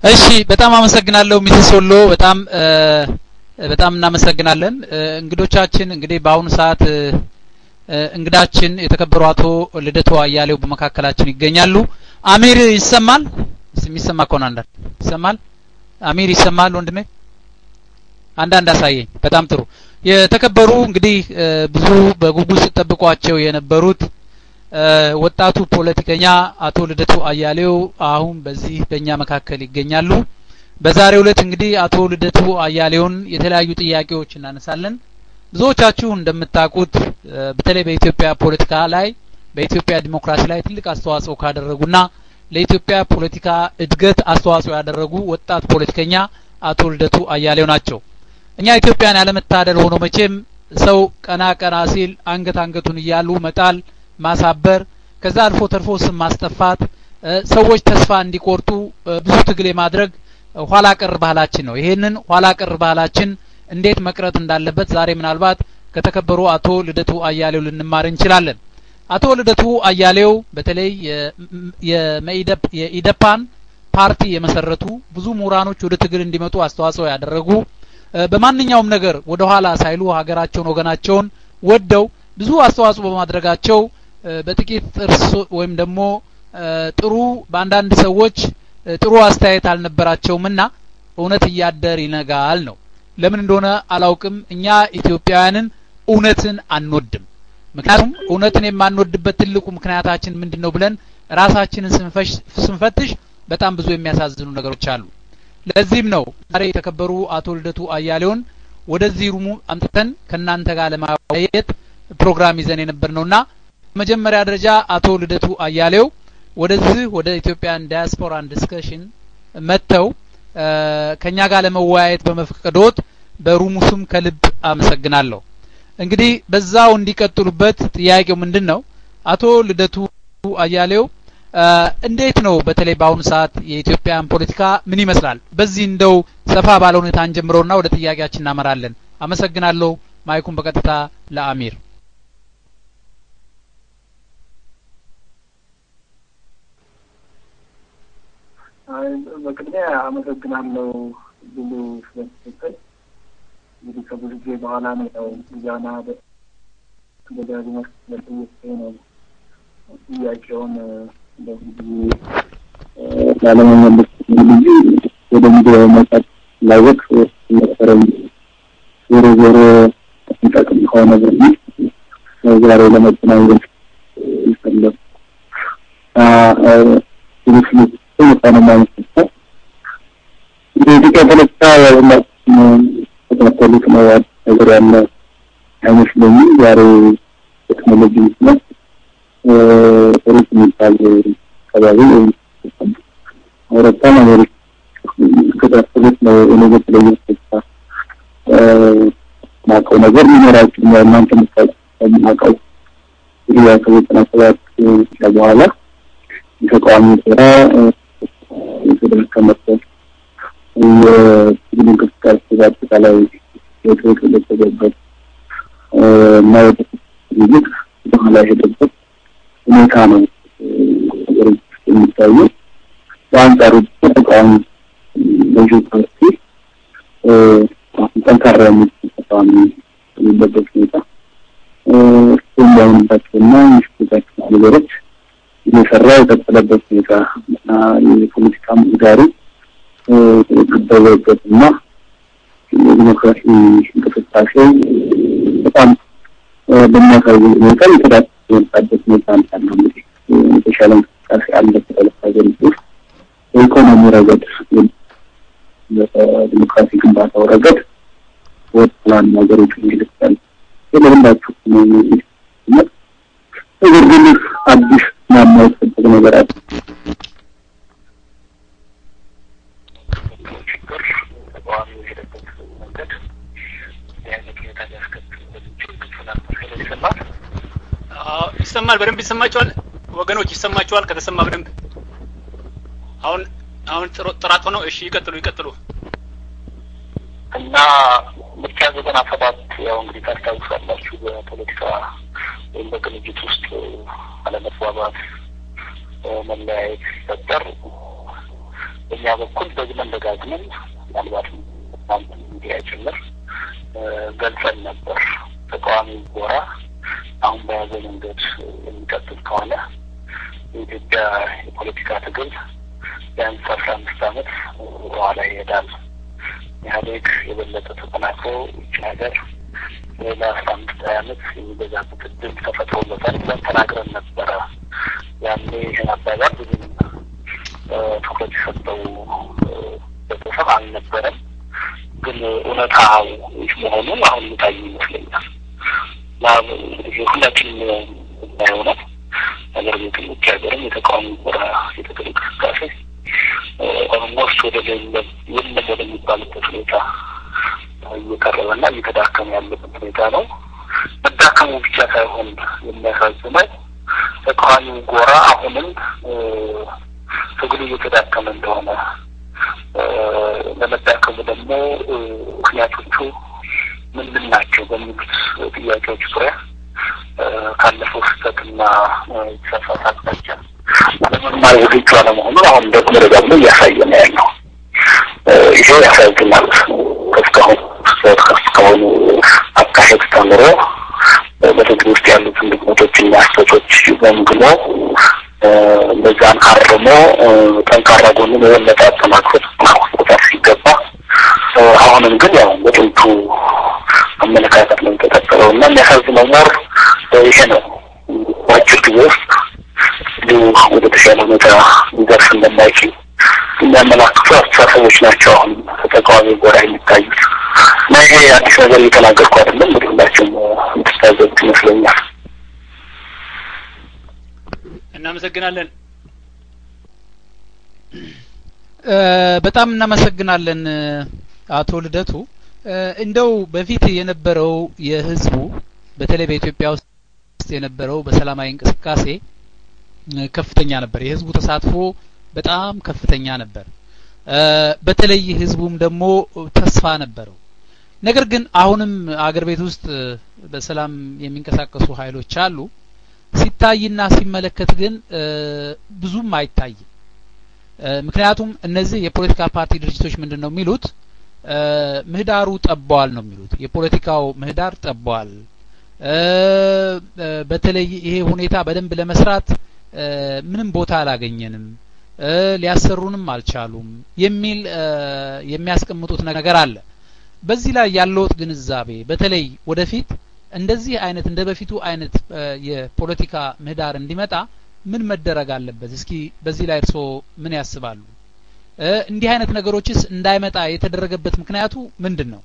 እሺ በጣም አመሰግናለሁ ሚስስ ወሎ በጣም በጣም እናመሰግናለን እንግዶቻችን እንግዲህ በአሁኑ ሰዓት እንግዳችን የተከበሩ አቶ ልደቱ አያሌው በመካከላችን ይገኛሉ አሚር ይሰማል የሚሰማ ከሆነ አንዳንድ ይሰማል አሚር ይሰማል ወንድሜ አንዳንድ አሳየኝ በጣም ጥሩ የተከበሩ እንግዲህ ብዙ በጉጉት ሲጠብቋቸው የነበሩት ወጣቱ ፖለቲከኛ አቶ ልደቱ አያሌው አሁን በዚህ በእኛ መካከል ይገኛሉ በዛሬው ዕለት እንግዲህ አቶ ልደቱ አያሌውን የተለያዩ ጥያቄዎች እናነሳለን ብዙዎቻችሁ እንደምታውቁት በተለይ በኢትዮጵያ ፖለቲካ ላይ በኢትዮጵያ ዲሞክራሲ ላይ ትልቅ አስተዋጽኦ ካደረጉና ለኢትዮጵያ ፖለቲካ እድገት አስተዋጽኦ ያደረጉ ወጣት ፖለቲከኛ አቶ ልደቱ አያሌው ናቸው እኛ ኢትዮጵያን ያለመታደል ሆኖ መቼም ሰው ቀና ቀና ሲል አንገት አንገቱን እያሉ መጣል ማሳበር ከዛ አልፎ ተርፎ ስም ማስጠፋት ሰዎች ተስፋ እንዲቆርጡ ብዙ ትግል የማድረግ ኋላ ቀር ባህላችን ነው ይሄንን ኋላ ቀር ባህላችን እንዴት መቅረት እንዳለበት ዛሬ ምናልባት ከተከበሩ አቶ ልደቱ አያሌው ልንማር እንችላለን አቶ ልደቱ አያሌው በተለይ የኢደፓን ፓርቲ የመሰረቱ ብዙ ምሁራኖች ወደ ትግል እንዲመጡ አስተዋጽኦ ያደረጉ በማንኛውም ነገር ወደ ኋላ ሳይሉ ሀገራቸውን ወገናቸውን ወደው ብዙ አስተዋጽኦ በማድረጋቸው በጥቂት ጥርስ ወይም ደግሞ ጥሩ በአንዳንድ ሰዎች ጥሩ አስተያየት አልነበራቸውምና እውነት እያደር ይነጋል ነው ለምን እንደሆነ አላውቅም እኛ ኢትዮጵያውያንን እውነትን አንወድም ምክንያቱም እውነትን የማንወድበት ትልቁ ምክንያታችን ምንድን ነው ብለን ራሳችንን ስንፈትሽ በጣም ብዙ የሚያሳዝኑ ነገሮች አሉ ለዚህም ነው ዛሬ የተከበሩ አቶ ልደቱ አያሌውን ወደዚህ ሩሙ አምጥተን ከእናንተ ጋር ለማወያየት ፕሮግራም ይዘን የነበር ነውና መጀመሪያ ደረጃ አቶ ልደቱ አያሌው ወደዚህ ወደ ኢትዮጵያን ዳያስፖራን ዲስከሽን መጥተው ከኛ ጋር ለመወያየት በመፍቀዶት በሩሙ ስም ከልብ አመሰግናለሁ እንግዲህ በዛው እንዲቀጥሉበት ጥያቄው ምንድን ነው አቶ ልደቱ አያሌው እንዴት ነው በተለይ በአሁኑ ሰዓት የኢትዮጵያን ፖለቲካ ምን ይመስላል በዚህ እንደው ሰፋ ባለ ሁኔታ እንጀምረውና ወደ ጥያቄያችን እናመራለን አመሰግናለሁ ማይኩን በቀጥታ ለአሚር በቅድሚያ አመሰግናለሁ ብሉ ስለተሰጠኝ እንግዲህ ከብዙ ጊዜ በኋላ ነው ያው ዛና በደጋግሞ ስለጠየቀኝ ነው ጥያቄውን እንደዚህ ጊዜ ላለመመለስ ጊዜ ወደ ሚዲያ መውጣት ላወቅ ነበረኝ ዞሮ ዞሮ የሚጠቅም ከሆነ በሚል ዛሬ ለመገናኘት ይፈለግ ስሉት መጣነ ማለት ነው የኢትዮጵያ ፖለቲካ ሁላችንም ተከተሉት ነው ነገር ያለ አይመስለኝም ዛሬ ቴክኖሎጂ ምክንያት ሩቅ የሚባል አካባቢ ወይም አውሮፓን አሜሪካ ከተከታተሉት ነው እኔ በተለየ ተስፋ ማውቀው ነገር ሊኖራችሁ እናንተ የምታውቀው እንግዲህ ያ ከዘጠና ሰባት በኋላ የተቃዋሚ ስራ የተደከመበት የትግል እንቅስቃሴ በአጠቃላይ የተገለጸበት እና ወደ ይልቅ በኋላ የሄደበት ሁኔታ ነው ሀገሮች ውስጥ የሚታየው። በአንጻሩ ተቃዋሚ ገዢ ፓርቲ ጠንካራ የሚል ተቃዋሚ የሚለበት ሁኔታ የሚያምንባቸውና የሚሽታቸው ነገሮች እየሰራ የቀጠለበት ሁኔታ እና የፖለቲካ ምህዳሩ የጠበበበት እና የዲሞክራሲ እንቅስቃሴ በጣም በሚያሳዝን ሁኔታ የተዳቀ የመጣበት ሁኔታ እንዳለ እንግዲህ የተሻለ እንቅስቃሴ አለ ከተለፍ ሀገሪቱ ውስጥ በኢኮኖሚ ረገድ በዲሞክራሲ ግንባታው ረገድ ወጥላን ሀገሮች ይልቃል የለሁላችሁ ነገር ግን አዲስ የማይጠበቅ ነገር አለ ተቃዋሚ የሄደበት መንገድ የአይነት ሁኔታ ሊያስከትልበት የሚችል ግልጽ ነበር ይሰማል ይሰማል በደንብ ይሰማቸዋል ወገኖች ይሰማቸዋል ከተሰማ በደንብ አሁን አሁን ጥራት ሆነው እሺ ይቀጥሉ ይቀጥሉ እና ምርጫ ዘጠና ሰባት ያው እንግዲህ ታስታውሳላችሁ በፖለቲካ ወይም በቅንጅት ውስጥ አለመግባባት መለያየት ሲፈጠር በእኛ በኩል ደግመን ደጋግመን ምናልባትም ሚዲያ ጭምር ገልጸን ነበር። ተቃዋሚ ጎራ አሁን በያዘ መንገድ የሚቀጥል ከሆነ የኢትዮጵያ የፖለቲካ ትግል ቢያንስ አስራ አምስት ዓመት በኋላ ይሄዳል። ኢህአዴግ የበለጠ ተጠናክሮ ይች ሀገር ለአስራ አምስት ሀያ ዓመት የሚገዛበት እድል ተፈጥሮለታል ብለን ተናግረን ነበረ። ያኔ ይህን አባባል ብዙም ትኩረት የሰጠው ቤተሰብ አልነበረም። ግን እውነታው መሆኑ አሁን የሚታይ ይመስለኛል። ሁላችንም የምናየው ነው። ነገር ግን ውጭ ሀገርም የተቃዋሚ ጎራ የትግል እንቅስቃሴ ኦልሞስት ወደ የለም ወደሚባልበት ሁኔታ እየቀረበና እየተዳከመ ያለበት ሁኔታ ነው። መዳከሙ ብቻ ሳይሆን የሚያሳዝነው ተቃዋሚው ጎራ አሁንም ትግሉ እየተዳከመ እንደሆነ ለመዳከሙ ደግሞ ምክንያቶቹ ምንድን ናቸው በሚሉት ጥያቄዎች ዙሪያ ካለፈው ስህተትና የተሳሳተ አቅጣጫ ለመማር ዝግጁ አለመሆኑን አሁን ደግሞ ደጋግሞ እያሳየ ነው ያለው። ይሄ ያሳዝናል። ከእስካሁን ስህተት ከእስካሁኑ አካሄድ ተምሮ በትግል ውስጥ ያሉትን ድክመቶችና ስህተቶች ገምግሞ እነዛን አርሞ ጠንካራ ጎኑን የበለጠ አጠናክሮ ማስቆጣት ሲገባ አሁንም ግን ያው በጥንቱ አመለካከት ነው የተቀጠለው እና የሚያሳዝነው ሞር ይሄ ነው። በአጭር ጊዜ ውስጥ እንዲሁ ወደ ተሻለ ሁኔታ ሊደርስ እንደማይችል የሚያመላክቱ አስተሳሰቦች ናቸው አሁን ተቃዋሚ ጎራ የሚታዩት እና ይሄ አዲስ ነገር እየተናገርኩ አይደለም። እንግዲህ ሁላችሁም የምትታዘቡት ይመስለኛል። እናመሰግናለን። በጣም እናመሰግናለን አቶ ልደቱ። እንደው በፊት የነበረው የህዝቡ በተለይ በኢትዮጵያ ውስጥ የነበረው በሰላማዊ እንቅስቃሴ ከፍተኛ ነበር። የህዝቡ ተሳትፎ በጣም ከፍተኛ ነበር። በተለይ ህዝቡም ደግሞ ተስፋ ነበረው። ነገር ግን አሁንም አገር ቤት ውስጥ በሰላም የሚንቀሳቀሱ ኃይሎች አሉ። ሲታይና ሲመለከት ግን ብዙም አይታይም። ምክንያቱም እነዚህ የፖለቲካ ፓርቲ ድርጅቶች ምንድን ነው የሚሉት? ምህዳሩ ጠቧል ነው የሚሉት። የፖለቲካው ምህዳር ጠቧል። በተለይ ይሄ ሁኔታ በደንብ ለመስራት ምንም ቦታ አላገኘንም፣ ሊያሰሩንም አልቻሉም የሚል የሚያስቀምጡት ነገር አለ። በዚህ ላይ ያለውት ግንዛቤ በተለይ ወደፊት እንደዚህ አይነት እንደ በፊቱ አይነት የፖለቲካ ምህዳር እንዲመጣ ምን መደረግ አለበት? እስኪ በዚህ ላይ እርስዎ ምን ያስባሉ? እንዲህ አይነት ነገሮችስ እንዳይመጣ የተደረገበት ምክንያቱ ምንድን ነው?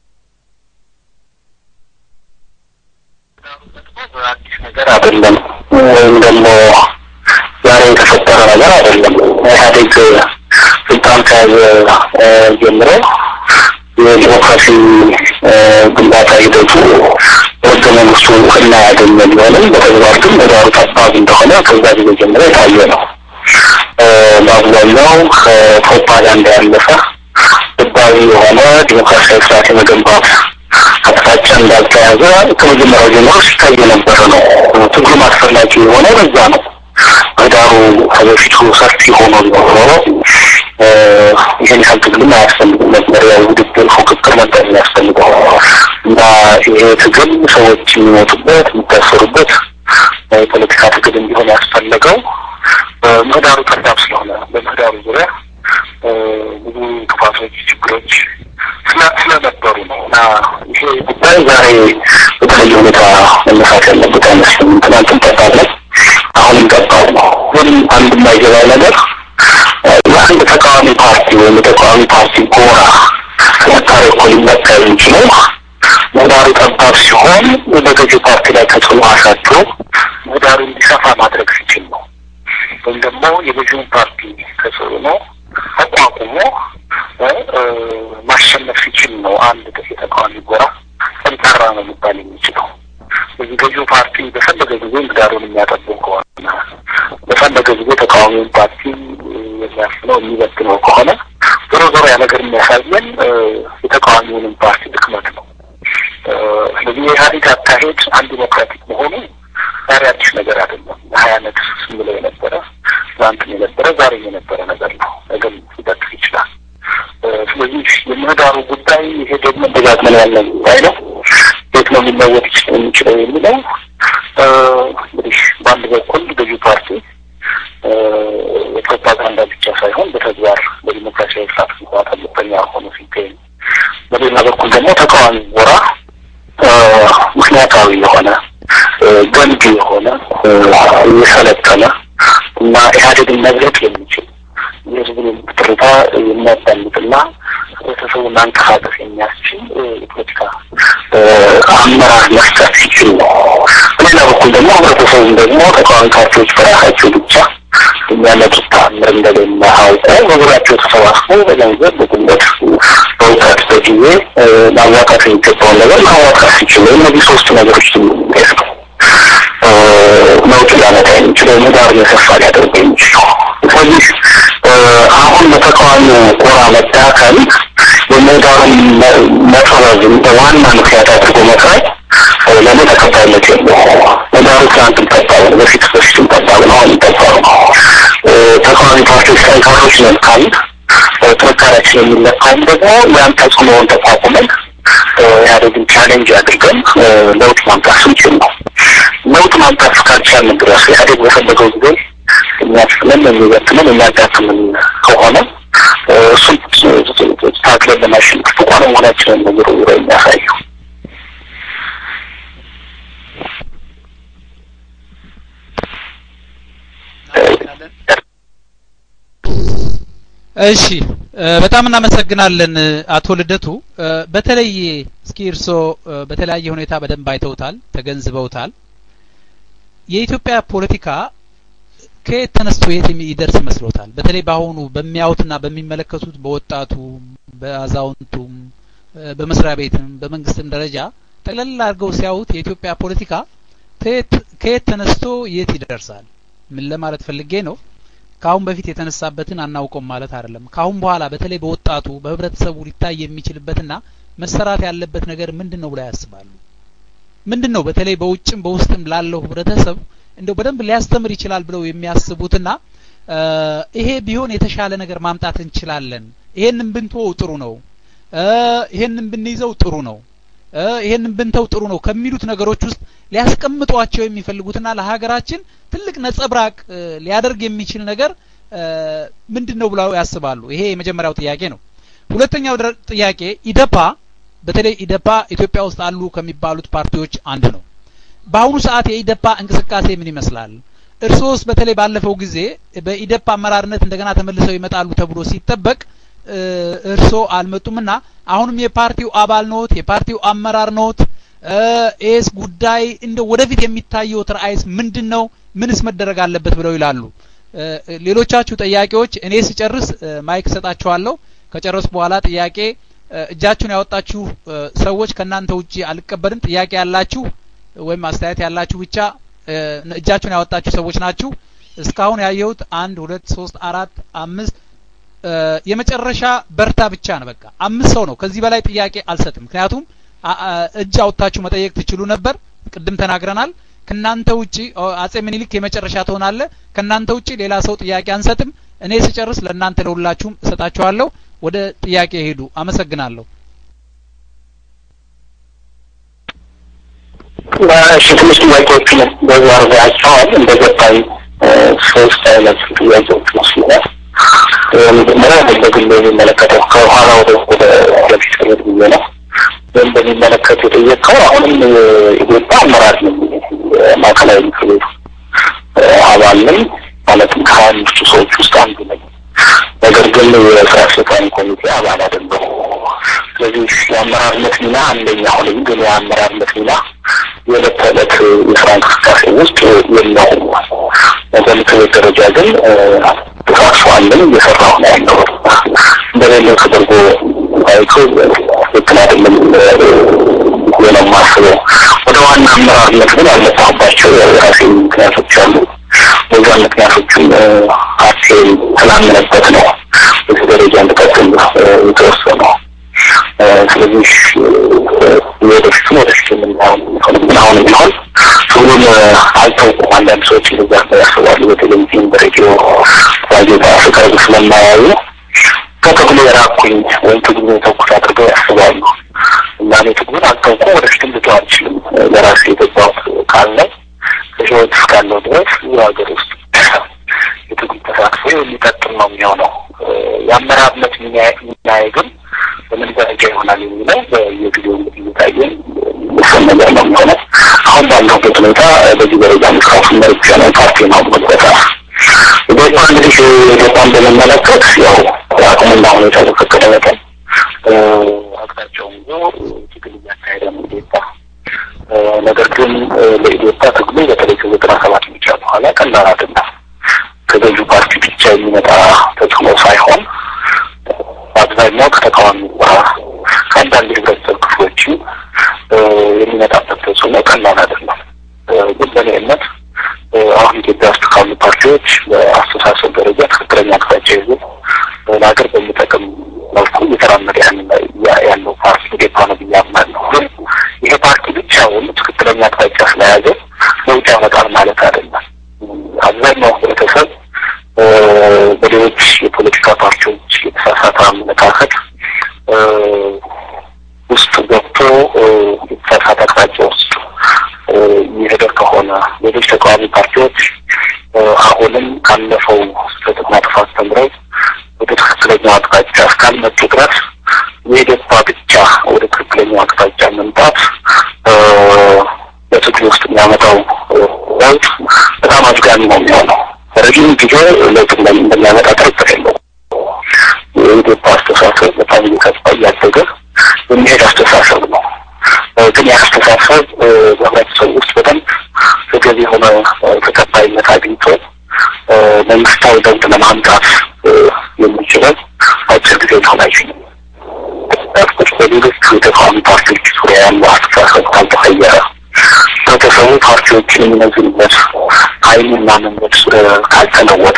አዲስ ነገር አይደለም፣ ወይም ደግሞ ዛሬ የተፈጠረ ነገር አይደለም። ኢህአዴግ ስልጣን ከያዘ ጀምሮ የዲሞክራሲ ግንባታ ሂደቱ በህገ መንግስቱ እውቅና ያገኘ ቢሆንም በተግባር ግን ምህዳሩ ጠባብ እንደሆነ ከዛ ጊዜ ጀምሮ የታየ ነው። በአብዛኛው ከፕሮፓጋንዳ ያለፈ ህጋዊ የሆነ ዲሞክራሲያዊ ስርዓት የመገንባት አቅጣጫ እንዳልተያዘ ከመጀመሪያው ጀምሮ ሲታይ የነበረ ነው። ትግሉም አስፈላጊ የሆነ በዛ ነው። ምህዳሩ ከበፊቱ ሰፊ ሆኖ ኖሮ ይህን ያህል ትግልም አያስፈልግም ነበር። ያው ውድድር፣ ፉክክር ነበር የሚያስፈልገው እና ይሄ ትግል ሰዎች የሚሞቱበት የሚታሰሩበት የፖለቲካ ትግል እንዲሆን ያስፈለገው ምህዳሩ ጠባብ ስለሆነ በምህዳሩ ዙሪያ ብዙ እንቅፋቶች፣ ችግሮች ስለነበሩ ነው እና ይሄ ጉዳይ ዛሬ በተለየ ሁኔታ መነሳት ያለበት አይመስልም። ትናንትም ጠባብ ነው፣ አሁንም ጠባብ ነው። ግን አንድ የማይገባው ነገር የአንድ ተቃዋሚ ፓርቲ ወይም የተቃዋሚ ፓርቲ ጎራ ጥንካሬ እኮ ሊመካ የሚችለው ምህዳሩ ጠባብ ሲሆን በገዢ ፓርቲ ላይ ተጽዕኖ አሳድሮ ምህዳሩ እንዲሰፋ ማድረግ ሲችል ነው። ወይም ደግሞ የገዢውን ፓርቲ ተጽዕኖ ተቋቁሞ ማሸነፍ ሲችል ነው አንድ የተቃዋሚ ጎራ ጠንካራ ነው ሊባል የሚችለው። ስለዚህ ገዢው ፓርቲ በፈለገ ጊዜ ምህዳሩን የሚያጠበው ከሆነ በፈለገ ጊዜ ተቃዋሚውን ፓርቲ የሚያፍነው የሚበትነው ከሆነ ዞሮ ዞሮ ያ ነገር የሚያሳየን የተቃዋሚውንም ፓርቲ ድክመት ነው። ስለዚህ የኢህአዴግ አካሄድ አንድ ዲሞክራቲክ መሆኑ ዛሬ አዲስ ነገር አይደለም። ሀያ አመት ስንብለው የነበረ ትናንትም የነበረ ዛሬም የነበረ ነገር ነው። ነገም ሲቀጥል ስለዚህ የምህዳሩ ጉዳይ ይሄ ደግሞ ደጋግመን ያለ ጉዳይ ነው። የት ነው ሊለወጥ የሚችለው የሚለው እንግዲህ በአንድ በኩል ገዢ ፓርቲ የፕሮፓጋንዳ ብቻ ሳይሆን በተግባር በዲሞክራሲያዊ ስርዓት ግንባታ ልበኛ ሆኖ ሲገኝ፣ በሌላ በኩል ደግሞ ተቃዋሚ ጎራ ምክንያታዊ የሆነ ገንቢ የሆነ የሰለጠነ እና ኢህአዴግን መግለጥ የሚችል የህዝቡን ትርታ የሚያዳምጥና ህብረተሰቡን ማንቀሳቀስ የሚያስችል የፖለቲካ አመራር መስጠት ሲችል ነው። በሌላ በኩል ደግሞ ህብረተሰቡን ደግሞ ተቃዋሚ ፓርቲዎች በራሳቸው ብቻ የሚያመጡት ተአምር እንደሌለ አውቀው በዙሪያቸው ተሰባስበው በገንዘብ፣ በጉልበት፣ በእውቀት፣ በጊዜ ማዋጣት የሚገባውን ነገር ማዋጣት ሲችሉ እነዚህ ሶስት ነገሮች ስ ነው ለውጥ ሊያመጣ የሚችለው ምህዳር የሰፋ ሊያደርገው የሚችለው ስለዚህ አሁን በተቃዋሚ ጎራ መዳከም የምህዳሩን መጥበብ እንደ ዋና ምክንያት አድርጎ መቅረት ለእኔ ተቀባይነት የለውም። ምህዳሩ ትናንትም ጠባብ ነው፣ በፊት በፊትም ጠባብ ነው፣ አሁንም ጠባብ ነው። ተቃዋሚ ፓርቲዎች ጠንካሮች ነን ካልን ጥንካሬያችን የሚለካውም ደግሞ ያን ተጽዕኖውን ተቋቁመን ኢህአዴግን ቻሌንጅ አድርገን ለውጥ ማምጣት ስንችል ነው። ለውጥ ማምጣት እስካልቻልን ድረስ ኢህአዴግ በፈለገው ጊዜ የሚያስፍለን የሚበትንን የሚያጋጥምን ከሆነ እሱን ታክለን ለማሸነፍ ብቁ አለመሆናችንን ነገሩ የሚያሳየው እሺ በጣም እናመሰግናለን አቶ ልደቱ። በተለይ እስኪ እርስዎ በተለያየ ሁኔታ በደንብ አይተውታል፣ ተገንዝበውታል። የኢትዮጵያ ፖለቲካ ከየት ተነስቶ የት ይደርስ ይመስሎታል? በተለይ በአሁኑ በሚያዩትና በሚመለከቱት በወጣቱም፣ በአዛውንቱም፣ በመስሪያ ቤትም በመንግስትም ደረጃ ጠቅለል አድርገው ሲያዩት የኢትዮጵያ ፖለቲካ ከየት ተነስቶ የት ይደርሳል? ምን ለማለት ፈልጌ ነው? ከአሁን በፊት የተነሳበትን አናውቀውም ማለት አይደለም። ከአሁን በኋላ በተለይ በወጣቱ በህብረተሰቡ ሊታይ የሚችልበትና መሰራት ያለበት ነገር ምንድን ነው ብለው ያስባሉ? ምንድን ነው በተለይ በውጭም በውስጥም ላለው ህብረተሰብ እንደው በደንብ ሊያስተምር ይችላል ብለው የሚያስቡትና ይሄ ቢሆን የተሻለ ነገር ማምጣት እንችላለን፣ ይሄንን ብንተወው ጥሩ ነው፣ ይሄንን ብንይዘው ጥሩ ነው፣ ይሄንን ብንተው ጥሩ ነው ከሚሉት ነገሮች ውስጥ ሊያስቀምጧቸው የሚፈልጉትና ለሀገራችን ትልቅ ነጸብራቅ ሊያደርግ የሚችል ነገር ምንድን ነው ብለው ያስባሉ? ይሄ የመጀመሪያው ጥያቄ ነው። ሁለተኛው ጥያቄ ኢደፓ በተለይ ኢደፓ ኢትዮጵያ ውስጥ አሉ ከሚባሉት ፓርቲዎች አንዱ ነው። በአሁኑ ሰዓት የኢደፓ እንቅስቃሴ ምን ይመስላል? እርሶስ በተለይ ባለፈው ጊዜ በኢደፓ አመራርነት እንደገና ተመልሰው ይመጣሉ ተብሎ ሲጠበቅ እርሶ አልመጡምና አሁንም የፓርቲው አባል ኖት፣ የፓርቲው አመራር ኖት። ኤስ ጉዳይ እንደ ወደፊት የሚታየው ራዕይስ ምንድን ነው? ምንስ መደረግ አለበት ብለው ይላሉ? ሌሎቻችሁ ጥያቄዎች እኔ ስጨርስ ማይክ ሰጣችኋለሁ። ከጨረሱ በኋላ ጥያቄ እጃችሁን ያወጣችሁ ሰዎች ከእናንተ ውጪ አልቀበልም። ጥያቄ ያላችሁ ወይም አስተያየት ያላችሁ ብቻ እጃችሁን ያወጣችሁ ሰዎች ናችሁ። እስካሁን ያየሁት አንድ ሁለት ሶስት አራት አምስት የመጨረሻ በርታ ብቻ ነው። በቃ አምስት ሰው ነው። ከዚህ በላይ ጥያቄ አልሰጥም። ምክንያቱም እጅ አውጥታችሁ መጠየቅ ትችሉ ነበር። ቅድም ተናግረናል። ከናንተ ውጪ አጼ ምኒልክ የመጨረሻ ትሆናለ። ከናንተ ውጪ ሌላ ሰው ጥያቄ አንሰጥም። እኔ ስጨርስ ለእናንተ ለሁላችሁም እሰጣችኋለሁ። ወደ ጥያቄ ሄዱ። አመሰግናለሁ። እሺ ትንሽ ጥያቄዎችን በዛ አርጋቸዋል እንደገባኝ ሶስት አይነት ጥያቄዎች መስሎኛል። መጀመሪያ በግል የሚመለከተው ከኋላ ወደ ወደ ፊት ከሄድ ብዬ ነው። ወይም በሚመለከት የጠየቀው አሁንም ኢትዮጵያ አመራር ነው ማዕከላዊ ምክር ቤቱ አባል ነኝ። ማለትም ከሀያ አምስቱ ሰዎች ውስጥ አንዱ ነኝ። ነገር ግን የስራ አስፈጻሚ ኮሚቴ አባል አይደለሁም። ስለዚህ የአመራርነት ሚና አንደኛ ሆነኝ፣ ግን የአመራርነት ሚና የዕለት ተዕለት የስራ እንቅስቃሴ ውስጥ የለውም። በምክር ቤት ደረጃ ግን ተሳትፎ አለኝ፣ እየሰራሁ ነው ያለው። እንደሌለው ተደርጎ አይቶ ትክክል አይደለም ብዬ ነው የማስበው። ወደ ዋና አመራርነት ግን ያልመጣሁባቸው የራሴ ምክንያቶች አሉ። በዛ ምክንያቶችም ፓርቲን ስላመነበት ነው በዚህ ደረጃ እንድቀጥል የተወሰነው። ስለዚህ ወደፊቱም ወደፊት የምናየው ግን አሁን ቢሆን ሁሉም አልታውቁም። አንዳንድ ሰዎች እንደዛ ያስባሉ። በቴሌቪዥን፣ በሬዲዮ፣ ጋዜጣ ስቀርብ ስለማያዩ ከትግሉ የራኩኝ ወይም ትግሉ የተውኩት አድርገው ያስባሉ። እና እኔ ትግሉን አልተውኩም፣ ወደፊትም ልተው አልችልም። ለራሴ የገባሁት ቃል ነው። በህይወት እስካለው ድረስ ይህ ሀገር ውስጥ የትግል ተሳትፎ የሚቀጥል ነው የሚሆነው። የአመራርነት ሚናዬ ግን በምን ደረጃ ይሆናል የሚለው በየጊዜው እንግዲህ እየታየን የሚወሰን ነገር ነው የሚሆነው። አሁን ባለሁበት ሁኔታ በዚህ ደረጃ መስራቱ መርጫ ነው ፓርቲ ነው መግበታ ኢትዮጵያ እንግዲህ ኢትዮጵያን በመመለከት ያው አቅሙና ሁኔታ በፈቀደ መጠን አቅጣጫውን ይዞ ትግል እያካሄደ ነው ኢትዮጵያ። ነገር ግን ለኢትዮጵያ ትግሉ በተለይ ከዘጠና ሰባት ምርጫ በኋላ ቀላል አይደለም። ከገዢው ፓርቲ ብቻ የሚመጣ ተጽዕኖ ሳይሆን በአብዛኛው ከተቃዋሚ ጎራ ከአንዳንድ የህብረተሰብ ክፍሎችም የሚመጣበት ተጽዕኖ ቀላል አይደለም። ግን በእኔ እምነት አሁን ኢትዮጵያ ውስጥ ካሉ ፓርቲዎች በአስተሳሰብ ደረጃ ትክክለኛ አቅጣጫ ይዞ ለሀገር በሚጠቅም መልኩ እየተራመደ ያለው ፓርቲ ኢዴፓ ነው ብዬ አምናለሁ። ግን ይሄ ፓርቲ ብቻውን ትክክለኛ አቅጣጫ ስለያዘ ለውጥ ያመጣል ማለት አይደለም። አብዛኛው ህብረተሰብ በሌሎች የፖለቲካ ፓርቲዎች የተሳሳተ አመለካከት ውስጥ ገብቶ የተሳሳተ አቅጣጫ ውስጥ የሚሄደር ከሆነ ሌሎች ተቃዋሚ ፓርቲዎች አሁንም ካለፈው ስህተትና ጥፋት ተምረው ወደ ትክክለኛው አቅጣጫ እስካልመጡ ድረስ የኢዴፓ ብቻ ወደ ትክክለኛው አቅጣጫ መምጣት በትግል ውስጥ የሚያመጣው ለውጥ በጣም አዝጋሚ ነው የሚሆነው። ረዥም ጊዜ ለውጥ እንደሚያመጣ ጥርጥር የለውም። የኢዴፓ አስተሳሰብ በጣም እየከፋ እያደገ የሚሄድ አስተሳሰብ ነው። ግን ያ አስተሳሰብ በህብረተሰብ ውስጥ በደንብ ተገቢ የሆነ ተቀባይነት አግኝቶ መንግስታዊ ለውጥ ለማምጣት የሚችለው አጭር ጊዜ ሊሆን አይችልም። ያልኩት በሌሎቹ የተቃዋሚ ፓርቲዎች ዙሪያ ያለው አስተሳሰብ ካልተቀየረ ህብረተሰቡ ፓርቲዎችን የሚመዝንበት ኃይልና መንገድ ካልተለወጠ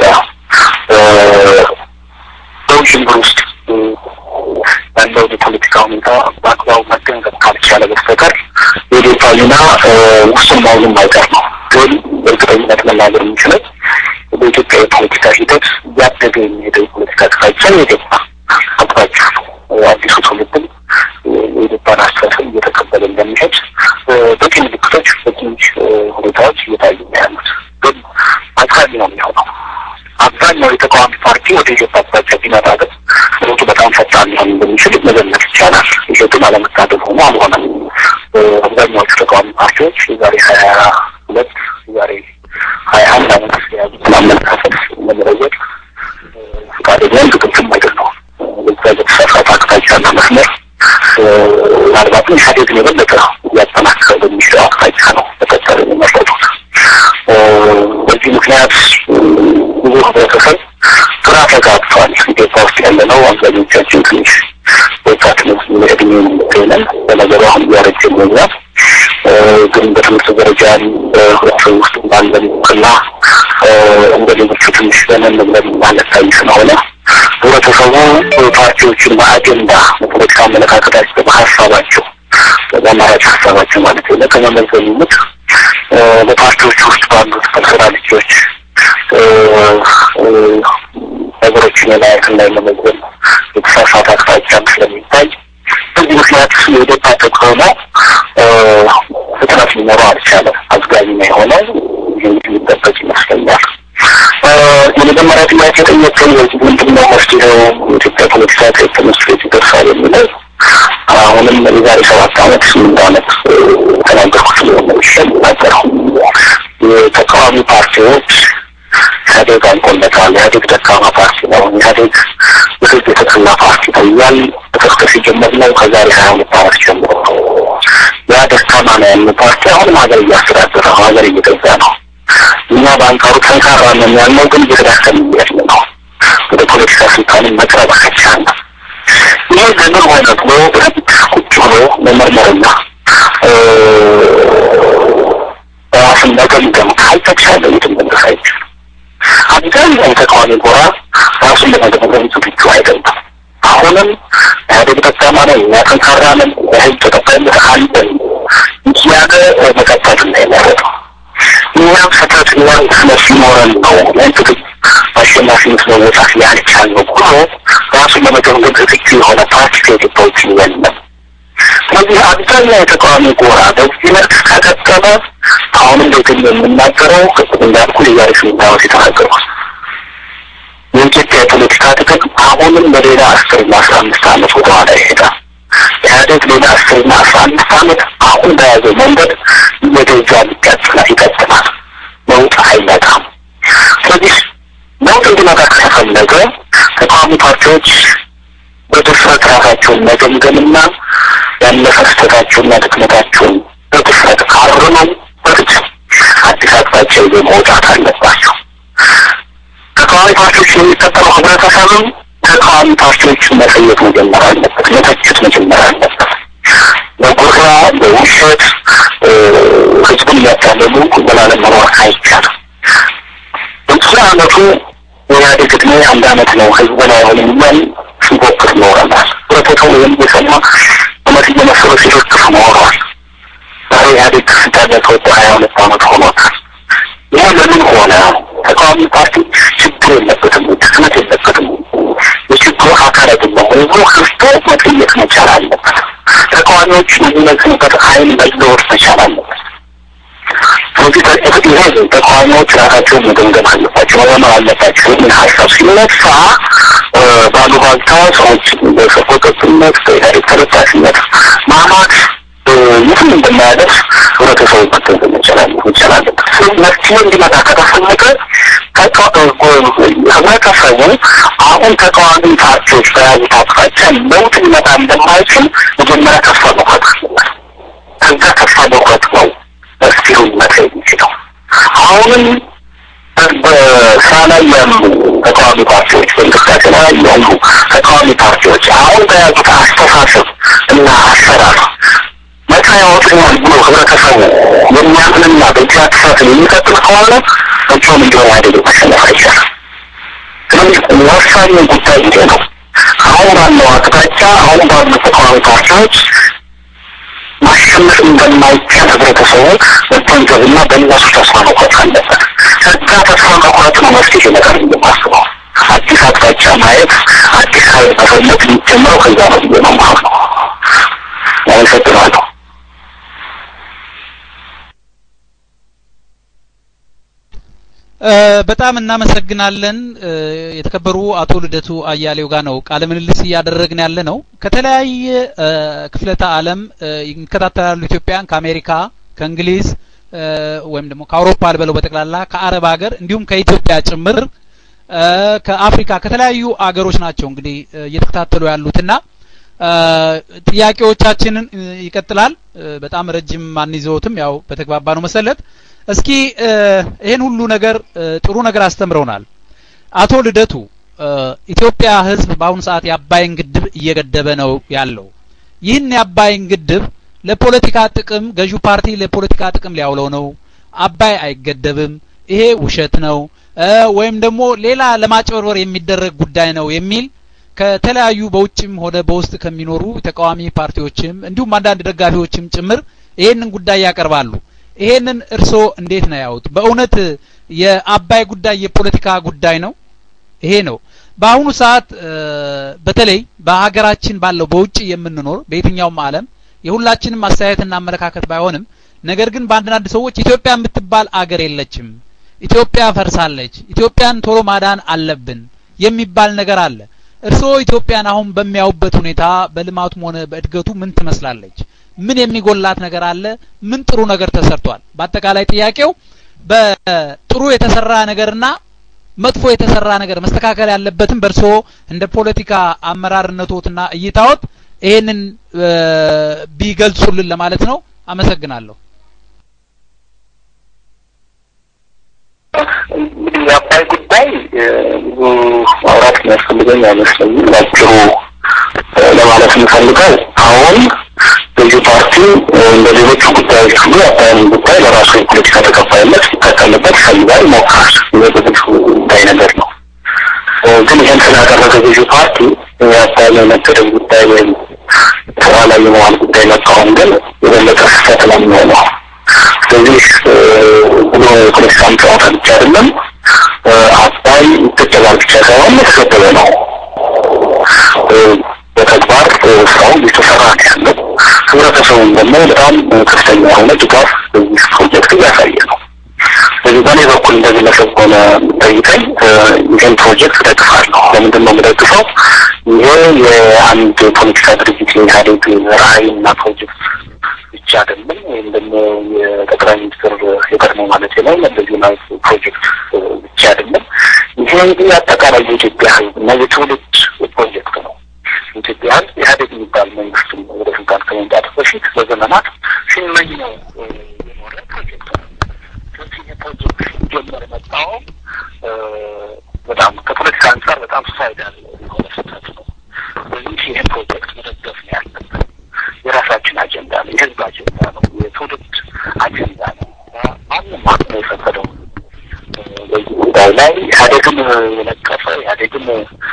በውዥንብር ውስጥ ያለውን የፖለቲካ ሁኔታ በአግባቡ መገንዘብ ካልቻለ በስተቀር የኢዴፓ ሚና ውስን መሆኑን ማይቀር ነው። ግን በእርግጠኝነት መናገር የምንችለው በኢትዮጵያ የፖለቲካ ሂደት እያደገ የሚሄደው የፖለቲካ አቅጣጫ የኢዴፓ አቅጣጫ ነው። አዲሱ ትውልድም የኢዴፓን አስተሳሰብ እየተቀበለ እንደሚሄድ በቂ ምልክቶች፣ በቂ ሁኔታዎች እየታዩ ነው ያሉት። ግን አድካሚ ነው የሚሆነው። አብዛኛው የተቃዋሚ ፓርቲ ወደ ኢትዮጵያ አቅጣጫ ቢመጣ ግን ለውጡ በጣም ፈጣን ሊሆን እንደሚችል መገመት ይቻላል። ይሄ ግን አለመታደል ሆኖ አልሆነም። አብዛኛዎቹ ተቃዋሚ ፓርቲዎች የዛሬ ሀያ ሁለት የዛሬ ሀያ አንድ አመት የያዙትን አመለካከት ለመለወጥ ፈቃደኛም ዝግጁም አይደሉም። በዛ በተሳሳተ አቅጣጫና መስመር ምናልባትም ኢህአዴግን የበለጠ እያጠናከረ በሚችለው አቅጣጫ ነው መቀጠል የሚመረጡት። በዚህ ምክንያት ብዙ ህብረተሰብ ግራ ተጋብቷል። ኢትዮጵያ ውስጥ ያለ ነው አብዛኞቻችን ትንሽ ወጣት እድሜ የሚገኘን በነገሩ አሁን እያረጀ ይገኛል። ግን በትምህርት ደረጃ በህብረተሰብ ውስጥ ባለን እውቅና እንደ ሌሎቹ ትንሽ ዘመን ብለን ማለታይ ስለሆነ ህብረተሰቡ ፓርቲዎችን በአጀንዳ በፖለቲካ አመለካከታቸው በሀሳባቸው በአማራጭ ሀሳባቸው ማለት ነው ከመመዘን ይልቅ በፓርቲዎች ውስጥ ባሉት ፐርሶናሊቲዎች ነገሮችን የማየትና የመመዘን የተሳሳተ አቅጣጫም ስለሚታይ በዚህ ምክንያት የኢዴፓ ተቃውሞ ፍጥነት ሊኖረው አልቻለም። አዝጋሚ ነው የሆነው። ይህ የሚጠበቅ ይመስለኛል። የመጀመሪያ ጥያቄ ጠየቀኝ። በዚህ ምንድን ነው መፍትሄው? የኢትዮጵያ ፖለቲካ ከየት ተነስቶ የት ይደርሳል የሚለው አሁንም የዛሬ ሰባት አመት ስምንት አመት ተናገርኩት ሊሆን ይሸናገረው የተቃዋሚ ፓርቲዎች ኢህአዴግ አልቆለታል። ኢህአዴግ ደካማ ፓርቲ ነው። ኢህአዴግ በህዝብ የተጠላ ፓርቲ ነው እያል መቀስቀስ የጀመርነው ከዛሬ ሀያ ሁለት አመት ጀምሮ ነው። ያ ደካማ ነው ያለ ፓርቲ አሁንም ሀገር እያስተዳደረ ነው፣ ሀገር እየገዛ ነው። እኛ በአንጻሩ ጠንካራ ነን ያልነው ግን እየተዳከም እያለ ነው። ወደ ፖለቲካ ስልጣንን መቅረብ አይቻልም። ይህ ለምን ሆነ ብሎ በደንብ ቁጭ ብሎ መመርመርና ራስን መገምገም ካልተቻለ የትም መድረስ አይቻልም። አብዛኛው ተቃዋሚ ጎራ ራሱን ለመገምገም ዝግጁ አይደለም። አሁንም ኢህአዴግ ደካማ ነው፣ እኛ ጠንካራ ነን፣ የህዝብ ተቀባይነት አለን እያለ መቀጠል ነው የመረጠው። እኛም ስህተት እኛም ድክመት ሲኖረን ነው ያን ትግል አሸናፊነት መወጣት ያልቻልነው ብሎ ራሱን ለመገምገም ዝግጁ የሆነ ፓርቲ ከኢትዮጵያ ውጭ የለም። ስለዚህ አብዛኛው የተቃዋሚ ጎራ በዚህ መልክ ከቀጠለ አሁንም ቤትን የምናገረው ቅድም እንዳልኩ የዛሬ ስምንት ዓመት የተናገርኩት የኢትዮጵያ የፖለቲካ ጥቅም አሁንም በሌላ አስርና አስራ አምስት ዓመት ወደኋላ ይሄዳል። ኢህአዴግ ሌላ አስርና አስራ አምስት ዓመት አሁን በያዘው መንገድ እየገዛ ይቀጥላል ይቀጥላል። ለውጥ አይመጣም። ስለዚህ ለውጥ እንዲመጣ ከተፈለገ ተቃዋሚ ፓርቲዎች በድፍረት ራሳቸውን መገምገምና ያለፈ ስህተታቸውና ድክመታቸውን በድፍረት አርመው በፍጹም አዲስ አቅጣጫ ይዘው መውጣት አለባቸው። ተቃዋሚ ፓርቲዎች የሚከተለው ህብረተሰብም ተቃዋሚ ፓርቲዎችን መሰየት መጀመር አለበት፣ መተቸት መጀመር አለበት። በጉራ በውሸት ህዝቡን እያታለሉ ዘላለም መኖር አይቻልም። በዚህ አመቱ የኢህአዴግ ዕድሜ አንድ አመት ነው፣ ህዝብ ላይ አይሆንም እያል ሲፎክር ኖረናል። ህብረተሰቡ ይህን እየሰማ እውነት እየመሰሉ ሲፎክር ኖረዋል። ዛሬ ኢህአዴግ ስልጣን ላይ ከወጣ ሀያ ሁለት አመት ሆኖታል። ይህ ለምን ሆነ? ተቃዋሚ ፓርቲ ችግር የለበትም፣ ድክመት የለበትም። የችግሩ አካል አይደለም። ህዝቡ ክርስቶ መጠየቅ መቻል አለበት። ተቃዋሚዎች የሚመዝኑበት አይን መለወጥ መቻል አለበት። ስለዚህ ይሄ ተቃዋሚዎች ራሳቸውን መገምገም አለባቸው፣ መመር አለባቸው የሚል ሀሳብ ሲነሳ ባሉባልታ ሰዎች በሰቆጠጥነት በኢህአዴግ ተለጣፊነት ማማት የትም እንደማያደርስ ህብረተሰቡ መገንዘብ መቻል መቻል አለበት። ስለዚህ መፍትሄ እንዲመጣ ከተፈለገ ህብረተሰቡ አሁን ተቃዋሚ ፓርቲዎች በያዙት አቅጣጫ ለውጥ ሊመጣ እንደማይችል መጀመሪያ ተስፋ መቁረጥ አለበት። ከዛ ተስፋ መቁረጥ ነው መፍትሄው ሊመጣ የሚችለው። አሁንም በስራ ላይ ያሉ ተቃዋሚ ፓርቲዎች በእንቅስቃሴ ላይ ያሉ ተቃዋሚ ፓርቲዎች አሁን በያዙት አስተሳሰብ እና አሰራር ነፃ ያወጡኛል ብሎ ህብረተሰቡ የሚያምንና በዚህ አስተሳሰብ የሚቀጥል ከሆነ መቼም እንዲሆን ኢህአዴግ ማሸነፍ አይቻልም። ስለዚህ ወሳኙ ጉዳይ ይሄ ነው። አሁን ባለው አቅጣጫ አሁን ባሉ ተቃዋሚ ፓርቲዎች ማሸነፍ እንደማይቻል ህብረተሰቡ መገንዘብና በእነሱ ተስፋ መቁረጥ አለበት። ከዛ ተስፋ መቁረጥ ነው መፍትሄ ይመጣል የማስበው። አዲስ አቅጣጫ ማየት፣ አዲስ ኃይል መፈለግ የሚጀምረው ከዛ ነው ብዬ ነው ማለት ነው። አመሰግናለሁ። በጣም እናመሰግናለን። የተከበሩ አቶ ልደቱ አያሌው ጋር ነው ቃለ ምልልስ እያደረግን ያለ ነው። ከተለያየ ክፍለተ ዓለም ይከታተላሉ ኢትዮጵያን ከአሜሪካ፣ ከእንግሊዝ ወይም ደግሞ ከአውሮፓ ልበለው በጠቅላላ ከአረብ ሀገር እንዲሁም ከኢትዮጵያ ጭምር ከአፍሪካ ከተለያዩ አገሮች ናቸው እንግዲህ እየተከታተሉ ያሉትና ጥያቄዎቻችንን ይቀጥላል። በጣም ረጅም አንይዘውትም ያው በተግባባ ነው መሰለት እስኪ ይሄን ሁሉ ነገር ጥሩ ነገር አስተምረውናል። አቶ ልደቱ ኢትዮጵያ ሕዝብ በአሁኑ ሰዓት የአባይን ግድብ እየገደበ ነው ያለው። ይህን የአባይን ግድብ ለፖለቲካ ጥቅም ገዢው ፓርቲ ለፖለቲካ ጥቅም ሊያውለው ነው። አባይ አይገደብም፣ ይሄ ውሸት ነው፣ ወይም ደግሞ ሌላ ለማጭበርበር የሚደረግ ጉዳይ ነው የሚል ከተለያዩ በውጭም ሆነ በውስጥ ከሚኖሩ ተቃዋሚ ፓርቲዎችም እንዲሁም አንዳንድ ደጋፊዎችም ጭምር ይሄንን ጉዳይ ያቀርባሉ። ይሄንን እርስዎ እንዴት ነው ያዩት? በእውነት የአባይ ጉዳይ የፖለቲካ ጉዳይ ነው? ይሄ ነው በአሁኑ ሰዓት በተለይ በሀገራችን ባለው በውጭ የምንኖር በየትኛውም ዓለም የሁላችንም አስተያየትና አመለካከት ባይሆንም ነገር ግን በአንዳንድ ሰዎች ኢትዮጵያ የምትባል አገር የለችም፣ ኢትዮጵያ ፈርሳለች፣ ኢትዮጵያን ቶሎ ማዳን አለብን የሚባል ነገር አለ። እርስዎ ኢትዮጵያን አሁን በሚያዩበት ሁኔታ በልማቱም ሆነ በእድገቱ ምን ትመስላለች? ምን የሚጎላት ነገር አለ? ምን ጥሩ ነገር ተሰርቷል? በአጠቃላይ ጥያቄው በጥሩ የተሰራ ነገርና መጥፎ የተሰራ ነገር መስተካከል ያለበትም በእርስዎ እንደ ፖለቲካ አመራርነቶትና እይታዎት ይሄንን ቢገልጹልን ለማለት ነው። አመሰግናለሁ። እንግዲህ የአባይ ጉዳይ ብዙ ማውራት የሚያስፈልገኝ አይመስለኝም። ባጭሩ ለማለት የምፈልገው አሁን ገዢ ፓርቲ እንደ ሌሎቹ ጉዳዮች ሁሉ የአባይን ጉዳይ ለራሱ የፖለቲካ ተቀባይነት ሊጠቀምበት ይፈልጋል፣ ይሞክራል። ይህ ብዙ ጉዳይ ነገር ነው። ግን ይህን ስላደረገ ገዢ ፓርቲ የአባይን የመገደብ ጉዳይ ወይም ስራ ላይ የመዋል ጉዳይ መቃወም ግን የበለጠ ስህተት ነው የሚሆነው። ስለዚህ ብሎ የፖለቲካ ጨዋታ ብቻ አይደለም። አባይ ይገደባል ብቻ ሳይሆን የተገደበ ነው። ህብረተሰቡን ደግሞ በጣም ከፍተኛ የሆነ ድጋፍ በዚህ ፕሮጀክት እያሳየ ነው። ስለዚህ በእኔ በኩል እንደ ግለሰብ ሆነ ጠይቀኝ ይህን ፕሮጀክት እደግፋለሁ። ለምንድን ነው የምደግፈው? ይሄ የአንድ ፖለቲካ ድርጅት የኢህአዴግ ራዕይና ፕሮጀክት ብቻ አይደለም፣ ወይም ደግሞ የጠቅላይ ሚኒስትር የቀድሞ ማለት ነው መለስ ዜናዊ ፕሮጀክት ብቻ አይደለም። ይሄ እንግዲህ አጠቃላይ የኢትዮጵያ ህዝብ እና የትውልድ ፕሮጀክት ነው። ኢትዮጵያ ህዝብ ኢህአዴግ የሚባል መንግስት ወደ ስልጣን ከመምጣቱ በፊት በዘመናት ሲመኘው የኖረ ፕሮጀክት ነው። ስለዚህ የፕሮጀክት ሲጀመር መቃወም በጣም ከፖለቲካ አንጻር በጣም ሱሳይዳል የሆነ ስህተት ነው። ስለዚህ ይህን ፕሮጀክት መደገፍ ነው ያለብን። የራሳችን አጀንዳ ነው፣ የህዝብ አጀንዳ ነው፣ የትውልድ አጀንዳ ነው። ማንም አቅሙ የፈቀደው በዚህ ጉዳይ ላይ ኢህአዴግን የነቀፈ ኢህአዴግን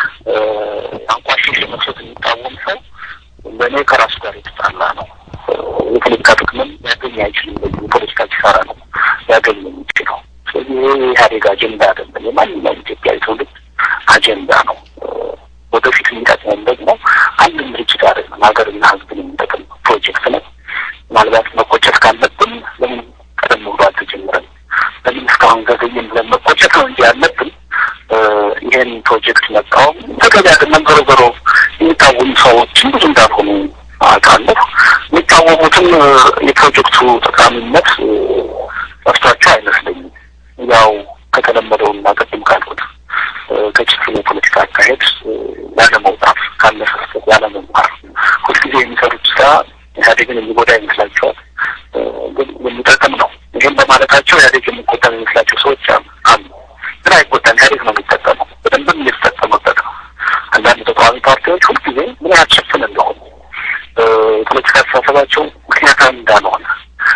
አንቋሽሽ መስሎት የሚቃወም ሰው ለእኔ ከራሱ ጋር የተጣላ ነው። የፖለቲካ ጥቅምን ሊያገኝ አይችልም። በዚህ የፖለቲካ ኪሳራ ነው ሊያገኝ የሚችለው። ስለዚህ ይህ የኢህአዴግ አጀንዳ አይደለም፣ የማንኛውም ኢትዮጵያዊ ትውልድ አጀንዳ ነው። ወደፊት የሚጠቅመን ደግሞ አንድም ድርጅት አይደለም፣ ሀገርና ህዝብን የሚጠቅም ፕሮጀክት ነው። ምናልባት መቆጨት ካለብን ለምን ቀደም ብሎ አልተጀመረም? ለምን እስካሁን ዘገየን ብለን መቆጨት ነው እንጂ ያለብን ይህን ፕሮጀክት መቃወም ተገቢ አይደለም። ዞሮ ዞሮ የሚቃወሙ ሰዎችም ብዙ እንዳልሆኑ አውቃለሁ። የሚቃወሙትም የፕሮጀክቱ ጠቃሚነት ጠፍቷቸው አይመስለኝም። ያው ከተለመደውና ቅድም ካልኩት ከችግር የፖለቲካ አካሄድ ያለመውጣት፣ ካለፈበት ያለመማር፣ ሁልጊዜ የሚሰሩት ስራ ኢህአዴግን የሚጎዳ ይመስላቸዋል፣ ግን የሚጠቅም ነው። ይህም በማለታቸው ኢህአዴግ የሚጎዳ የሚመስላቸው ሰዎች አሉ። ግን አይጎዳም። ኢህአዴግ ነው የሚጠቀመው፣ በደንብም እየተጠቀመበት ነው። አንዳንድ ተቃዋሚ ፓርቲዎች ሁልጊዜ ምን ያህል ጭፍን እንደሆኑ የፖለቲካ አስተሳሰባቸው ምክንያታዊ እንዳልሆነ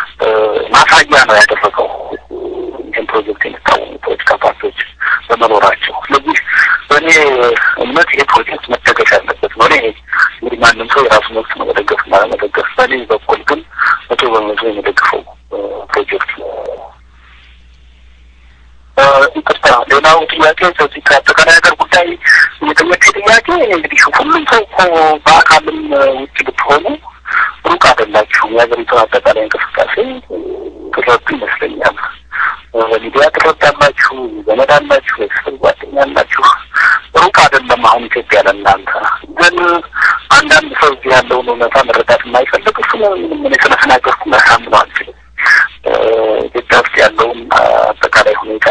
ማሳያ ነው ያደረገው ይህን ፕሮጀክት የሚቃወሙ ፖለቲካ ፓርቲዎች በመኖራቸው። ስለዚህ በእኔ እምነት ይህ ፕሮጀክት መደገፍ ያለበት ነው። እኔ እንግዲህ ማንም ሰው የራሱ መብት ነው መደገፍ እና ለመደገፍ። በእኔ በኩል ግን መቶ በመቶ የመደግፈው ፕሮጀክት ነው። ይቅርታ፣ ሌላው ጥያቄ ከዚህ ከአጠቃላይ ሀገር ጉዳይ የጠየቀ ጥያቄ እንግዲህ ሁሉም ሰው እኮ በአካልም ውጭ ብትሆኑ ሩቅ አይደላችሁም። የሀገሪቱን አጠቃላይ እንቅስቃሴ ትረዱ ይመስለኛል። በሚዲያ ትረዳላችሁ፣ ዘመድ አላችሁ፣ ቤተሰብ ጓደኛ አላችሁ። ሩቅ አይደለም አሁን ኢትዮጵያ ለእናንተ። ግን አንዳንድ ሰው እዚህ ያለውን እውነታ መረዳት የማይፈልግ እሱ ምንም እኔ ስለተናገርኩ ላሳምነው አልችልም። ኢትዮጵያ ውስጥ ያለውን አጠቃላይ ሁኔታ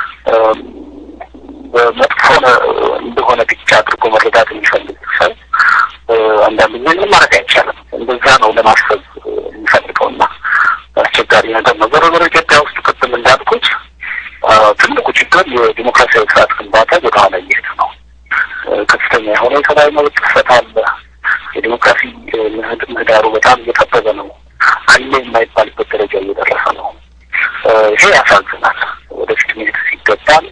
በመጥፎ እንደሆነ ብቻ አድርጎ መረዳት የሚፈልግ ሰው አንዳንድ ጊዜ ምንም ማድረግ አይቻልም። እንደዛ ነው ለማሰብ የሚፈልገውና አስቸጋሪ ነገር ነው። ዞሮ ዞሮ ኢትዮጵያ ውስጥ ቅድም እንዳልኩት ትልቁ ችግር የዲሞክራሲያዊ ስርዓት ግንባታ ወደኋላ እየሄደ ነው። ከፍተኛ የሆነ የሰብአዊ መብት ጥሰት አለ። የዲሞክራሲ ምህዳሩ በጣም እየጠበበ ነው። አለ የማይባልበት ደረጃ እየደረሰ ነው። ይሄ ያሳዝናል። ወደፊት መሄድ ሲገባል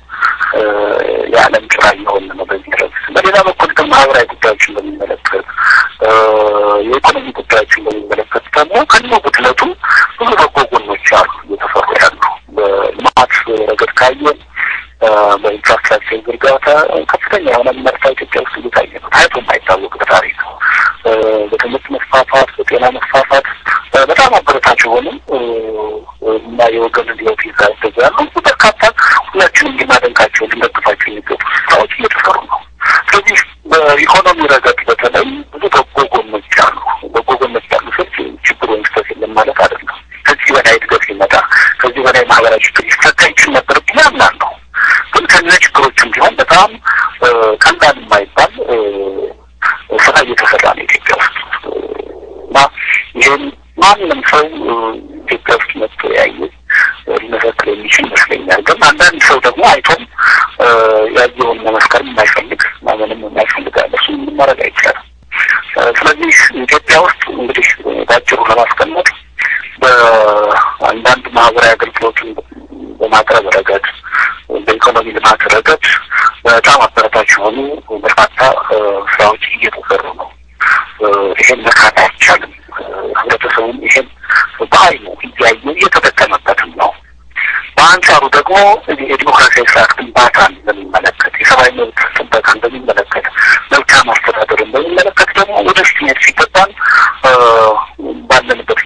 የዓለም ጭራ እየሆን ነው በዚህ ረገድ። በሌላ በኩል ግን ማህበራዊ ጉዳዮችን በሚመለከት የኢኮኖሚ ጉዳዮችን በሚመለከት ደግሞ ከነ ጉድለቱ ብዙ በጎ ጎኖች አሉ እየተሰሩ ያሉ በልማት ረገድ ካየን በኢንፍራስትራክቸር ዝርጋታ ከፍተኛ የሆነ ምርታ ኢትዮጵያ ውስጥ እየታየ ነው። ታይቶ የማይታወቅ በታሪክ በትምህርት መስፋፋት፣ በጤና መስፋፋት በጣም አበረታች የሆንም እና የወገንን ህይወት ይዛ ያሉ በርካታ ሁላችንም ልናደንቃቸው ልንደግፋቸው የሚገቡ ስራዎች እየተሰሩ ነው። ስለዚህ በኢኮኖሚ ረገድ በተለይ ብዙ በጎ ጎኖች አሉ። በጎ ጎኖች ያሉ ስልት ችግር ወይም ስህተት የለም ማለት አይደለም። ከዚህ በላይ እድገት ሲመጣ ከዚህ በላይ ማህበራዊ ችግር ሊፈታ ይችል ነበር ብዬ አምናለሁ። ግን ከነ ችግሮችም ቢሆን በጣም ቀላል የማይባል ስራ እየተሰራ ነው ኢትዮጵያ ውስጥ እና ይህን ማንም ሰው ኢትዮጵያ ውስጥ መጥቶ ያየ ሊመሰክር የሚችል ይመስለኛል። ግን አንዳንድ ሰው ደግሞ አይቶም ያየውን መመስከር የማይፈልግ ማመንም የማይፈልግ አለ። እሱ ምንም ማድረግ አይቻልም። ስለዚህ ኢትዮጵያ ውስጥ እንግዲህ በአጭሩ ለማስቀመጥ በአንዳንድ ማህበራዊ አገልግሎትን በማቅረብ ረገድ፣ በኢኮኖሚ ልማት ረገድ በጣም አበረታች የሆኑ በርካታ ስራዎች እየተሰሩ ነው። ይሄን መካት አይቻልም። ህብረተሰቡም ይሄን በአይኑ እያየ እየተጠቀመበትም ነው። በአንጻሩ ደግሞ የዲሞክራሲያዊ ስርዓት ግንባታን በሚመለከት የሰብአዊ መብት ጥበቃን በሚመለከት መልካም አስተዳደርን በሚመለከት ደግሞ ወደፊት መሄድ ሲገባን ባለንበት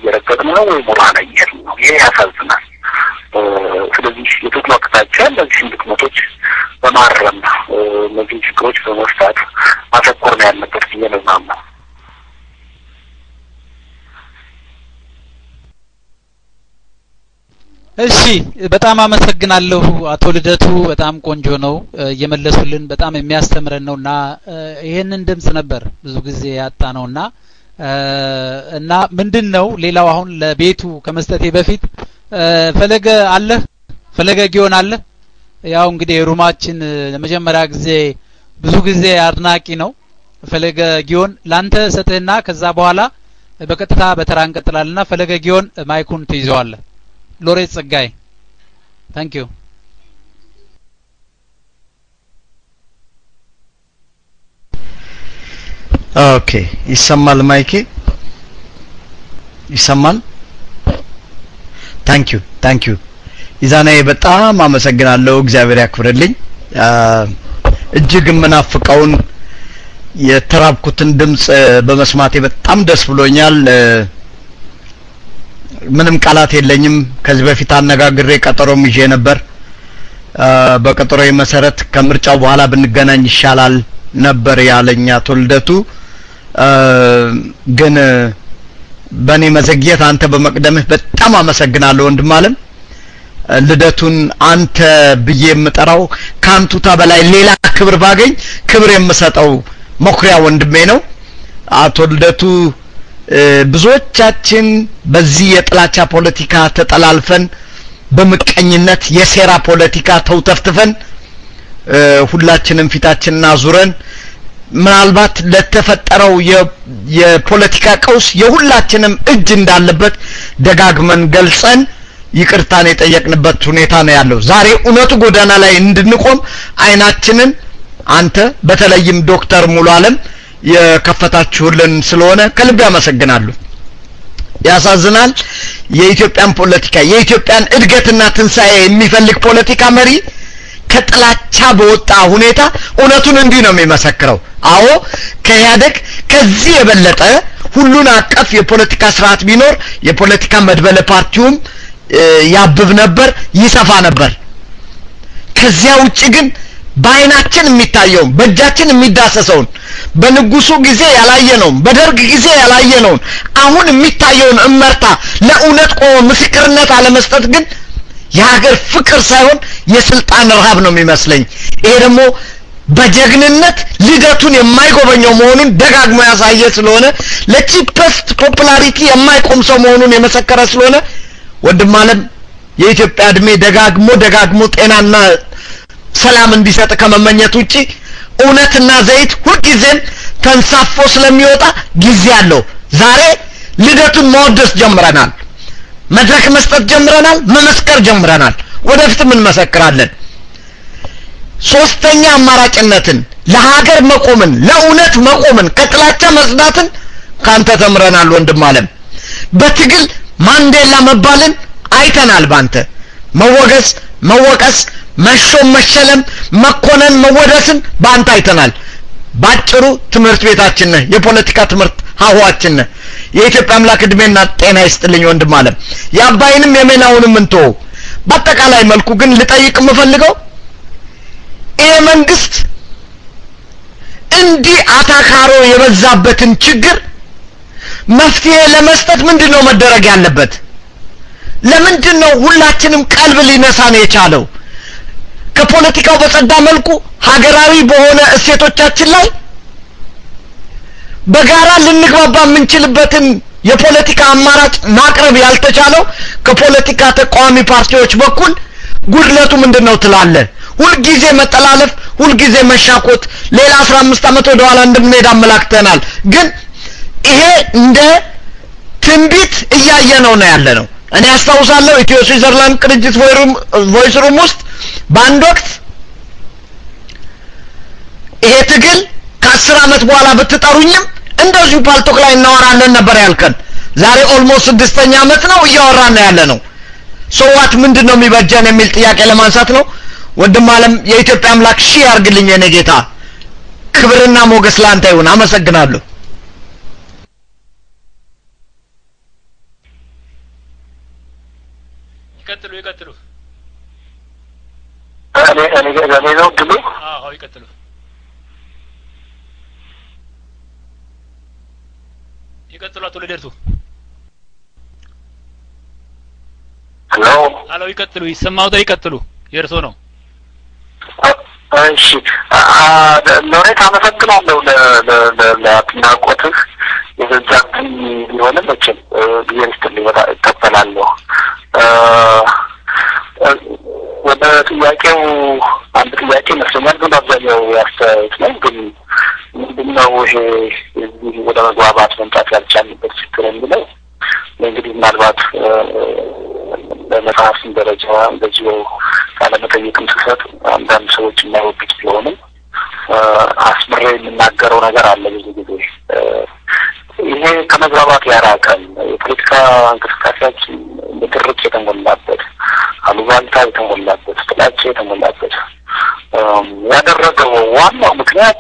በመፍታት ማተኮር ነው ያለበት ብዬ ነው የማምነው። እሺ በጣም አመሰግናለሁ አቶ ልደቱ። በጣም ቆንጆ ነው እየመለሱልን፣ በጣም የሚያስተምረን ነውና ይሄንን ድምጽ ነበር ብዙ ጊዜ ያጣ ነውና እና ምንድን ነው ሌላው አሁን ለቤቱ ከመስጠቴ በፊት ፈለገ አለ ፈለገ ጊዮን አለ ያው እንግዲህ ሩማችን ለመጀመሪያ ጊዜ ብዙ ጊዜ አድናቂ ነው ፈለገ ጊዮን ላንተ ሰጥህና ከዛ በኋላ በቀጥታ በተራ እንቀጥላልና ፈለገ ጊዮን ማይኩን ትይዘዋለህ ሎሬት ጸጋይ ታንክ ዩ ኦኬ ይሰማል ማይኬ ይሰማል ታንክ ዩ ታንክ ዩ ኢዛናዬ በጣም አመሰግናለሁ እግዚአብሔር ያክብርልኝ እጅግ የምናፍቀውን የተራብኩትን ድምጽ በመስማቴ በጣም ደስ ብሎኛል ምንም ቃላት የለኝም ከዚህ በፊት አነጋግሬ ቀጠሮም ይዤ ነበር በቀጠሮ መሰረት ከምርጫው በኋላ ብንገናኝ ይሻላል ነበር ያለኝ አቶ ልደቱ ግን በእኔ መዘግየት አንተ በመቅደምህ በጣም አመሰግናለሁ ወንድም አለም ልደቱን አንተ ብዬ የምጠራው ከአንቱታ በላይ ሌላ ክብር ባገኝ ክብር የምሰጠው መኩሪያ ወንድሜ ነው አቶ ልደቱ ብዙዎቻችን በዚህ የጥላቻ ፖለቲካ ተጠላልፈን በምቀኝነት የሴራ ፖለቲካ ተውተፍትፈን ሁላችንም ፊታችንን አዙረን ምናልባት ለተፈጠረው የፖለቲካ ቀውስ የሁላችንም እጅ እንዳለበት ደጋግመን ገልጸን ይቅርታን የጠየቅንበት ሁኔታ ነው ያለው። ዛሬ እውነቱ ጎዳና ላይ እንድንቆም አይናችንን አንተ በተለይም ዶክተር ሙሉ አለም የከፈታችሁልን ስለሆነ ከልብ ያመሰግናሉ። ያሳዝናል። የኢትዮጵያን ፖለቲካ የኢትዮጵያን እድገትና ትንሣኤ የሚፈልግ ፖለቲካ መሪ ከጥላቻ በወጣ ሁኔታ እውነቱን እንዲህ ነው የሚመሰክረው። አዎ ከኢህአደግ ከዚህ የበለጠ ሁሉን አቀፍ የፖለቲካ ስርዓት ቢኖር የፖለቲካ መድበለ ፓርቲውም ያብብ ነበር፣ ይሰፋ ነበር። ከዚያ ውጭ ግን በአይናችን የሚታየውን በእጃችን የሚዳሰሰውን በንጉሱ ጊዜ ያላየነውን በደርግ ጊዜ ያላየነውን አሁን የሚታየውን እመርታ ለእውነት ቆሞ ምስክርነት አለመስጠት ግን የሀገር ፍቅር ሳይሆን የስልጣን ረሃብ ነው የሚመስለኝ። ይሄ ደግሞ በጀግንነት ልደቱን የማይጎበኘው መሆኑን ደጋግሞ ያሳየ ስለሆነ ለቺፐስት ፖፑላሪቲ የማይቆም ሰው መሆኑን የመሰከረ ስለሆነ ወንድም አለም የኢትዮጵያ እድሜ ደጋግሞ ደጋግሞ ጤናና ሰላም እንዲሰጥ ከመመኘት ውጪ እውነትና ዘይት ሁልጊዜም ተንሳፎ ስለሚወጣ ጊዜ አለው። ዛሬ ልደቱን ማወደስ ጀምረናል። መድረክ መስጠት ጀምረናል። መመስከር ጀምረናል። ወደፊትም እንመሰክራለን። ሶስተኛ አማራጭነትን፣ ለሀገር መቆምን፣ ለእውነት መቆምን፣ ከጥላቻ መጽዳትን ካንተ ተምረናል ወንድም አለም። በትግል ማንዴላ መባልን አይተናል። ባንተ መወገዝ፣ መወቀስ፣ መሾም፣ መሸለም፣ መኮነን፣ መወደስን ባንተ አይተናል። ባጭሩ ትምህርት ቤታችን ነህ። የፖለቲካ ትምህርት ሀዋችን ነህ። የኢትዮጵያ አምላክ እድሜና ጤና ይስጥልኝ ወንድም አለም። የአባይንም የሜናውንም እንቶ በአጠቃላይ መልኩ ግን ልጠይቅ የምፈልገው ይሄ መንግስት እንዲህ አታካሮ የበዛበትን ችግር መፍትሄ ለመስጠት ምንድን ነው መደረግ ያለበት? ለምንድን ነው ሁላችንም ቀልብ ሊነሳን የቻለው? ከፖለቲካው በጸዳ መልኩ ሀገራዊ በሆነ እሴቶቻችን ላይ በጋራ ልንግባባ የምንችልበትን የፖለቲካ አማራጭ ማቅረብ ያልተቻለው ከፖለቲካ ተቃዋሚ ፓርቲዎች በኩል ጉድለቱ ምንድን ነው ትላለህ? ሁልጊዜ መጠላለፍ፣ ሁልጊዜ መሻኮት፣ ሌላ አስራ አምስት ዓመት ወደ ኋላ እንደምንሄድ አመላክተናል። ግን ይሄ እንደ ትንቢት እያየ ነው ነው ያለ ነው። እኔ አስታውሳለሁ ኢትዮ ስዊዘርላንድ ቅንጅት ቮይስ ሩም ውስጥ በአንድ ወቅት ይሄ ትግል ከአስር ዓመት በኋላ ብትጠሩኝም እንደዚሁ ፓልቶክ ላይ እናወራለን ነበር ያልከን። ዛሬ ኦልሞስት ስድስተኛ ዓመት ነው እያወራን ነው ያለ ነው። ሶዋት ምንድን ነው የሚበጀን የሚል ጥያቄ ለማንሳት ነው። ወንድም አለም የኢትዮጵያ አምላክ ሺህ ያርግልኝ የኔ ጌታ። ክብርና ሞገስ ለአንተ ይሁን። አመሰግናለሁ። ይቀጥሉ ይቀጥሉ። እኔ እኔ እኔ ነው ድሉ አዎ ይቀጥሉ። ይቀጥሉ አቶ ልደቱ። ሄሎ አሎ ይቀጥሉ፣ ይሰማዎታል? ይቀጥሉ፣ የእርሶ ነው። እሺ ሎሬት አመሰግናለሁ ለአድናቆትህ የበዛብኝ ቢሆንም መቼም ጊዜ ስትልኝ በጣም እቀበላለሁ። ወደ ጥያቄው አንድ ጥያቄ ይመስለኛል፣ ግን አብዛኛው ያስተያየት ነው። ግን ምንድነው ይሄ እዚህ ወደ መግባባት መምጣት ያልቻልንበት ችግር የሚለው እንግዲህ ምናልባት በመጽሐፍም ደረጃ እንደዚሁ ቃለመጠይቅም ስሰጥ አንዳንድ ሰዎች የማይወዱት ቢሆንም አስምሬ የምናገረው ነገር አለ ብዙ ጊዜ ይሄ ከመግባባት ያራቀን የፖለቲካ እንቅስቃሴያችን ንትርክ የተሞላበት አሉባልታ የተሞላበት ጥላቻ የተሞላበት ያደረገው ዋናው ምክንያት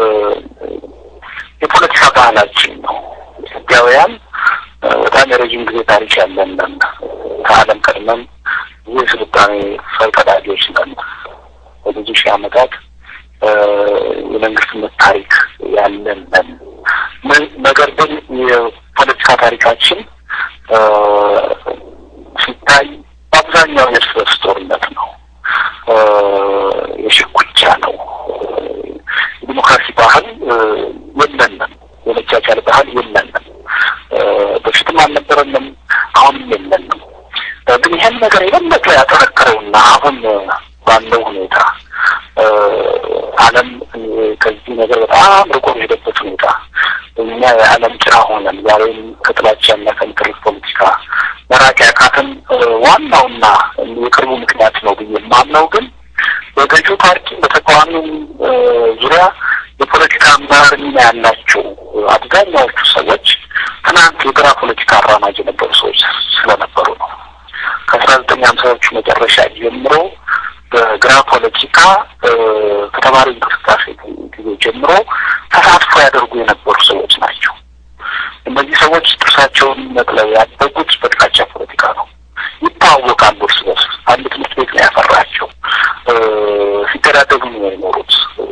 የፖለቲካ ባህላችን ነው። ኢትዮጵያውያን በጣም የረዥም ጊዜ ታሪክ ያለን ነን። ከዓለም ቀድመን ብዙ የስልጣኔ ፈርቀዳጆች ነን። በብዙ ሺህ ዓመታት የመንግስትነት ታሪክ ያለን ነን። ነገር ግን የፖለቲካ ታሪካችን ሲታይ በአብዛኛው የእርስ በርስ ጦርነት ነው፣ የሽኩቻ ነው። የዲሞክራሲ ባህል የለንም፣ የመቻቻል ባህል የለንም። በፊትም አልነበረንም፣ አሁንም የለንም። ግን ይህን ነገር የበለጠ ያጠነከረውና አሁን ባለው ሁኔታ ዓለም ከዚህ ነገር በጣም ርቆ የሄደበት ሁኔታ እኛ የዓለም ጭራ ሆነን ዛሬም ከጥላቻና ከምክርት ፖለቲካ መራቅ ያቃተን ዋናውና የቅርቡ ምክንያት ነው ብዬ የማምነው ግን በገዢው ፓርቲ በተቃዋሚው ዙሪያ የፖለቲካ አመራር ሚና ያላቸው አብዛኛዎቹ ሰዎች ትናንት የግራ ፖለቲካ አራማጅ የነበሩ ሰዎች ስለነበሩ ነው። ከአስራ ዘጠኝ ሀምሳዎቹ መጨረሻ ጀምሮ በግራ ፖለቲካ ከተማሪ እንቅስቃሴ ጊዜ ጀምሮ ተሳትፎ ያደርጉ የነበሩ ሰዎች ናቸው። እነዚህ ሰዎች ጥርሳቸውን ነቅለው ያደጉት በጥላቻ ፖለቲካ ነው። ይታወቃሉ እርስ በርስ። አንድ ትምህርት ቤት ነው ያፈራቸው። ሲገዳደሉ ነው የኖሩት።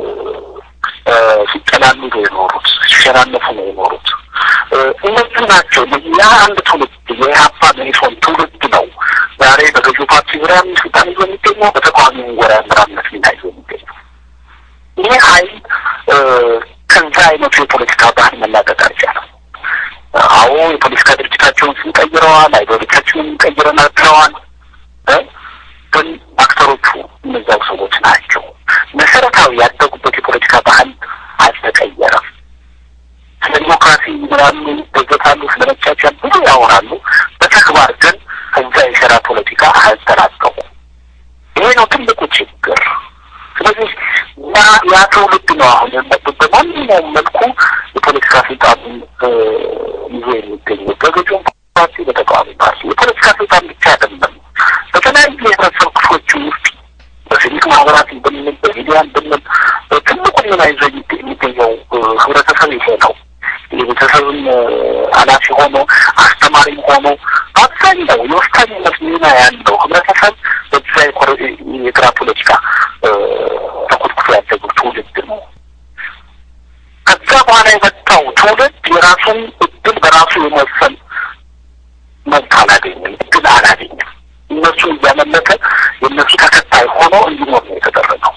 ሲጠላሉ ነው የኖሩት። ሲሸናነፉ ነው የኖሩት። እነዚህ ናቸው። ያ አንድ ትውልድ የኢህአፓ መኢሶን ትውልድ ነው ዛሬ በገዢው ፓርቲ ዙሪያ ስልጣን ይዞ የሚገኘው በተቃዋሚው ወረ አመራርነት ሚና ይዞ የሚገኘው ይህ ኃይል ከዛ አይነቱ የፖለቲካ ባህል መላቀቅ አልቻለም። አዎ የፖለቲካ ድርጅታቸውን ስንቀይረዋል፣ አይዲዮሎጂያቸውን ቀይረናል ብለዋል። ግን አክተሮቹ እነዛው ሰዎች ናቸው። መሰረታዊ ያደጉበት የፖለቲካ ባህል አልተቀየረም። ስለ ዲሞክራሲ ይላሉ፣ ይደገታሉ፣ ስለ መቻቻል ብዙ ያወራሉ። በተግባር ግን ከዛ የሸራ ፖለቲካ አልተላቀቁም። ይሄ ነው ትልቁ ችግር። ስለዚህ ያ ያ ትውልድ ነው አሁን የመጡት በማንኛውም መልኩ የፖለቲካ ስልጣኑን ይዞ የሚገኘው በገዢው ፓርቲ፣ በተቃዋሚ ፓርቲ የፖለቲካ ስልጣን ብቻ አይደለም። በተለያዩ የህብረተሰብ ክፍሎች ውስጥ በሲቪክ ማህበራት ብንል በሚዲያን ብንል ትልቁ ሚና ይዞ የሚገኘው ህብረተሰብ ይሄ ነው። የቤተሰብም ኃላፊ ሆኖ አስተማሪም ሆኖ በአብዛኛው የወሳኝነት ሚና ያለው ህብረተሰብ በዛ የግራ ፖለቲካ ተኮትኩቶ ያደጉ ትውልድ ነው። ከዛ በኋላ የመጣው ትውልድ የራሱን እድል በራሱ የመወሰን መብት አላገኝም፣ እድል አላገኝም። እነሱ እያመለከ የእነሱ ተከታይ ሆኖ እንዲኖር ነው የተደረገው።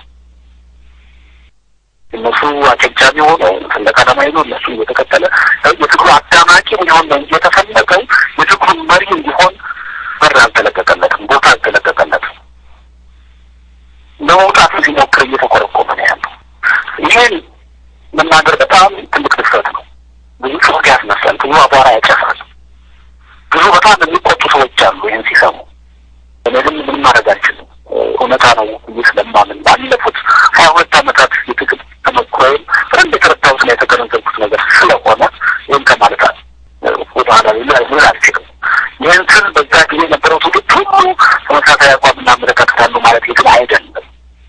እነሱ አጨብጫቢ ሆነው ሰንደቅ ዓላማ ይዞ እነሱ እየተከተለ የትግሩ አዳማቂ እንዲሆን ነው እንጂ የተፈለገው የትግሩ መሪ እንዲሆን በር አልተለቀቀለትም፣ ቦታ አልተለቀቀለትም። ለመውጣት ሲሞክር እየተኮረኮመ ነው ያለው። ይሄን መናገር በጣም ትልቅ ድፍረት ነው። ብዙ ጩኸት ያስነሳል፣ ብዙ አቧራ ያጨሳል። ብዙ በጣም የሚቆጡ ሰዎች አሉ ይህን ሲሰሙ። እኔ ግን ምንም ማድረግ አልችልም። እውነታ ነው ብዬ ስለማምን ባለፉት ሀያ ሁለት ዓመታት የትግል ተሞክሮዬም በደንብ የተረዳሁትና የተገነዘብኩት ነገር ስለሆነ ይህን ከማለት ወደ ኋላ ሊል አልችልም። ይህን ስል በዛ ጊዜ የነበረው ትውልድ ሁሉ ተመሳሳይ አቋምና አመለካከት አለው ማለት ግን አይደለም።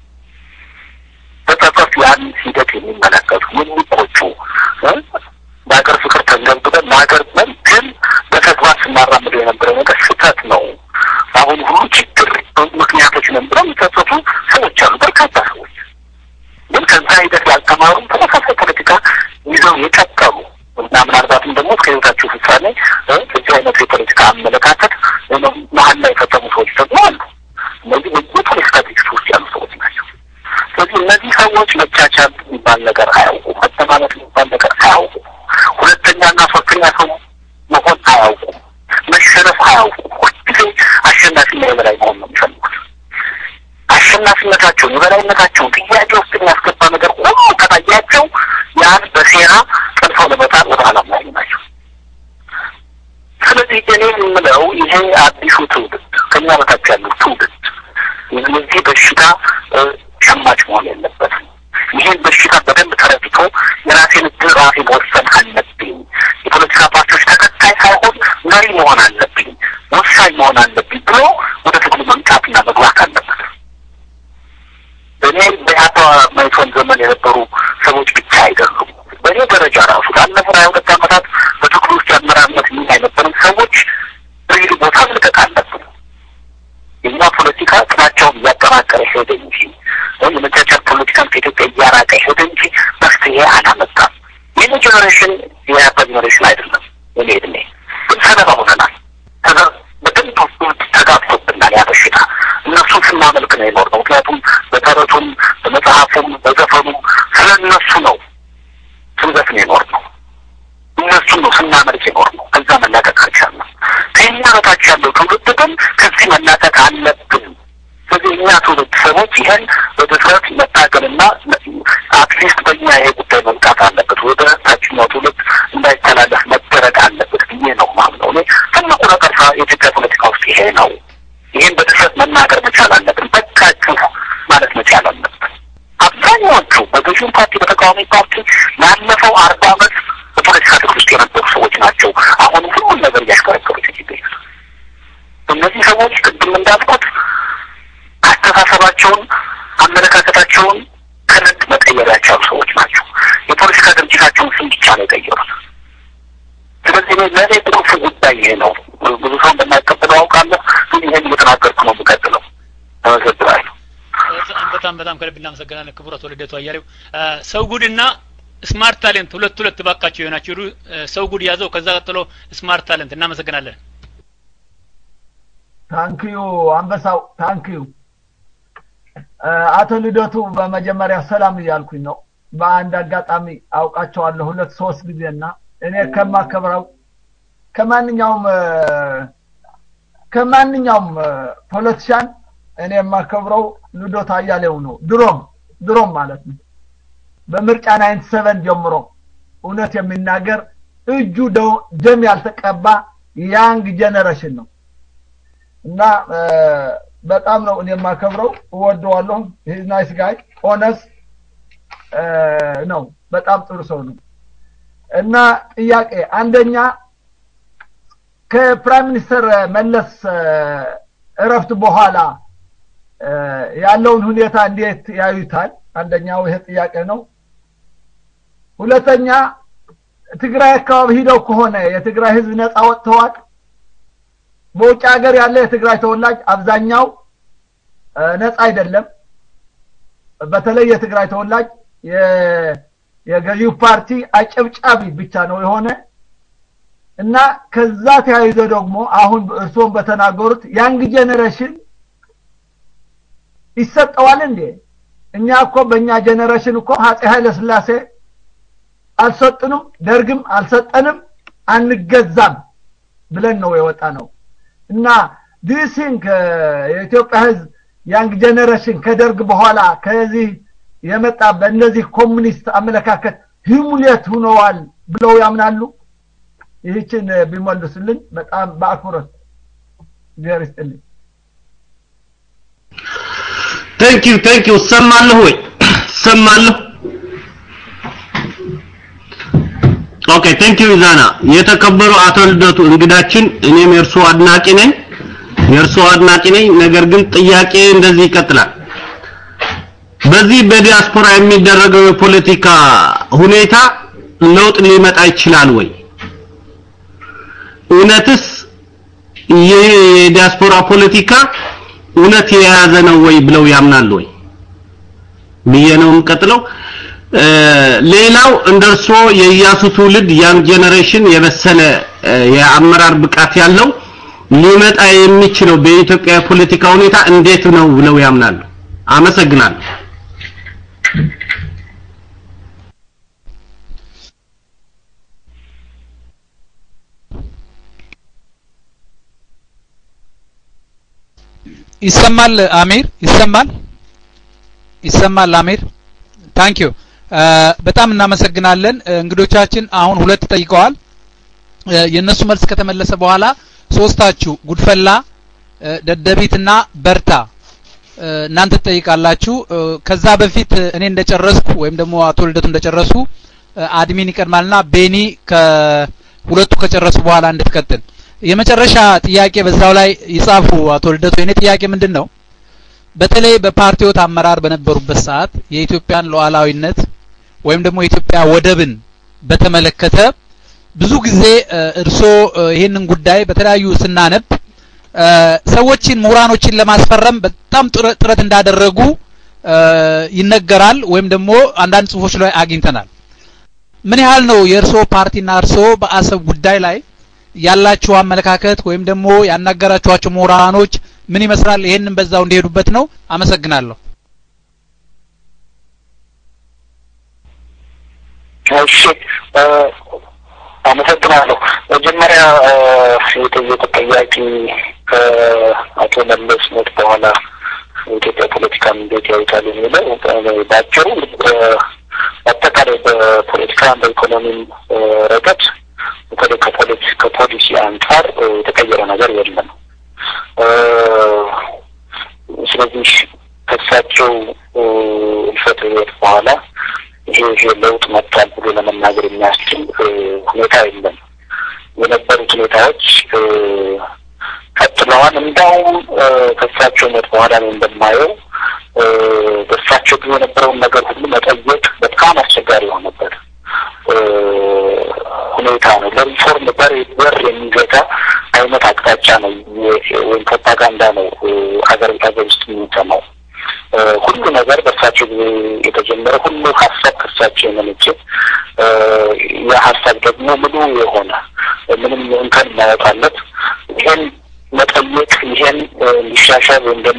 በጸጸት ያን ሂደት የሚመለከቱ የሚቆጩ በሀገር ፍቅር ተንገብግበን ለሀገር መን ግን በተግባር ስናራምደው የነበረው ነገር ስህተት ነው። አሁን ሁሉ ችግር ምክንያቶች ነን ብለው የሚጸጸቱ ሰዎች አሉ፣ በርካታ ሰዎች ግን ከዛ ሂደት ያልተማሩ ተመሳሳይ ፖለቲካ ይዘው የቀጠሉ እና ምናልባትም ደግሞ እስከ ህይወታቸው ሴራ ጠልፈው ለመጣል ወደ ኋላ ማይ ናቸው። ስለዚህ እኔ የምለው ይሄ አዲሱ ትውልድ ከኛ በታች ያለው ትውልድ የዚህ በሽታ ሸማች መሆን የለበትም። ይህን በሽታ በደንብ ተረድቶ የራሴን እድል ራሴ መወሰን አለብኝ። የፖለቲካ ፓርቲዎች ተከታይ ሳይሆን መሪ መሆን አለብኝ፣ ወሳኝ መሆን አለብኝ ብሎ ወደ ትግሉ መምጣትና መግባት አለበት። እኔ በኢህአፓ መኢሶን ዘመን የነበሩ ሰዎች ብቻ አይደሉም። በእኔ ደረጃ ራሱ ላለፉት ሀያ ሁለት ዓመታት በትግሉ ውስጥ የአመራርነት ሚና የነበረን ሰዎች ሪል ቦታ መልቀቅ አለብን። የኛ ፖለቲካ ጥላቻውን እያጠናከረ ሄደ እንጂ ወይም የመቻቻል ፖለቲካን ከኢትዮጵያ እያራቀ ሄደ እንጂ መፍትሄ አላመጣም። የኔ ጄኔሬሽን የኢህአፓ ጄኔሬሽን አይደለም። የኔ እድሜ ግን ሰለባ ሆነናል። ከዛ በደንብ ተጋብቶብናል ያ በሽታ። እነሱን ስናመልክ ነው የኖርነው። ምክንያቱም በተረቱም በመጽሐፉም በዘፈኑም ስለ እነሱ ነው ስንዘፍን የኖርነው። እነሱን ነው ስናመልክ የኖርነው። ከዛ መላቀቅ አልቻልንም። ከእኛ በታች ያለው ትውልድ ግን ከዚህ መላቀቅ አለብን። ስለዚህ እኛ ትውልድ ሰዎች ይህን በድፍረት መታገልና አትሊስት በእኛ ይሄ ጉዳይ መምጣት አለበት፣ ወደ ታችኛው ትውልድ እንዳይተላለፍ መደረግ አለበት ብዬ ነው ማምነው። እኔ ትልቁ ነቀርሳ የኢትዮጵያ ፖለቲካ ውስጥ ይሄ ነው። ይህን በድፍረት መናገር መቻል አለብን። በቃችሁ ማለት መቻል አለብን። አብዛኛዎቹ በገዢው ፓርቲ በተቃዋሚ ፓርቲ ላለፈው አርባ ዓመት በፖለቲካ ትግል ውስጥ የነበሩ ሰዎች ናቸው። አሁንም ሁሉም ነገር እያሽከረከሩት የሚገኙት እነዚህ ሰዎች ቅድም እንዳልኩት አስተሳሰባቸውን፣ አመለካከታቸውን ከነድ መቀየር ያቻሉ ሰዎች ናቸው። የፖለቲካ ድርጅታቸውን ስም ብቻ ነው የቀየሩት። ስለዚህ ለእኔ ቁልፍ ጉዳይ ይሄ ነው። ብዙ ሰው እንደማይቀበለው አውቃለሁ፣ ግን ይሄን እየተናገርኩ ነው የምቀጥለው። አመሰግናለሁ። በጣም በጣም ከልብ እናመሰግናለን ክቡር አቶ ልደቱ አያሌው። ሰው ጉድና ስማርት ታሌንት ሁለት ሁለት ባካቸው የሆናችሁ ሰው ጉድ ያዘው፣ ከዛ ቀጥሎ ስማርት ታሌንት። እናመሰግናለን። ታንክዩ አንበሳው ታንክዩ። አቶ ልደቱ በመጀመሪያ ሰላም እያልኩኝ ነው። በአንድ አጋጣሚ አውቃቸዋለሁ ሁለት ሶስት ጊዜና እኔ ከማከብረው ከማንኛውም ከማንኛውም ፖለቲሻን እኔ የማከብረው ልደቱ አያሌው ነው። ድሮም ድሮም ማለት ነው በምርጫ ናይንቲ ሰቨን ጀምሮ እውነት የሚናገር እጁ ደም ያልተቀባ ያንግ ጀነሬሽን ነው እና በጣም ነው እኔ የማከብረው፣ እወደዋለሁ። ሂዝ ናይስ ጋይ ኦነስ ነው። በጣም ጥሩ ሰው ነው እና ጥያቄ አንደኛ ከፕራይም ሚኒስተር መለስ እረፍት በኋላ ያለውን ሁኔታ እንዴት ያዩታል? አንደኛው ይሄ ጥያቄ ነው። ሁለተኛ ትግራይ አካባቢ ሂደው ከሆነ የትግራይ ህዝብ ነፃ ወጥተዋል። በውጭ ሀገር ያለ የትግራይ ተወላጅ አብዛኛው ነፃ አይደለም። በተለይ የትግራይ ተወላጅ የገዢው ፓርቲ አጨብጫቢ ብቻ ነው የሆነ እና ከዛ ተያይዞ ደግሞ አሁን እርስዎም በተናገሩት ያንግ ጄኔሬሽን ይሰጠዋል እንዴ? እኛ እኮ በእኛ ጄኔሬሽን እኮ አፄ ኃይለ ስላሴ አልሰጡንም፣ ደርግም አልሰጠንም፣ አንገዛም ብለን ነው የወጣ ነው እና ዲሲንክ የኢትዮጵያ ህዝብ ያንግ ጄኔሬሽን ከደርግ በኋላ ከዚህ የመጣ በእነዚህ ኮሙኒስት አመለካከት ሂሙሌት ሁነዋል ብለው ያምናሉ? ይህችን ቢመልሱልኝ በጣም በአክብሮት እግዚአብሔር ይስጥልኝ። ቴንክ ዩ ቴንክ ዩ ሰማለሁ ወይ ሰማለሁ ኦኬ ቴንክ ዩ ዛና የተከበሩ አቶ ልደቱ እንግዳችን እኔም የእርሶ አድናቂ ነኝ የእርሶ አድናቂ ነኝ ነገር ግን ጥያቄ እንደዚህ ይቀጥላል በዚህ በዲያስፖራ የሚደረገው የፖለቲካ ሁኔታ ለውጥ ሊመጣ ይችላል ወይ እውነትስ ይህ የዲያስፖራ ፖለቲካ እውነት የያዘ ነው ወይ ብለው ያምናሉ ወይ ብዬ ነው የምቀጥለው ሌላው እንደርሶ የኢያሱ ትውልድ ያንግ ጄኔሬሽን የበሰለ የአመራር ብቃት ያለው ሊመጣ የሚችለው በኢትዮጵያ የፖለቲካ ሁኔታ እንዴት ነው ብለው ያምናሉ አመሰግናለሁ ይሰማል አሚር ይሰማል ይሰማል አሚር ታንክ ዩ በጣም እናመሰግናለን እንግዶቻችን አሁን ሁለት ጠይቀዋል የእነሱ መልስ ከተመለሰ በኋላ ሶስታችሁ ጉድፈላ ደደቢትና በርታ እናንተ ትጠይቃላችሁ ከዛ በፊት እኔ እንደጨረስኩ ወይም ደግሞ አቶ ልደቱ እንደጨረሱ አድሚን ይቀድማልና ቤኒ ከሁለቱ ከጨረሱ በኋላ እንድትቀጥል የመጨረሻ ጥያቄ በዛው ላይ ይጻፉ አቶ ልደቱ የኔ ጥያቄ ምንድን ነው በተለይ በፓርቲዎት አመራር በነበሩበት ሰዓት የኢትዮጵያን ሉዓላዊነት ወይም ደግሞ የኢትዮጵያ ወደብን በተመለከተ ብዙ ጊዜ እርሶ ይህንን ጉዳይ በተለያዩ ስናነብ ሰዎችን ምሁራኖችን ለማስፈረም በጣም ጥረት እንዳደረጉ ይነገራል ወይም ደግሞ አንዳንድ ጽሁፎች ላይ አግኝተናል ምን ያህል ነው የእርሶ ፓርቲና እርሶ በአሰብ ጉዳይ ላይ ያላችሁ አመለካከት ወይም ደግሞ ያናገራችኋቸው ምሁራኖች ምን ይመስላል ይሄንን በዛው እንዲሄዱበት ነው አመሰግናለሁ እሺ አመሰግናለሁ መጀመሪያ የጠየቁት ጥያቄ ከአቶ መለስ ሞት በኋላ የኢትዮጵያ ፖለቲካን እንዴት ያዩታል የሚለው በአጭሩ አጠቃላይ በፖለቲካ በኢኮኖሚም ረገድ በተለይ ከፖሊሲ አንጻር የተቀየረ ነገር የለም ስለዚህ ከሳቸው እልፈት ህይወት በኋላ ይሄ ይሄ ለውጥ መጥቷል ብሎ ለመናገር የሚያስችል ሁኔታ የለም የነበሩት ሁኔታዎች ቀጥለዋል እንዳውም ከሳቸው ሞት በኋላ ነው እንደማየው በሳቸው ጊዜ የነበረውን ነገር ሁሉ መጠየቅ በጣም አስቸጋሪ የሆነበት ሁኔታ ነው ለሪፎርም በር በር የሚዘጋ አይነት አቅጣጫ ነው ወይም ፕሮፓጋንዳ ነው ሀገር ሀገር ውስጥ የሚሰማው ሁሉ ነገር በእሳቸው ጊዜ የተጀመረ ሁሉ ሀሳብ ከእሳቸው የመነጨ ያ ሀሳብ ደግሞ ሙሉ የሆነ ምንም እንከን የማያወጣለት ይሄን መጠየቅ ይሄን ሊሻሻል ወይም ደግሞ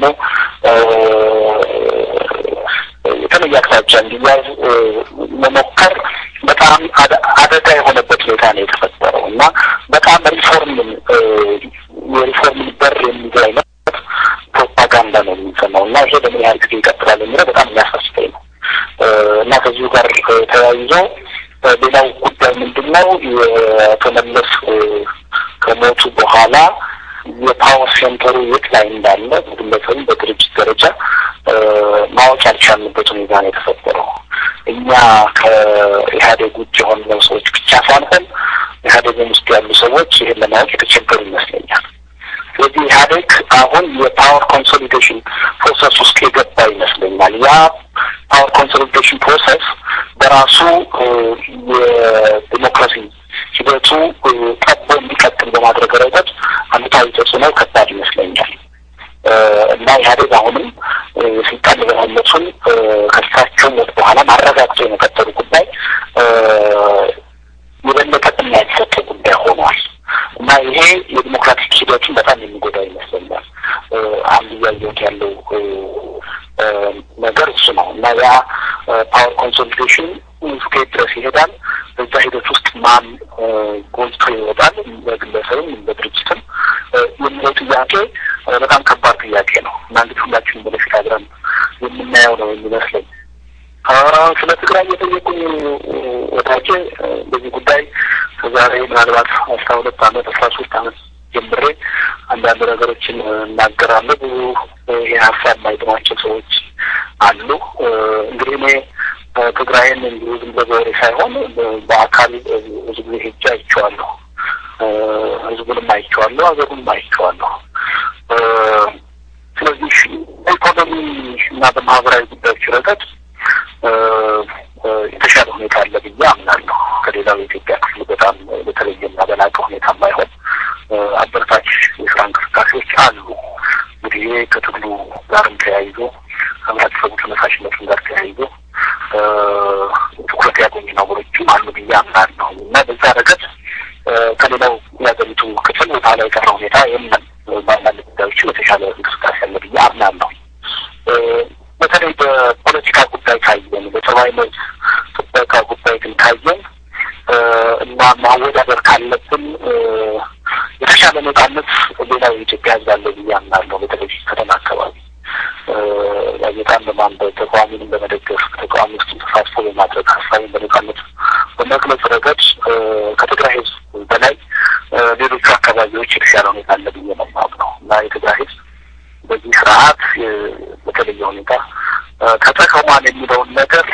የተለየ አቅጣጫ እንዲያዝ መሞከር በጣም አደጋ የሆነበት ሁኔታ ነው የተፈጠረው እና በጣም ሪፎርምን የሪፎርምን በር የሚገ አይነት ፕሮፓጋንዳ ነው የሚሰማው እና ይሄ በምን ያህል ጊዜ ይቀጥላል የሚለው በጣም የሚያሳስበኝ ነው እና ከዚሁ ጋር ተያይዞ ሌላው ጉዳይ ምንድን ነው የተመለስ ከሞቱ በኋላ የፓወር ሴንተሩ የት ላይ እንዳለ በግለሰብም በድርጅት ደረጃ ማወቅ ያልቻልንበት ሁኔታ ነው የተፈጠረው። እኛ ከኢህአዴግ ውጭ የሆነው ሰዎች ብቻ ሳንሆን ኢህአዴግም ውስጥ ያሉ ሰዎች ይህን ለማወቅ የተቸገሩ ይመስለኛል። ስለዚህ ኢህአዴግ አሁን የፓወር ኮንሶሊዴሽን ፕሮሰስ ውስጥ የገባ ይመስለኛል። ያ ፓወር ኮንሶሊዴሽን ፕሮሰስ በራሱ የዲሞክራሲ ሂደቱ ጠቦ እንዲቀጥል በማድረግ ረገድ አሉታዊ ተጽዕኖ ከባድ ይመስለኛል እና ኢህአዴግ አሁንም የስልጣን የበላይነቱን ከሳቸው ሞት በኋላ ማረጋግጦ የመቀጠሉ ጉዳይ የበለጠ ቅድሚያ የተሰጠ ጉዳይ ሆኗል እና ይሄ የዲሞክራቲክ ሂደቱን በጣም የሚጎዳ ይመስለኛል። አንድ እያየሁት ያለው ነገር እሱ ነው እና ያ ፓወር ኮንሶሊዴሽን እስከየት ድረስ ይሄዳል? በዛ ሂደት ውስጥ ማን ጎልቶ ይወጣል? በግለሰብም በድርጅትም የሚለው ጥያቄ በጣም ከባድ ጥያቄ ነው እና እንግዲህ ሁላችንም ወደፊት አብረን የምናየው ነው የሚመስለኝ። ስለ ትግራይ እየጠየቁኝ ወዳጄ በዚህ ጉዳይ ከዛሬ ምናልባት አስራ ሁለት አመት አስራ ሶስት አመት ጀምሬ አንዳንድ ነገሮችን እናገራለሁ። ብዙ ይህ ሀሳብ የማይጥማቸው ሰዎች አሉ። እንግዲህ እኔ ትግራይን እንዲሁ ዝም ብሎ በወሬ ሳይሆን በአካል ብዙ ጊዜ ሄጄ አይቼዋለሁ። ህዝቡንም አይቼዋለሁ፣ ሀገሩንም አይቼዋለሁ። ስለዚህ በኢኮኖሚ እና በማህበራዊ ጉዳዮች ረገድ የተሻለ ሁኔታ አለ ብዬ አምናለሁ። ከሌላው የኢትዮጵያ ክፍል በጣም በተለየና በላቀ ሁኔታ ባይሆን አበረታች የስራ እንቅስቃሴዎች አሉ። እንግዲህ ይሄ ከትግሉ ጋርም ተያይዞ ከህብረተሰቡ ተነሳሽነቱም ጋር ተያይዞ ትኩረት ያገኙ ነገሮችም አሉ ብዬ አምናለሁ እና በዛ ረገድ ከሌላው የሀገሪቱ ክፍል ወደኋላ የቀረ ሁኔታ የለም። በአንዳንድ ጉዳዮችም የተሻለ እንቅስቃሴ አለ ብዬ አምናለሁ። በተለይ በፖለቲካ ጉዳይ ካየን፣ በሰብአዊ መብት ጥበቃ ጉዳይ ግን ካየን እና ማወዳደር ካለብን የተሻለ ነጻነት ሌላው የኢትዮጵያ ህዝብ አለ ብዬ አምናለሁ። በተለይ ከተማ አካባቢ ጋዜጣን በማንበብ ተቃዋሚንም በመደገፍ ተቃዋሚ ውስጥ ተሳትፎ በማድረግ ህዝብ ረገድ ከትግራይ ህዝብ በላይ ሌሎቹ አካባቢዎች የተሻለ ሁኔታ አለ ብዬ ነው የማምነው እና የትግራይ ህዝብ በዚህ ስርዓት በተለየ ሁኔታ ተጠቅሟል የሚለውን ነገር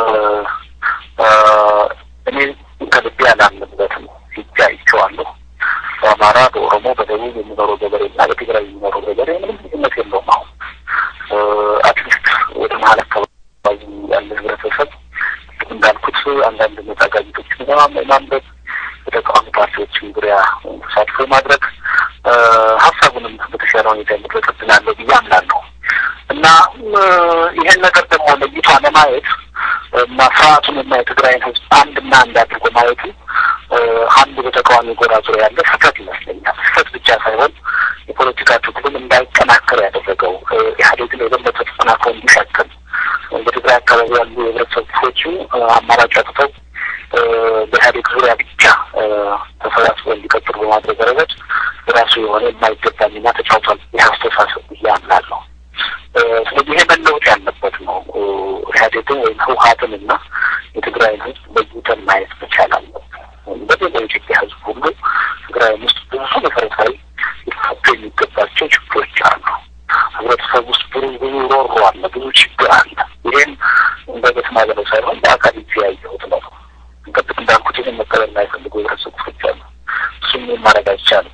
እኔ ከልቤ አላምንበትም። ሂጄ አይቼዋለሁ። በአማራ፣ በኦሮሞ፣ በደቡብ የሚኖረው ገበሬ እና በትግራይ የሚኖረው ገበሬ ምንም ልዩነት የለውም። አሁን አትሊስት ወደ መሀል አካባቢ ያለ ህብረተሰብ እንዳልኩት አንዳንድ ነጻ ጋዜጦችን ማንበብ በተቃዋሚ ፓርቲዎችን ዙሪያ ተሳትፎ ማድረግ ሀሳቡንም በተሻለ ሁኔታ የመግለጽ እድል አለው ብዬ አምናለሁ እና ይሄን ነገር ደግሞ ለይቶ ለማየት እና ስርዓቱን እና የትግራይን ህዝብ አንድና አንድ አድርጎ ማየቱ አንድ በተቃዋሚ ጎራ ዙሪያ ያለ ስህተት ይመስለኛል። ስህተት ብቻ ሳይሆን የፖለቲካ ትግሉን እንዳይጠናከር ያደረገው ኢህአዴግን የበለጠ ተጠናክሮ እንዲሸክም በትግራይ አካባቢ ያሉ የህብረተሰብ ክፍሎቹ አማራጭ አጥተው በኢህአዴግ ዙሪያ ብቻ ተሰባስበው እንዲቀጥሉ በማድረግ ረገድ የራሱ የሆነ የማይገባ ሚና ተጫውቷል። ይህ አስተሳሰብ ብዬ አምናለሁ። ስለዚህ ይሄ መለወጥ ያለበት ነው። ኢህአዴግን ወይም ህወሀትን እና የትግራይን ህዝብ ለይተን ማየት መቻል አለብን። በሌላ የኢትዮጵያ ህዝብ ሁሉ ትግራይ ውስጥ ብዙ መሰረታዊ ሊፈቱ የሚገባቸው ችግሮች አሉ። ህብረተሰብ ውስጥ ብዙ ብዙ ሮሮ አለ፣ ብዙ ችግር አለ። ይህን እንደ በተናገረው ሳይሆን በአካል ይዤ ያየሁት ነው። ቅድም እንዳልኩት ይህን መቀበል የማይፈልጉ የህብረተሰብ ክፍሎች አሉ። እሱም ማድረግ አይቻልም።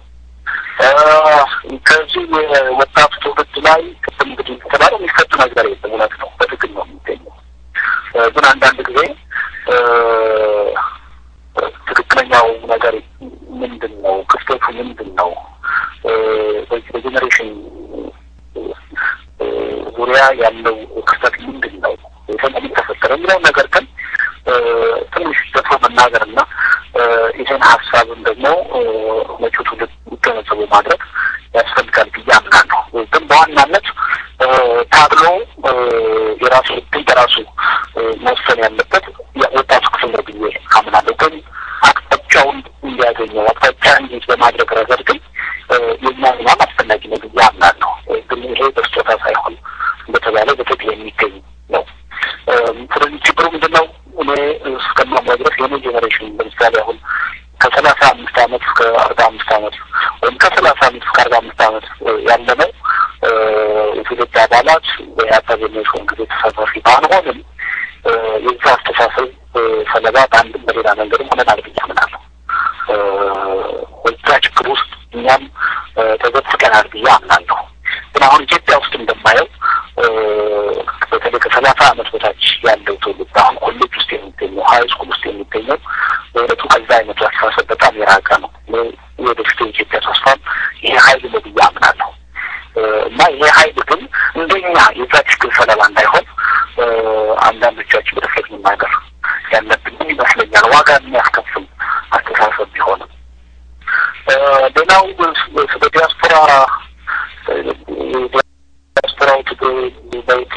ከዚህ የወጣቱ ትውልድ ላይ ቅድም እንግዲህ ከተባለ የሚፈቱ ነገር የለም። እውነት ነው፣ በትግል ነው የሚገኘው። ግን አንዳንድ ጊዜ ትክክለኛው ነገር ምንድን ነው? ክፍተቱ ምንድን ነው? በዚህ በጄኔሬሽን ዙሪያ ያለው ክፍተት ምንድን ነው? ምን ተፈጠረ የሚለውን ነገር ግን ትንሽ ደፍሮ መናገር እና ይህን ሀሳብን ደግሞ መጪው ትውልድ እንዲገነዘቡ ማድረግ ያስፈልጋል ብዬ አምናለሁ። ግን በዋናነት ታግሎ የራሱ እድል በራሱ መወሰን ያለበት ወጣቱ ክፍል ነው ብዬ አምናለሁ። ግን አቅጣጫውን እንዲያገኘው አቅጣጫ እንዲይዝ በማድረግ ረገድ ግን የእኛ ሚናም አስፈላጊ ነው ብዬ አምናለሁ። ግን ይሄ በስጦታ ሳይሆን እንደተባለ በትግል የሚገኝ ነው። ስለዚህ ችግሩ ምንድን ነው? እኔ እስከማምነው ድረስ የኔ ጄኔሬሽን ለምሳሌ አሁን ከሰላሳ አምስት አመት እስከ አርባ አምስት አመት ወይም ከሰላሳ አመት እስከ አርባ አምስት አመት ያለነው የትውልድ አባላት በኢህአፓ በሚሆን ጊዜ ተሳታፊ ባንሆንም የዛ አስተሳሰብ ሰለባ በአንድም በሌላ መንገድም ሆነናል ብዬ አምናለሁ። በዛ ችግር ውስጥ እኛም ተዘፍቀናል ብዬ አምናለሁ። ግን አሁን ኢትዮጵያ ውስጥ እንደማየው በተለይ ከሰላሳ አመት በታች ያለው ትውልድ አሁን ኮሌጅ ውስጥ የሚገኘው ሀይ ስኩል ውስጥ የሚገኘው በእውነቱ ከዛ አይነቱ አስተሳሰብ በጣም የራቀ ነው። ወደፊቱ የኢትዮጵያ ተስፋም ይሄ ሀይል ነው ብዬ አምናለሁ እና ይሄ ሀይል ግን እንደኛ የዛ ችግር ሰለባ እንዳይሆን አንዳንዶቻችን በድፍረት መናገር ያለብን ይመስለኛል። ዋጋ የሚያስከፍል አስተሳሰብ ቢሆንም ሌላው ስለ ዲያስፖራ ዲያስፖራው ትግል ለውጥ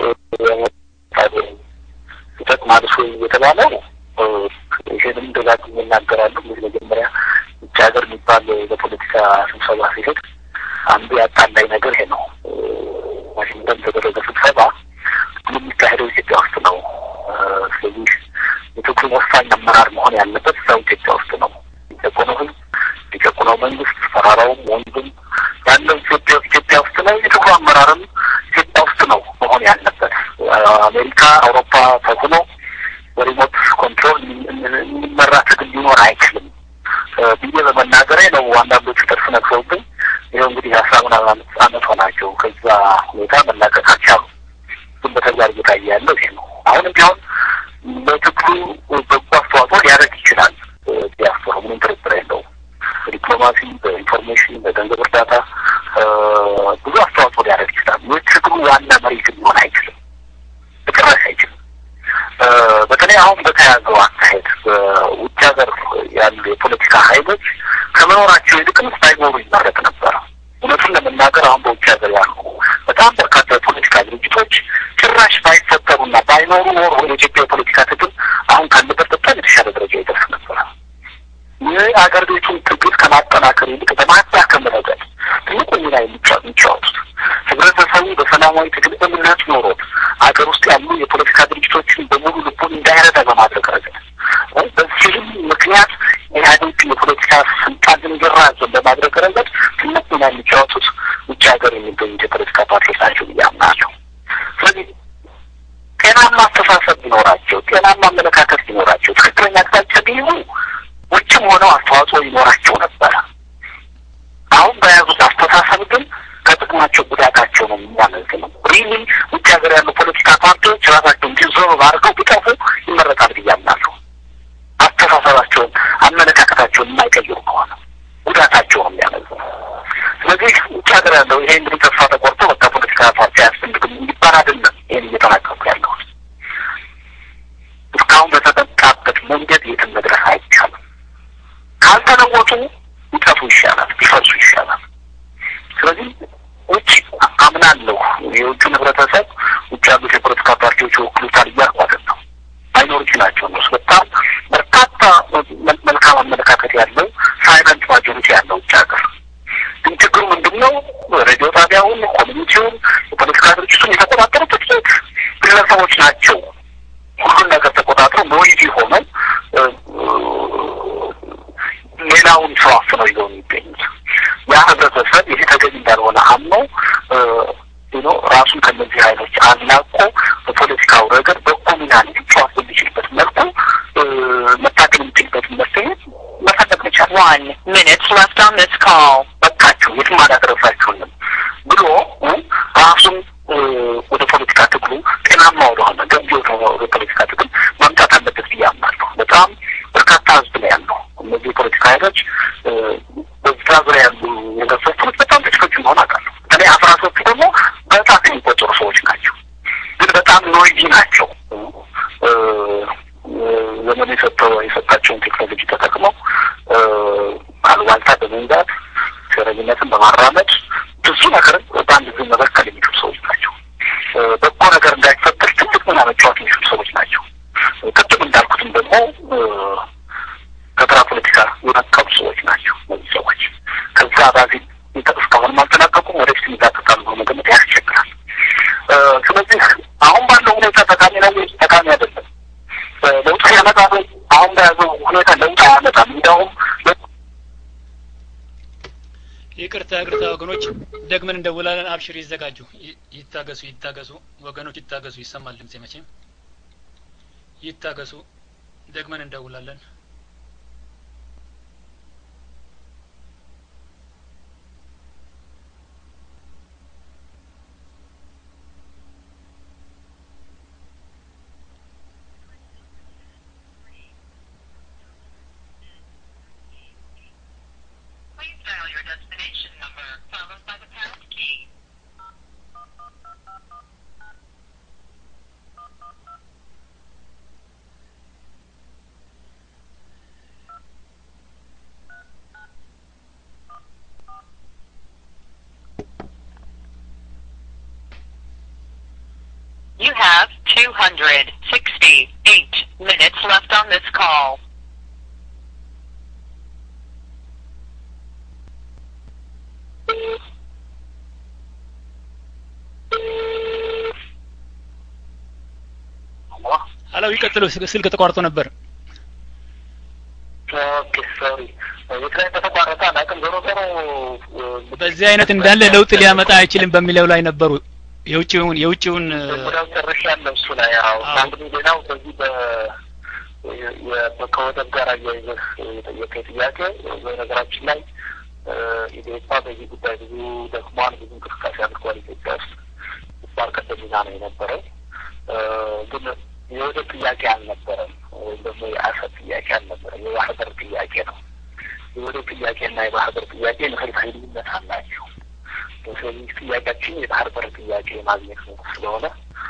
ይጠቅማል ወይ የተባለው ይህንም ደጋግሜ እናገራለሁ። እንግዲህ መጀመሪያ ውጭ ሀገር የሚባል በፖለቲካ ስብሰባ ሲሄድ አንዱ ያጣላኝ ነገር ይሄ ነው። ዋሽንግተን የተደረገ ስብሰባ የሚካሄደው ኢትዮጵያ ውስጥ ነው። ስለዚህ የትግሉ ወሳኝ አመራር መሆን ያለበት እዛው ኢትዮጵያ ውስጥ ነው። የጨቆነው ህዝብ የጨቆነው መንግስት ፈራራውም ወንድም ያለው ኢትዮጵያ ኢትዮጵያ ውስጥ ነው። የትግሉ አመራርም ኢትዮጵያ ውስጥ ነው መሆን ያለበት። አሜሪካ፣ አውሮፓ ተጽዕኖ በሪሞት ኮንትሮል የሚመራ ትግል ሊኖር አይችልም ብዬ በመናገሬ ነው አንዳንዶቹ ጥርስ ነክሰውብኝ ይኸው እንግዲህ አስራ ምናምን አመት ሆናቸው ከዛ ሁኔታ መላቀቅ አልቻሉም። ግን በተግባር እየታየ ያለው ይሄ ነው። አሁንም ቢሆን ለትግሉ በጎ አስተዋጽኦ ሊያደርግ ይችላል። ዲያስፖራ ምንም ጥርጥር የለውም። በዲፕሎማሲ፣ በኢንፎርሜሽን፣ በገንዘብ እርዳታ ብዙ አስተዋጽኦ ሊያደርግ ይችላል። የትግሉ ዋና መሪ ግን ሊሆን አይችልም፣ በጭራሽ አይችልም። በተለይ አሁን በተያዘው አካሄድ በውጭ ሀገር ያሉ የፖለቲካ ኃይሎች ከመኖራቸው ይልቅም ሳይኖሩ ይመረጥ ነበር። እውነቱን ለመናገር አሁን በውጭ ሀገር ያሉ በጣም በርካታ የፖለቲካ ድርጅቶች ጭራሽ ባይፈጠሩና ባይኖሩ ኖሮ የኢትዮጵያ የፖለቲካ ትግል አሁን ካለበት በጣም የተሻለ ደረጃ ይደርስ ነበር። የአገር ቤቱን ትግል ከማጠናከር ይልቅ በማዳከም ረገድ ትልቁ ሚና የሚጫወቱት ህብረተሰቡ በሰላማዊ ትግል እምነት ኖሮት አገር ውስጥ ያሉ የፖለቲካ ድርጅቶችን በሙሉ ልቡን እንዳይረዳ በማድረግ ረገድ በዚህም ምክንያት ምክንያት ኢህአዴግ የፖለቲካ ስልጣን እንዲራዘም በማድረግ ረገድ ትልቅ ሚና የሚጫወቱት ውጭ ሀገር የሚገኙት የፖለቲካ ፓርቲዎች ናቸው ብዬ አምናለሁ። ስለዚህ ጤናማ አስተሳሰብ ቢኖራቸው፣ ጤናማ አመለካከት ቢኖራቸው፣ ትክክለኛ አቅጣጫ ቢይዙ ውጭም ሆነው አስተዋጽኦ ይኖራቸው ነበረ። አሁን በያዙት አስተሳሰብ ግን ከጥቅማቸው ጉዳታቸው ነው የሚያመዝነው። ሪሊ ውጭ ሀገር ያሉ ፖለቲካ ፓርቲዎች ራሳቸውን ዲዞልቭ አድርገው ቢጠፉ ይመረጣል ብዬ አምናለሁ። አስተሳሰባቸውን፣ አመለካከታቸውን የማይቀይሩ ከሆነ ጉዳታቸው ነው የሚያመዝነው። ስለዚህ ውጭ ሀገር ያለው ይሄ እንግዲህ ተስፋ ተቆርጦ በቃ ፖለቲካ ፓርቲ አያስፈልግም እንዲባል አይደለም ይህን እየተናገርኩ ያለሁት። እስካሁን በተጠቃበት መንገድ የትም መድረስ አይቻልም። ካልተለወጡ ቢጠፉ ይሻላል፣ ቢፈርሱ ይሻላል። ስለዚህ ውጭ አምናለሁ የውጭን ህብረተሰብ ውጭ ያሉት የፖለቲካ ፓርቲዎች ይወክሉታል እያልኩ አይደለም። ማይኖሪቲ ናቸው እነሱ። በጣም በርካታ መልካም አመለካከት ያለው ሳይለንት ማጆሪቲ ያለው ውጭ ሀገር ግን ችግሩ ምንድን ነው? ሬዲዮ ጣቢያውን፣ ኮሚኒቲውን፣ የፖለቲካ ድርጅቱን የተቆጣጠሩ ጥቂት ግለሰቦች ናቸው። ሁሉን ነገር ተቆጣጥረው ኖይዚ ሆነው ሌላውን ሰው አፍነው ይዘው የሚገኙት ያ ህብረተሰብ ይሄ ተገቢ እንዳልሆነ አምኖ ኖ ራሱን ከነዚህ ኃይሎች አላቆ በፖለቲካው ረገድ በጎ ሚና ሊጫወት በሚችልበት መልኩ መታገል የሚችልበት መፍትሄ መፈለግ መቻል One minute left on this call. በቃችሁ የትም አላደረሳችሁንም ብሎ ራሱን ወደ ፖለቲካ ትግሉ ጤናማ ወደሆነ ገንቢ ወደ ፖለቲካ ትግል ማምጣት አለበት ብዬ አምናለሁ። በጣም በርካታ ህዝብ ነው ያለው። እነዚህ የፖለቲካ ኃይሎች በዛ ዙሪያ ያሉ የገሰቶች በጣም ጥቂቶች መሆን አውቃለሁ። በተለይ አስራ ሶስቱ ደግሞ በጣት የሚቆጠሩ ሰዎች ናቸው፣ ግን በጣም ኖይዚ ናቸው። ዘመኑ የሰጠው የሰጣቸውን ቴክኖሎጂ ተጠቅመው አሉባልታ በመንዛት ሴረኝነትን በማራመድ ብዙ ነገር በአንድ ጊዜ መበከል የሚችሉ ሰዎች ናቸው። በጎ ነገር እንዳይፈጠር ትልቅ ሚና መጫወት የሚችሉ ሰዎች ናቸው። ቅድም እንዳልኩትም ደግሞ ከግራ ፖለቲካ የነቀሉ ሰዎች ናቸው። እነዚህ ሰዎች ከዛ ባዚ እስካሁንም አልተላቀቁም። ወደፊት ይዛቀቃሉ ብሎ መገመት ያስቸግራል። ስለዚህ አሁን ባለው ሁኔታ ጠቃሚ ነው ወይ? ጠቃሚ አይደለም። ለውጥ ያመጣ ወይ? አሁን በያዘው ሁኔታ ለውጥ አያመጣም። እንዲያውም ይቅርታ ይቅርታ ወገኖች ደግመን እንደውላለን። አብሽር ይዘጋጁ፣ ይታገሱ፣ ይታገሱ ወገኖች ይታገሱ። ይሰማል ድምጼ መቼም ይታገሱ። ደግመን እንደውላለን። Please dial your destination number followed by the pound key. You have 268 minutes left on this call. ሀሎ ይቀጥሉ። ስልክ ተቋርጦ ነበር። ኦኬ ሶሪ የት ላይ እንደተቋረጠ አላውቅም። ዞሮ ዞሮ በዚህ አይነት እንዳለ ለውጥ ሊያመጣ አይችልም በሚለው ላይ ነበሩ። የውጭውን የውጭውን ጉዳዩ ጨርሻለሁ እሱ ላይ ያው አዎ። እንግዲህ ሌላው በዚህ በ የ- ከወደብ ጋር አያይዘህ የጠየቀኝ ጥያቄ በነገራችን ላይ ኢዴፓ በዚህ ጉዳይ ብዙ ደክሟል፣ ብዙ እንቅስቃሴ አድርጓል። ኢትዮጵያ ውስጥ ግንባር ቀደም ሚና ነው የነበረው። ግን የወደብ ጥያቄ አልነበረም፣ ወይም ደግሞ የአሰብ ጥያቄ አልነበረም። የባህር በር ጥያቄ ነው። የወደብ ጥያቄና የባህር በር ጥያቄ መሰረታዊ ልዩነት አላቸው። ስለዚህ ጥያቄያችን የባህር በር ጥያቄ ማግኘት ነው ስለሆነ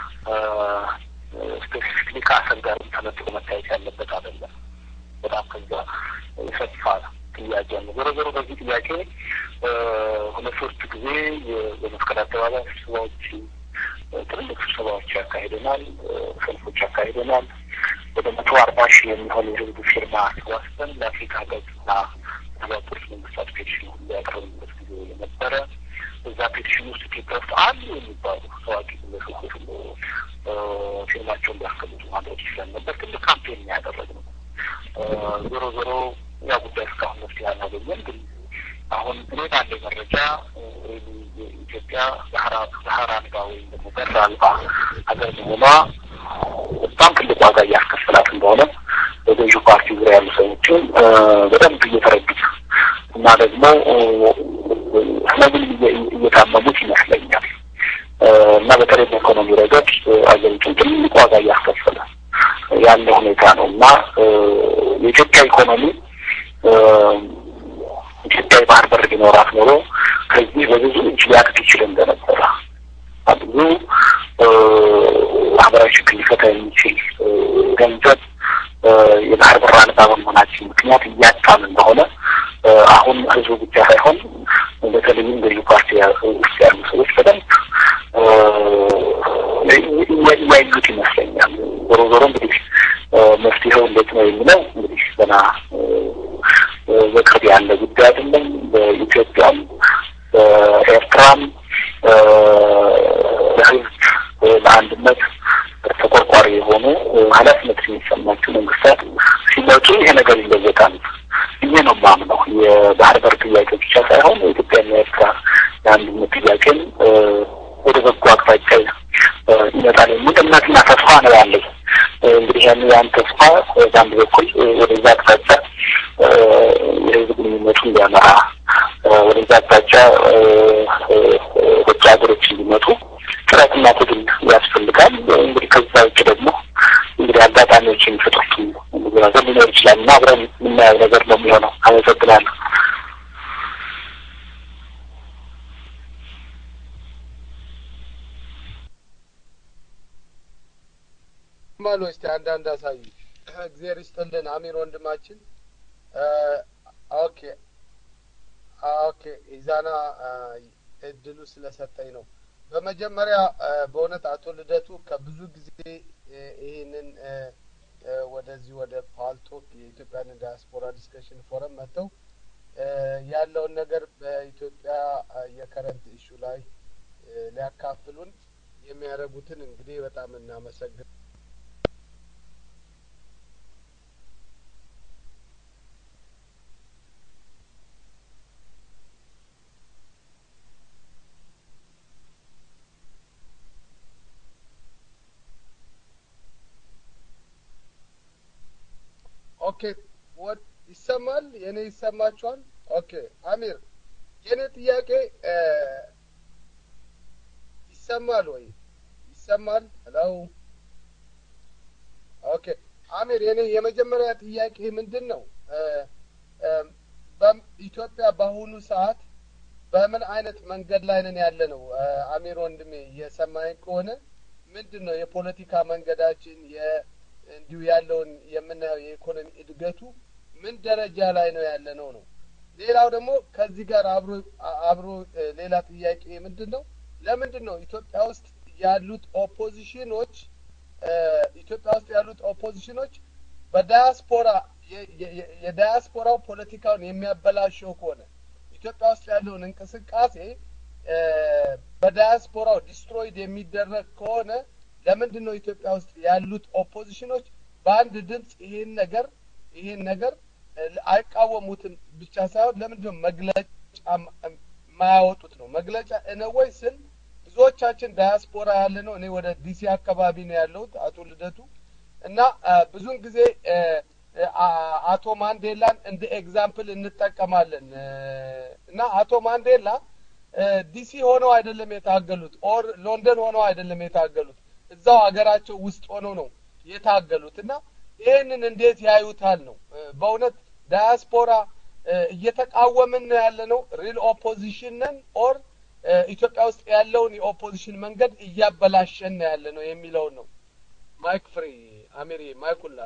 ስፔሲፊክሊ ከአሰብ ጋር ተነጥሎ መታየት ያለበት አይደለም። በጣም ከዛ የሰፋ ጥያቄ ነው። ዞሮ ዞሮ በዚህ ጥያቄ ሁለት ሶስት ጊዜ የመስቀል አደባባይ ስብሰባዎች፣ ትልልቅ ስብሰባዎች ያካሂደናል፣ ሰልፎች ያካሂደናል። ወደ መቶ አርባ ሺህ የሚሆን የህዝብ ፊርማ አሰባስበን ለአፍሪካ ገጽና የተባበሩት መንግስታት ፔቲሽን ሁሉ ያቀረብንበት ጊዜ የነበረ እዛ ፔቲሽን ውስጥ ኢትዮጵያ ውስጥ አሉ የሚባሉ ታዋቂ ግለሰቦች ሁሉ ፊርማቸውን ሊያስቀምጡ ማድረግ ይችላል ነበር። ትልቅ ካምፔን ያደረግ ነው። ዞሮ ዞሮ ያ ጉዳይ እስካሁን መፍትሄ አላገኘም። ግን አሁን እኔ ባለኝ መረጃ ኢትዮጵያ ባህር አልባ ወይም ደግሞ በር አልባ ሀገር መሆኗ በጣም ትልቅ ዋጋ እያስከፈላት እንደሆነ በገዢው ፓርቲ ዙሪያ ያሉ ሰዎችም በደንብ እየተረዱት እና ደግሞ ህመምን እየታመሙት ይመስለኛል እና በተለይ በኢኮኖሚ ረገድ አገሪቱን ትልቅ ዋጋ እያስከፈለ ያለ ሁኔታ ነው እና የኢትዮጵያ ኢኮኖሚ ኢትዮጵያ የባህር በር ቢኖራት ኖሮ ከዚህ በብዙ እጅ ሊያድግ ይችል እንደነበረ ብዙ ማህበራዊ ችግር ሊፈታ የሚችል ገንዘብ የባህር በር አልባ በመሆናችን ምክንያት እያጣን እንደሆነ አሁን ህዝቡ ብቻ ሳይሆን በተለይም ገዢ ፓርቲ ውስጥ ያሉ ሰዎች በደንብ እያዩት ይመስለኛል። ዞሮ ዞሮ እንግዲህ መፍትሄው እንዴት ነው የሚለው እንግዲህ ገና በቅርብ ያለ ጉዳይ አይደለም። በኢትዮጵያም በኤርትራም ለህዝብ ለአንድነት ተቆርቋሪ የሆኑ ኃላፊነት የሚሰማቸው መንግስታት ሲመጡ ይሄ ነገር ይለወጣል ብዬ ነው የማምነው። የባህር በር ጥያቄ ብቻ ሳይሆን የኢትዮጵያና የኤርትራ የአንድነት ጥያቄን ወደ በጎ አቅጣጫ ይመጣል የሚል እምነትና ተስፋ ነው ያለኝ። እንግዲህ ያን ያን ተስፋ በአንድ በኩል ወደዛ አቅጣጫ የህዝብ ግንኙነቱ እንዲያመራ ወደዛ አቅጣጫ ውጭ ሀገሮች እንዲመጡ ጥረትና ትግል ያስፈልጋል። እንግዲህ ከዛ ውጭ ደግሞ እንግዲህ አጋጣሚዎች የሚፈጥሩት ነገር ሊኖር ይችላል እና አብረን የምናየው ነገር ነው የሚሆነው። አመሰግናለሁ። ማሉ እስቲ አንዳንድ አሳዩ። እግዚአብሔር ይስጥልን አሚር ወንድማችን። ኦኬ ኦኬ ኢዛና እድሉ ስለሰጠኝ ነው። በመጀመሪያ በእውነት አቶ ልደቱ ከብዙ ጊዜ ይህንን ወደዚህ ወደ ፓልቶክ የኢትዮጵያን ዲያስፖራ ዲስከሽን ፎረም መጥተው ያለውን ነገር በኢትዮጵያ የከረንት ኢሹ ላይ ሊያካፍሉን የሚያደርጉትን እንግዲህ በጣም እናመሰግን ኦኬ ወድ ይሰማል? የኔ ይሰማችኋል? ኦኬ አሚር፣ የኔ ጥያቄ ይሰማል ወይ? ይሰማል? ሄሎ ኦኬ አሚር፣ የኔ የመጀመሪያ ጥያቄ ምንድን ነው? ኢትዮጵያ በአሁኑ ሰዓት በምን አይነት መንገድ ላይ ነን ያለ ነው? አሚር ወንድሜ እየሰማኝ ከሆነ ምንድን ነው የፖለቲካ መንገዳችን እንዲሁ ያለውን የምናየው የኢኮኖሚ እድገቱ ምን ደረጃ ላይ ነው ያለ ነው ነው። ሌላው ደግሞ ከዚህ ጋር አብሮ አብሮ ሌላ ጥያቄ ምንድን ነው ለምንድን ነው ኢትዮጵያ ውስጥ ያሉት ኦፖዚሽኖች ኢትዮጵያ ውስጥ ያሉት ኦፖዚሽኖች በዳያስፖራ የዳያስፖራው ፖለቲካውን የሚያበላሸው ከሆነ ኢትዮጵያ ውስጥ ያለውን እንቅስቃሴ በዳያስፖራው ዲስትሮይድ የሚደረግ ከሆነ ለምንድን ነው ኢትዮጵያ ውስጥ ያሉት ኦፖዚሽኖች በአንድ ድምፅ ይሄን ነገር ይሄን ነገር አይቃወሙትም ብቻ ሳይሆን ለምንድን ነው መግለጫ የማያወጡት ነው? መግለጫ እነወይ ስል ብዙዎቻችን ዳያስፖራ ያለ ነው። እኔ ወደ ዲሲ አካባቢ ነው ያለሁት አቶ ልደቱ እና ብዙውን ጊዜ አቶ ማንዴላን እንደ ኤግዛምፕል እንጠቀማለን እና አቶ ማንዴላ ዲሲ ሆነው አይደለም የታገሉት ኦር ሎንደን ሆነው አይደለም የታገሉት እዛው ሀገራቸው ውስጥ ሆነው ነው የታገሉት እና ይህንን እንዴት ያዩታል ነው በእውነት ዳያስፖራ እየተቃወምን ነው ያለ ነው ሪል ኦፖዚሽን ነን ኦር ኢትዮጵያ ውስጥ ያለውን የኦፖዚሽን መንገድ እያበላሸን ነው ያለ ነው የሚለውን ነው ማይክ ፍሪ አሚሪ ማይኩላ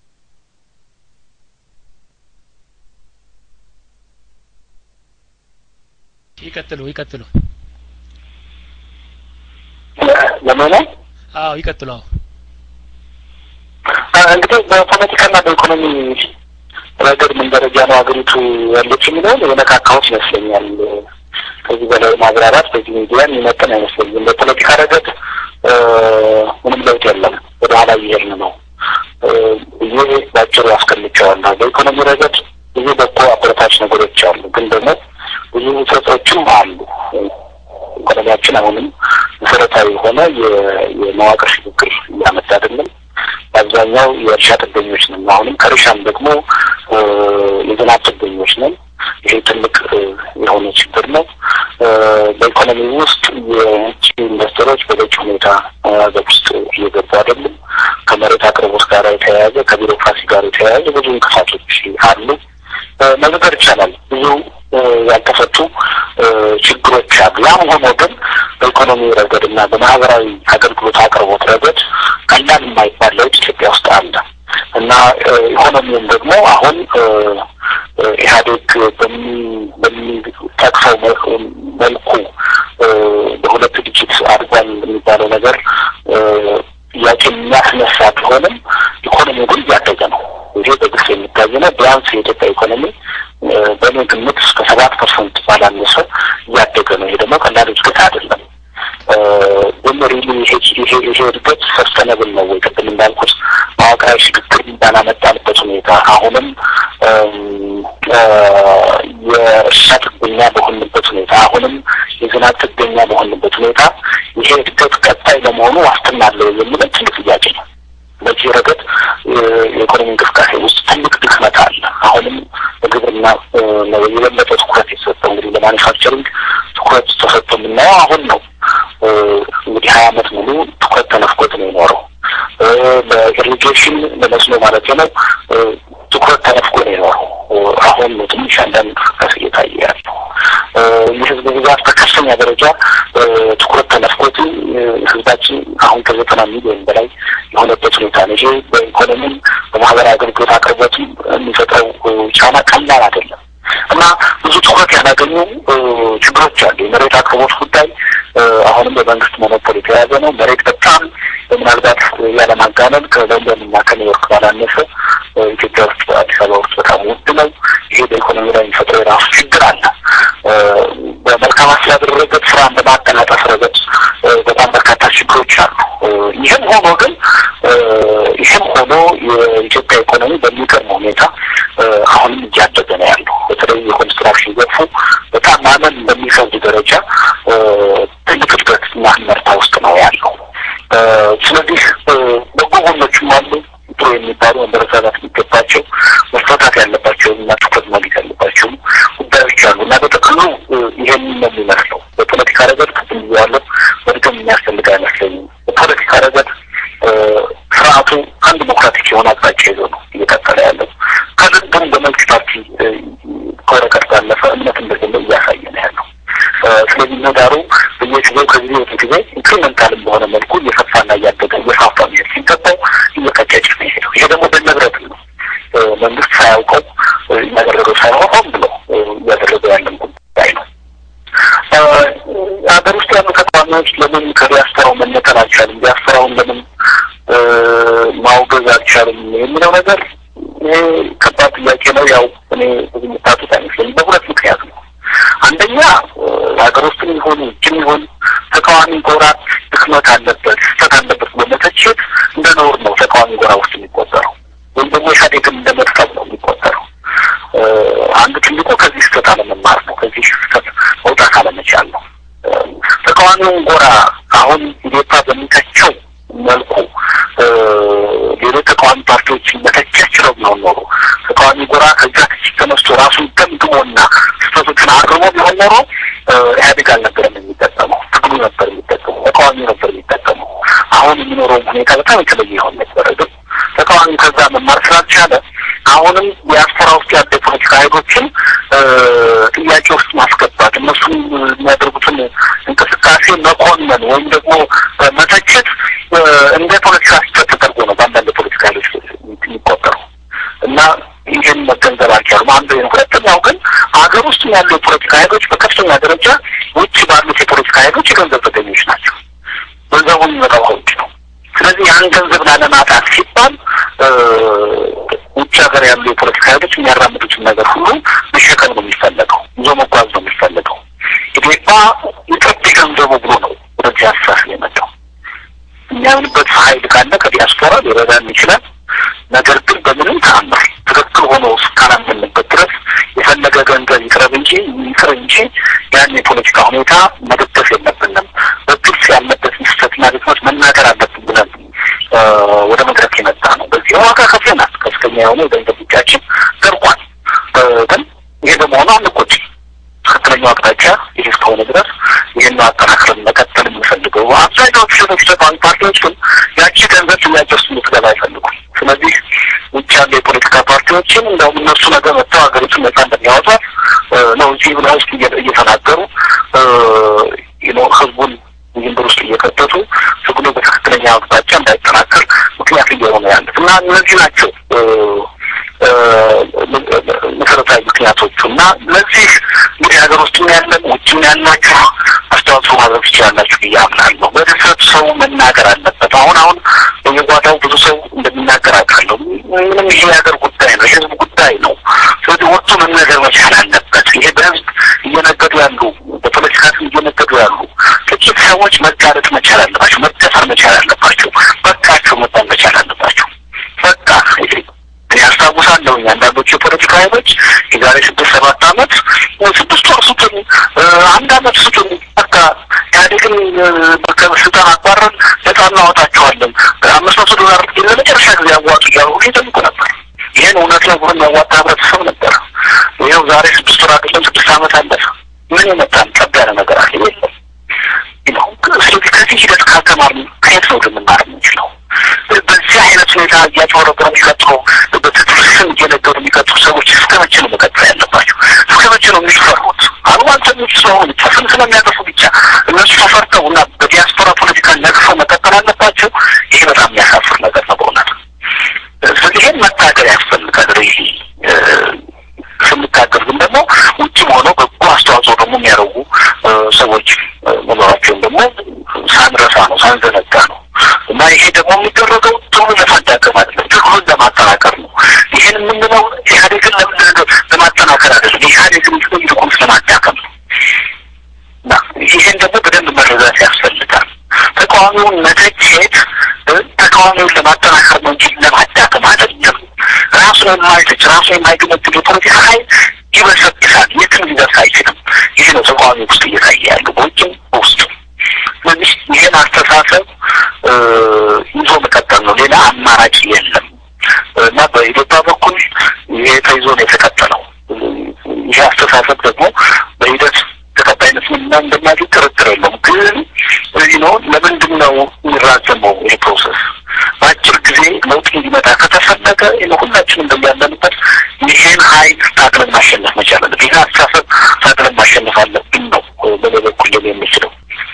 ይቀጥሉ ይቀጥሉ ለምን አዎ ይቀጥሉ አዎ እንግዲህ በፖለቲካና በኢኮኖሚ ረገድ ምን ደረጃ ነው ሀገሪቱ ያለች የሚለውን የነካካዎች ይመስለኛል። ከዚህ በላይ ማብራራት በዚህ ሚዲያ የሚመጥን አይመስለኝም። በፖለቲካ ረገድ ምንም ለውጥ የለም፣ ወደ ኋላ እየሄድን ነው። ይሄ ባጭሩ አስቀምጨዋለሁ። በኢኮኖሚ ረገድ ብዙ በጎ አበረታች ነገሮች አሉ፣ ግን ደግሞ ብዙ ውጥረቶችም አሉ። ኢኮኖሚያችን አሁንም መሰረታዊ የሆነ የመዋቅር ሽግግር እያመጣ አይደለም። በአብዛኛው የእርሻ ጥገኞች ነን። አሁንም ከእርሻም ደግሞ የዝናብ ጥገኞች ነን። ይሄ ትልቅ የሆነ ችግር ነው። በኢኮኖሚ ውስጥ የውጭ ኢንቨስተሮች በበቂ ሁኔታ ሀገር ውስጥ እየገቡ አይደለም። ከመሬት አቅርቦት ጋር የተያያዘ ከቢሮክራሲ ጋር የተያያዘ ብዙ እንቅፋቶች አሉ። መዘገር ይቻላል። ብዙ ያልተፈቱ ችግሮች አሉ። ያም ሆኖ ግን በኢኮኖሚ ረገድ እና በማህበራዊ አገልግሎት አቅርቦት ረገድ ቀላል የማይባል ለውጥ ኢትዮጵያ ውስጥ አለ እና ኢኮኖሚውም ደግሞ አሁን ኢህአዴግ በሚጠቅሰው መልኩ በሁለት ዲጂት አድጓል የሚባለው ነገር ጥያቄ የሚያስነሳ ቢሆንም ኢኮኖሚው ግን እያደገ ነው። ይሄ በግልጽ የሚታይ ነው። ቢያንስ የኢትዮጵያ ኢኮኖሚ በእኔ ግምት እስከ ሰባት ፐርሰንት ባላነሰ እያደገ ነው። ይሄ ደግሞ ቀላል እድገት አይደለም። ግን ሪሊ ይሄ ይሄ እድገት ሰስተነብል ነው ወይ? ቅድም እንዳልኩት መዋቅራዊ ሽግግር ባላመጣንበት ሁኔታ አሁንም የእርሻ ጥገኛ በሆንበት ሁኔታ አሁንም የዝናብ ጥገኛ በሆንበት ሁኔታ ይሄ እድገት ቀጣይ ለመሆኑ ዋስትና አለው የሚለው ትልቅ ጥያቄ ነው። በዚህ ረገድ የኢኮኖሚ እንቅስቃሴ ውስጥ ትልቅ ድክመት አለ። አሁንም በግብርና ነው የበለጠ ትኩረት የተሰጠው። እንግዲህ ለማኒፋክቸሪንግ ትኩረት ተሰጥቶ የምናየው አሁን ነው። እንግዲህ ሀያ አመት ሙሉ ትኩረት ተነፍቆት ነው የኖረው። ለኢሪጌሽን ለመስኖ ማለት ነው ትኩረት ተነፍቆ ነው የኖረው። አሁን ነው ትንሽ አንዳንድ እንቅስቃሴ እየታየ ያለው። የህዝብ ብዛት በከፍተኛ ደረጃ ትኩረት ተነፍቆት ህዝባችን አሁን ከዘጠና ሚሊዮን በላይ የሆነበት ሁኔታ ነው። ይሄ በኢኮኖሚም በማህበራዊ አገልግሎት አቅርቦትም የሚፈጥረው ጫና ቀላል አይደለም እና ብዙ ትኩረት ያላገኙ ችግሮች አሉ። የመሬት አቅርቦት ጉዳይ አሁንም በመንግስት ሞኖፖል የተያዘ ነው። መሬት በጣም ምናልባት ያለማጋነን ከለንደን እና ከኒውዮርክ ባላነሰ ኢትዮጵያ ውስጥ አዲስ አበባ ውስጥ በጣም ውድ ነው። ይሄ በኢኮኖሚ ላይ የሚፈጥረው የራሱ ችግር አለ። በመልካም አስተዳደር ረገድ ስራን በማቀላጠፍ ረገድ በጣም በርካታ ችግሮች አሉ። ይህም ሆኖ ግን ይህም ሆኖ የኢትዮጵያ ኢኮኖሚ በሚገርም ሁኔታ አሁንም እያደገ ነው ያለው። በተለይ የኮንስትራክሽን ዘርፉ በጣም ማመን በሚከብድ ደረጃ ትልቅ እድገት እና ምርታ ውስጥ ነው ያለው። ስለዚህ በጎ ጎኖችም አሉ። ጥሩ የሚባሉ መበረታታት የሚገባቸው መፈታት ያለባቸው እና ትኩረት ማግኘት ያለባቸው ጉዳዮች አሉ እና በጥቅሉ ይሄንን ነው የሚመስለው። በፖለቲካ ረገድ ቅድም ብያለሁ፣ መድገም የሚያስፈልግ አይመስለኝም። በፖለቲካ ረገድ ስርዓቱ አንድ ዲሞክራቲክ የሆነ አቅጣጫ ይዞ ነው እየቀጠለ ያለው። ከልንድም በመልክ ፓርቲ ከወረቀት ባለፈ እምነት እንደሌለው እያሳየ ነው ያለው። ስለዚህ ምህዳሩ በየጊዜው ከጊዜ ወደ ጊዜ ኢንክሪመንታልም በሆነ መልኩ እየሰፋና እያደገ እየፋፋ መሄድ ሲገባው እየቀጨጭ ነው የሄደው። ይሄ ደግሞ በንብረት ነው። መንግስት ሳያውቀው እያደረገው ሳይሆን ሆን ብሎ እያደረገው ያለን ጉዳይ ነው። ሀገር ውስጥ ያሉ ተቃዋሚዎች ለምን ከዲያስፖራው መነጠል አልቻልም? ዲያስፖራውን ለምን ማውገዝ አልቻልም? የሚለው ነገር ይሄ ከባድ ጥያቄ ነው። ያው እኔ ብዙ የምታጡት አይመስለኝም። በሁለት ምክንያት ነው። አንደኛ ሀገር ውስጥም ይሁን ውጭም ይሁን ተቃዋሚ ጎራ ድክመት አለበት፣ ስህተት አለበት በመተቸት እንደ ነውር ነው ተቃዋሚ ጎራ ውስጥ የሚቆጠረው ወይም ደግሞ ኢህአዴግን እንደ መጥቀም ነው የሚቆጠረው። አንዱ ትልቁ ከዚህ ስህተት አለመማር ነው። ከዚህ ስህተት መውጣት አለመቻል ነው። ተቃዋሚውን ጎራ አሁን ኢዴፓ በሚተቸው መልኩ ሌሎች ተቃዋሚ ፓርቲዎችን መተቸት ችለው ቢሆን ኖሮ ተቃዋሚ ጎራ ከዛ ትችት ተነስቶ ራሱን ገምግሞና ስህተቶችን አርሞ ቢሆን ኖሮ ኢህአዴግ አልነበረም የሚጠቀመው፣ ትግሉ ነበር የሚጠቀመው፣ ተቃዋሚ ነበር የሚጠቀመው። አሁን የሚኖረውም ሁኔታ በጣም የተለየ ይሆን ነበረ። ግን ተቃዋሚ ከዛ መማር ስላልቻለ አሁንም ዲያስፖራ ውስጥ ያለ የፖለቲካ ኃይሎችን ጥያቄ ውስጥ ማስገባት እነሱም የሚያደርጉትን እንቅስቃሴ መኮነን ወይም ደግሞ መተቸት እንደ ፖለቲካ ስህተት ተደርጎ ነው በአንዳንድ ፖለቲካ ኃይሎች የሚቆጠረው እና ይህን መገንዘብ አልቻሉም። አንዱ ነው። ሁለተኛው ግን ሀገር ውስጥ ያሉ የፖለቲካ ኃይሎች በከፍተኛ ደረጃ ውጭ ባሉት የፖለቲካ ኃይሎች የገንዘብ ተገኞች ናቸው። ገንዘቡ የሚመጣው ከውጭ ነው። ስለዚህ ያን ገንዘብ ላለማጣት ሲባል ውጭ ሀገር ያሉ የፖለቲካ ኃይሎች የሚያራምዱትን ነገር ሁሉ መሸከም ነው የሚፈለገው፣ ይዞ መጓዝ ነው የሚፈለገው። ኢዴፓ የጠብ ገንዘቡ ብሎ ነው ወደዚህ አስተሳሰብ የመጣው። የሚያምንበት ኃይል ካለ ከዲያስፖራ ሊረዳን ይችላል። እንጂ ያን የፖለቲካ ሁኔታ መደገፍ የለብንም። በግልጽ ያለበትን ስህተትና ድክመት መናገር አለብን ብለን ወደ መድረክ የመጣ ነው። በዚህ ዋጋ ከፍለናል። ከፍተኛ የሆነ የገንዘብ እጃችን ደርቋል። ግን ይሄ በመሆኑ አንቆጭም። ትክክለኛው አቅጣጫ ይህ እስከሆነ ድረስ ይህን አጠናክረን መቀጠል የምንፈልገው አብዛኛዎቹ ሌሎች ተቃዋሚ ፓርቲዎች ግን ያቺ ገንዘብ ጥያቄ ውስጥ እንድትገባ አይፈልጉም። ስለዚህ ውጭ ያሉ የፖለቲካ ፓርቲዎችን እንደውም እነሱ ነገር መጥተው ሀገሪቱን ነጻ እንደሚያወጧት ነው እዚህ ብለ ውስጥ እየተናገሩ ህዝቡን ውዥንብር ውስጥ እየከተቱ ትግሉ በትክክለኛ አቅጣጫ እንዳይጠናከር ምክንያት እየሆኑ ያሉት እና እነዚህ ናቸው መሰረታዊ ምክንያቶቹ እና ለዚህ እንግዲህ ሀገር ውስጥም ያለን ውጭም ያላችሁ አስተዋጽኦ ማድረግ ትችላላችሁ ብዬ አምናለሁ። በድፍረት ሰው መናገር አለበት። አሁን አሁን በየጓዳው ብዙ ሰው እንደሚናገር አውቃለሁ። ምንም ይሄ የሀገር ጉዳይ ነው፣ የህዝብ ጉዳይ ነው። ስለዚህ ወጥቶ መነገር መቻል አለበት። ይሄ በህዝብ እየነገዱ ያሉ በፖለቲካ ስም እየነገዱ ያሉ ጥቂት ሰዎች መጋለጥ መቻል አለባቸው፣ መደፈር መቻል አለባቸው። በቃቸው መባል መቻል አለባቸው። በቃ ይሄ እኔ አስታውሳለሁ አንዳንዶቹ የፖለቲካ ኃይሎች የዛሬ ስድስት ሰባት ዓመት ስድስት ወር ስጡን፣ አንድ ዓመት ስጡን፣ በቃ ኢህአዴግን ከስልጣን አባረን ነጻ እናወጣቸዋለን፣ አምስት መቶ ዶላር ለመጨረሻ ጊዜ አዋጡ እያሉ ይጠይቁ ነበር። ይህን እውነት ነው ብሎ የሚያዋጣ ህብረተሰብ ነበር። ይኸው ዛሬ ስድስት ወር አይደለም ስድስት ዓመት አለፈ። ምን የመጣን ጠብ ያለ ነገር አለ? የለም። ስለዚህ ከዚህ ሂደት ካልተማርን ከየት ነው ልንማር የምንችለው? በዚህ አይነት ሁኔታ እያጭበረበሩ የሚቀጥሉ በትግል ስም እየነገሩ የሚቀጥሉ ሰዎች እስከ መቼ ነው መቀጠል ያለባቸው? እስከ መቼ ነው የሚፈሩት? አሉባልተኞች ስለሆኑ ብቻ ስም ስለሚያጠፉ ብቻ እነሱ ተፈርተው እና በዲያስፖራ ፖለቲካ ነግፈው መቀጠል አለባቸው። ይሄ በጣም የሚያሳፍር ነገር ነው በእውነት። ስለዚህ ይሄን መታገል ያስፈልጋል። ይሄ ስንታገል ግን ደግሞ ውጭም ሆነው በጎ አስተዋጽኦ ደግሞ የሚያደርጉ ሰዎች መኖራቸውን ደግሞ ሳንረሳ ነው ሳንዘነጋ ነው እና ይሄ ደግሞ የሚደረገው ትግሉን ለማዳከም አይደለም፣ ትግሉን ለማጠናከር ነው። ይሄን የምንለው ኢህአዴግን ለማጠናከር አይደለም፣ ኢህአዴግን ይልቁንስ ለማዳከም ነው እና ይሄን ደግሞ በደንብ መረዳት ያስፈልጋል። ተቃዋሚውን መተቸት ተቃዋሚውን ለማጠናከር ነው እንጂ ለማዳከም አይደለም። ራሱን የማይተች ራሱን የማይገመግም የፖለቲካ ኃይል ይበሰብሳል፣ የትም ሊደርስ አይችልም። ይህ ነው ተቃዋሚ ውስጥ እየታየ ያለው በውጭም በውስጥም። ስለዚህ ይህን አስተሳሰብ ይዞ መቀጠል ነው፣ ሌላ አማራጭ የለም እና በኢትዮጵያ በኩል ይሄ ተይዞ ነው የተቀጠለው። ይሄ አስተሳሰብ ደግሞ በሂደት ተቀባይነት ምንና እንደማያገኝ ጥርጥር የለውም። ግን እዚህ ነው ለምንድን ነው የሚራዘመው ይሄ ፕሮሰስ? በአጭር ጊዜ ለውጥ እንዲመጣ ከተፈለገ ሁላችንም እንደያለንበት ይሄን ሀይል ታግለን ማሸነፍ መቻል አለብን። ይህን አስተሳሰብ ታግለን ማሸነፍ አለብን ነው በኔ በኩል ሊሆን የሚችለው።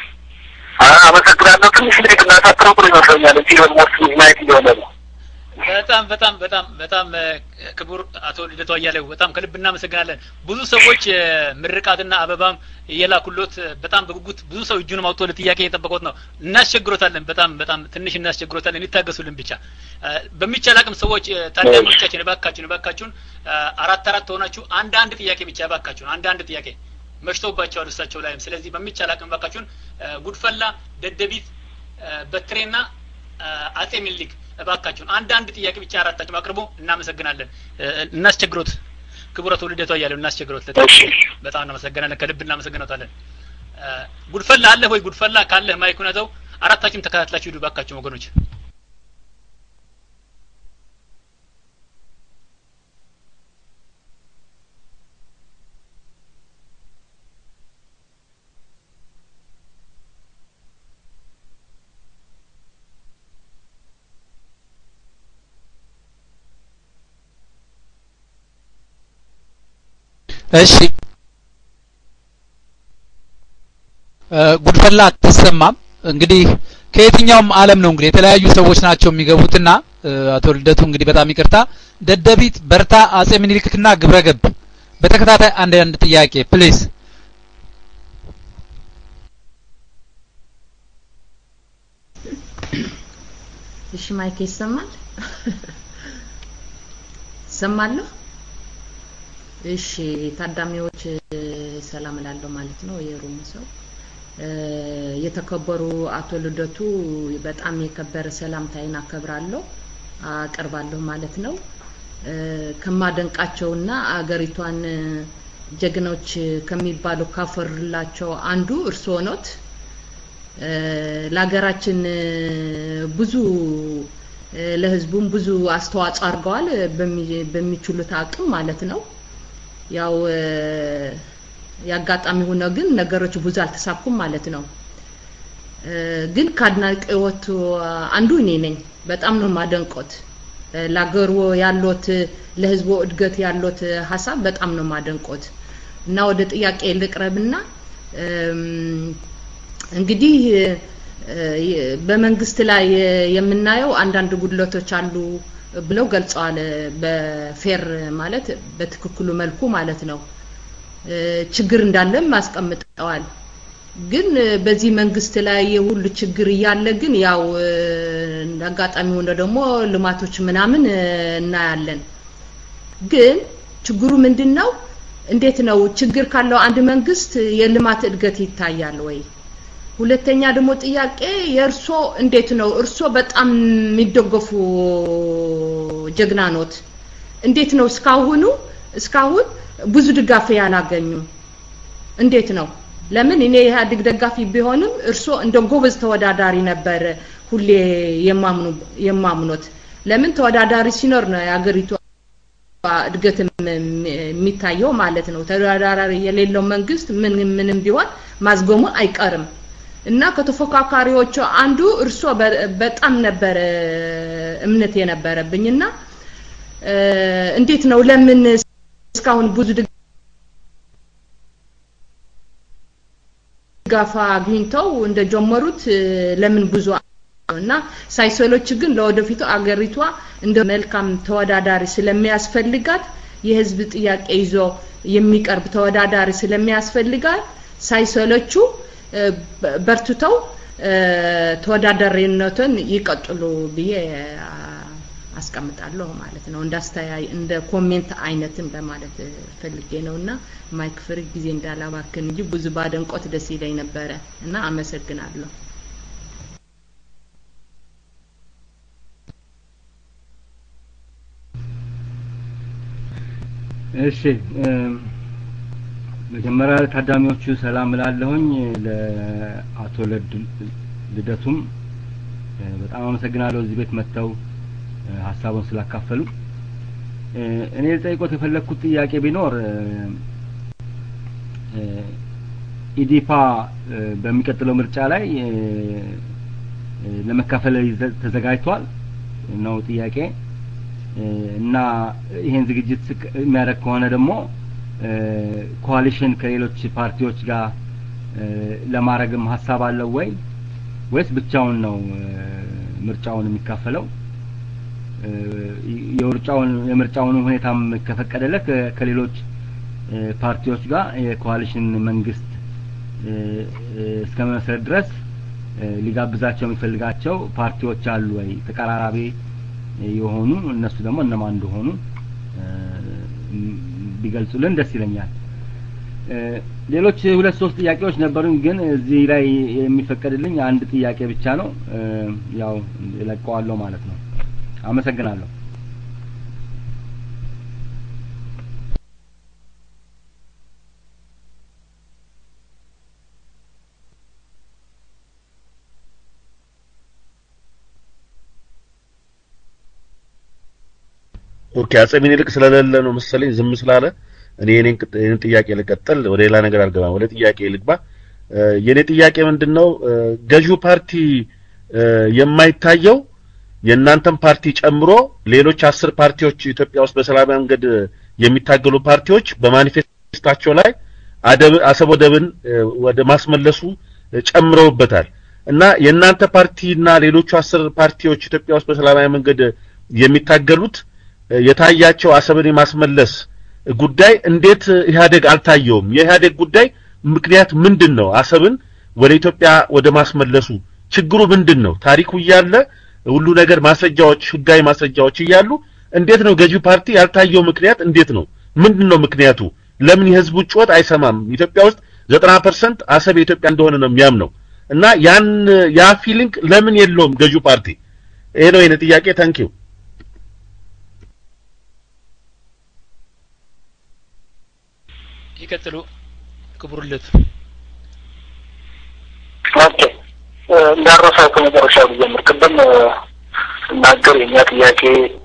አመሰግናለሁ። ትንሽ እንግዲህ ብናሳጥረው ጥሩ ይመስለኛል። እዚህ ደግሞ ማየት እየሆነ ነው። በጣም በጣም በጣም በጣም ክቡር አቶ ልደቱ አያሌው በጣም ከልብ እናመሰግናለን። ብዙ ሰዎች ምርቃትና አበባም እየላኩሎት በጣም በጉጉት ብዙ ሰው እጁንም አውጥቶ ለጥያቄ እየጠበቁት ነው። እናስቸግሮታለን። በጣም በጣም ትንሽ እናስቸግሮታለን። ይታገሱልን ብቻ። በሚቻል አቅም ሰዎች ታዳሚዎቻችን እባካችሁን እባካችሁን አራት አራት ሆናችሁ አንድ አንድ ጥያቄ ብቻ እባካችሁን አንድ አንድ ጥያቄ መሽተውባቸዋል እሳቸው ላይም። ስለዚህ በሚቻል አቅም እባካችሁን ጉድፈላ፣ ደደቢት፣ በትሬና አጼ ሚኒሊክ እባካችሁን አንድ አንድ ጥያቄ ብቻ አራታችሁ አቅርቡ። እናመሰግናለን። እናስቸግሮት ክቡር አቶ ልደቱ አያሌው እናስቸግሮት። በጣም እናመሰግናለን። ከልብ እናመሰግናታለን። ጉድፈላ አለህ ወይ? ጉድፈላ ካለህ ማይኩን ያዘው። አራታችሁም ተከታትላችሁ ሂዱ እባካችሁ ወገኖች። እሺ ጉድፈላ አትሰማም። እንግዲህ ከየትኛውም ዓለም ነው እንግዲህ የተለያዩ ሰዎች ናቸው የሚገቡትና አቶ ልደቱ እንግዲህ በጣም ይቅርታ። ደደቢት፣ በርታ፣ አጼ ምኒልክና ግብረገብ በተከታታይ አንድ አንድ ጥያቄ ፕሊዝ። እሺ ማይክ ይሰማል? ይሰማለሁ? እሺ ታዳሚዎች ሰላም እላለሁ ማለት ነው። የሩም ሰው የተከበሩ አቶ ልደቱ በጣም የከበረ ሰላምታይን አከብራለሁ አቀርባለሁ ማለት ነው። ከማደንቃቸውና አገሪቷን ጀግኖች ከሚባሉ ካፈሩላቸው አንዱ እርስዎ ኖት። ለሀገራችን ብዙ ለህዝቡም ብዙ አስተዋጽኦ አድርገዋል በሚችሉት አቅም ማለት ነው። ያው ያጋጣሚ ሆነ ግን ነገሮች ብዙ አልተሳኩም ማለት ነው። ግን ከአድናቂዎቱ አንዱ እኔ ነኝ። በጣም ነው ማደንቆት። ለሀገሩ ያሎት ለህዝቡ እድገት ያሎት ሀሳብ በጣም ነው ማደንቆት እና ወደ ጥያቄ ልቅረብና እንግዲህ በመንግስት ላይ የምናየው አንዳንድ ጉድለቶች አሉ ብለው ገልጸዋል። በፌር ማለት በትክክሉ መልኩ ማለት ነው። ችግር እንዳለም አስቀምጠዋል። ግን በዚህ መንግስት ላይ የሁሉ ችግር እያለ ግን ያው አጋጣሚ ሆነ ደግሞ ልማቶች ምናምን እናያለን። ግን ችግሩ ምንድን ነው? እንዴት ነው ችግር ካለው አንድ መንግስት የልማት እድገት ይታያል ወይ? ሁለተኛ ደግሞ ጥያቄ የእርሶ እንዴት ነው? እርሶ በጣም የሚደገፉ ጀግና ኖት። እንዴት ነው እስካሁኑ እስካሁን ብዙ ድጋፍ ያላገኙ? እንዴት ነው? ለምን እኔ የኢህአዴግ ደጋፊ ቢሆንም እርሶ እንደ ጎበዝ ተወዳዳሪ ነበር ሁሌ የማምኑ የማምኖት። ለምን ተወዳዳሪ ሲኖር ነው የሀገሪቱ እድገት የሚታየው ማለት ነው። ተወዳዳሪ የሌለው መንግስት ምን ምንም ቢሆን ማዝጎሙ አይቀርም። እና ከተፎካካሪዎቹ አንዱ እርሶ በጣም ነበረ እምነት የነበረብኝ እና እንዴት ነው ለምን እስካሁን ብዙ ድጋፍ አግኝተው እንደጀመሩት ለምን ብዙ እና ሳይሰሎች ግን ለወደፊቱ አገሪቷ እንደ መልካም ተወዳዳሪ ስለሚያስፈልጋት የህዝብ ጥያቄ ይዞ የሚቀርብ ተወዳዳሪ ስለሚያስፈልጋት ሳይሰለቹ በርትተው ተወዳዳሪነትን ይቀጥሉ ብዬ አስቀምጣለሁ ማለት ነው። እንዳስተያይ እንደ ኮሜንት አይነትም ለማለት ፈልጌ ነው እና ማይክ ፍሪ ጊዜ እንዳላባክን እንጂ ብዙ ባደንቆት ደስ ይለኝ ነበረ እና አመሰግናለሁ። እሺ መጀመሪያ ታዳሚዎቹ ሰላም እላለሁኝ። ለአቶ ልደቱም በጣም አመሰግናለሁ እዚህ ቤት መጥተው ሀሳቡን ስላካፈሉ። እኔ ልጠይቆት የፈለግኩት ጥያቄ ቢኖር ኢዲፓ በሚቀጥለው ምርጫ ላይ ለመካፈል ተዘጋጅቷል ነው ጥያቄ እና ይሄን ዝግጅት የሚያደርግ ከሆነ ደግሞ ኮalition ከሌሎች ፓርቲዎች ጋር ለማድረግም ሀሳብ አለው ወይ ወይስ ብቻውን ነው ምርጫውን የሚካፈለው? የምርጫውን የምርጫውን ሁኔታም ከፈቀደለት ከሌሎች ፓርቲዎች ጋር የኮalition መንግስት እስከ መመስረት ድረስ ሊጋብዛቸው የሚፈልጋቸው ፓርቲዎች አሉ ወይ ተቀራራቢ የሆኑ እነሱ ደግሞ እነማን እንደሆኑ ቢገልጹልን ደስ ይለኛል። ሌሎች ሁለት ሶስት ጥያቄዎች ነበሩኝ፣ ግን እዚህ ላይ የሚፈቀድልኝ አንድ ጥያቄ ብቻ ነው። ያው እለቀዋለሁ ማለት ነው። አመሰግናለሁ። ኦኬ አጼ ምኒልክ ስለሌለ ነው መሰለኝ ዝም ስላለ እኔ የኔን የኔን ጥያቄ ልቀጥል፣ ወደ ሌላ ነገር አልገባም። ወደ ጥያቄ ልግባ። የኔ ጥያቄ ምንድነው ገዢው ፓርቲ የማይታየው የእናንተን ፓርቲ ጨምሮ ሌሎች አስር ፓርቲዎች ኢትዮጵያ ውስጥ በሰላማዊ መንገድ የሚታገሉ ፓርቲዎች በማኒፌስታቸው ላይ አሰብ ወደብን ወደ ማስመለሱ ጨምረውበታል እና የእናንተ ፓርቲና ሌሎቹ አስር ፓርቲዎች ኢትዮጵያ ውስጥ በሰላማዊ መንገድ የሚታገሉት የታያቸው አሰብን የማስመለስ ጉዳይ እንዴት ኢህአዴግ አልታየውም? የኢህአዴግ ጉዳይ ምክንያት ምንድን ነው? አሰብን ወደ ኢትዮጵያ ወደ ማስመለሱ ችግሩ ምንድን ነው? ታሪኩ እያለ ሁሉ ነገር ማስረጃዎች፣ ህጋዊ ማስረጃዎች እያሉ እንዴት ነው ገዢው ፓርቲ ያልታየው ምክንያት እንዴት ነው? ምንድን ነው ምክንያቱ? ለምን የህዝቡ ጩኸት አይሰማም? ኢትዮጵያ ውስጥ ዘጠና ፐርሰንት አሰብ የኢትዮጵያ እንደሆነ ነው የሚያምነው እና ያን ያ ፊሊንግ ለምን የለውም ገዢው ፓርቲ? ይሄ ነው የኔ ጥያቄ። ታንኪዩ ይቀጥሉ ክቡር ልደቱ። ኦኬ እንዳረሳው ከመጨረሻ ልጀምር። ቅድም ስናገር የእኛ ጥያቄ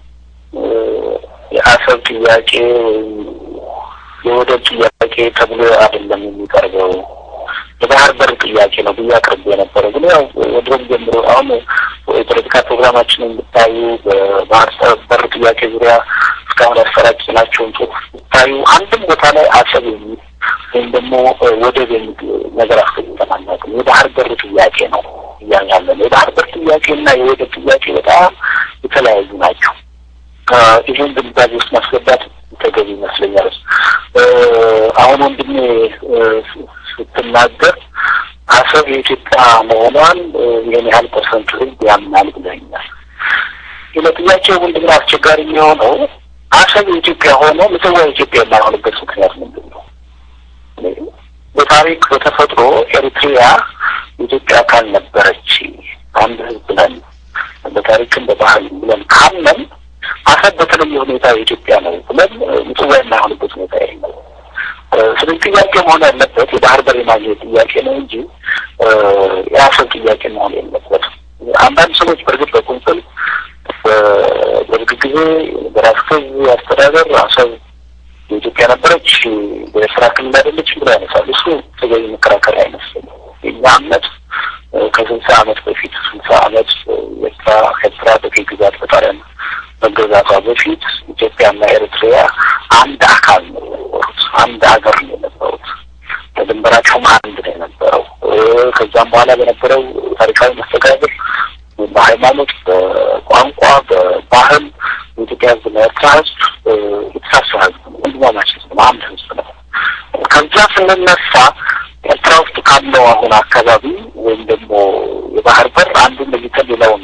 የአሰብ ጥያቄ ወይም የወደብ ጥያቄ ተብሎ አይደለም የሚቀርበው የባህር በር ጥያቄ ነው ብዬ አቅርቤ የነበረ ግን ያው ወድሮም ጀምሮ አሁን የፖለቲካ ፕሮግራማችንን ብታዩ በባህር በር ጥያቄ ዙሪያ እስካሁን ያሰራጭናቸውን ጽሁፍ ብታዩ አንድም ቦታ ላይ አሰብ የሚል ወይም ደግሞ ወደብ የሚል ነገር አስቀምጠን አናውቅም። የባህር በር ጥያቄ ነው እያልን ያለ ነው። የባህር በር ጥያቄ እና የወደብ ጥያቄ በጣም የተለያዩ ናቸው። ይህን ግንዛቤ ውስጥ ማስገባት ተገቢ ይመስለኛል። አሁን ወንድሜ ስትናገር አሰብ የኢትዮጵያ መሆኗን ይህን ያህል ፐርሰንት ህዝብ ያምናል ብለኛል። ለጥያቄው ምንድነው አስቸጋሪ የሚሆነው አሰብ የኢትዮጵያ ሆኖ ምጽዋ የኢትዮጵያ የማይሆንበት ምክንያት ምንድን ነው? በታሪክ በተፈጥሮ ኤሪትሪያ የኢትዮጵያ አካል ነበረች፣ አንድ ህዝብ ነን፣ በታሪክም በባህል ብለን ካመን አሰብ በተለየ ሁኔታ የኢትዮጵያ ነው ብለን ምጽዋ የማይሆንበት ሁኔታ የለም። ስለዚህ ጥያቄ መሆን ያለበት የባህር በር የማግኘት ጥያቄ ነው እንጂ የአሰብ ጥያቄ መሆን የለበትም። አንዳንድ ሰዎች በእርግጥ በቁንጽል በደርግ ጊዜ በራስ ገዝ አስተዳደር አሰብ የኢትዮጵያ ነበረች፣ በኤርትራ ክልል አይደለችም ብሎ ያነሳል። እሱ ተገቢ መከራከሪያ አይመስለኝም። የእኛ እምነት ከስልሳ ዓመት በፊት ስልሳ ዓመት ኤርትራ ኤርትራ በቀይ ግዛት በጣሊያን መገዛቷ በፊት ኢትዮጵያና ኤርትሪያ አንድ አካል ነው የነበሩት። አንድ ሀገር ነው የነበሩት። ድንበራቸውም አንድ ነው የነበረው። ከዛም በኋላ በነበረው ታሪካዊ መስተጋብር በሃይማኖት፣ በቋንቋ፣ በባህል የኢትዮጵያ ሕዝብ እና ኤርትራ ሕዝብ የተሳሰረ ሕዝብ ነው። ወንድማማች ሕዝብ ነው። አንድ ሕዝብ ነው። ከዛ ስንነሳ ኤርትራ ውስጥ ካለው አሁን አካባቢ ወይም ደግሞ የባህር በር አንዱን ለይተን ሌላውን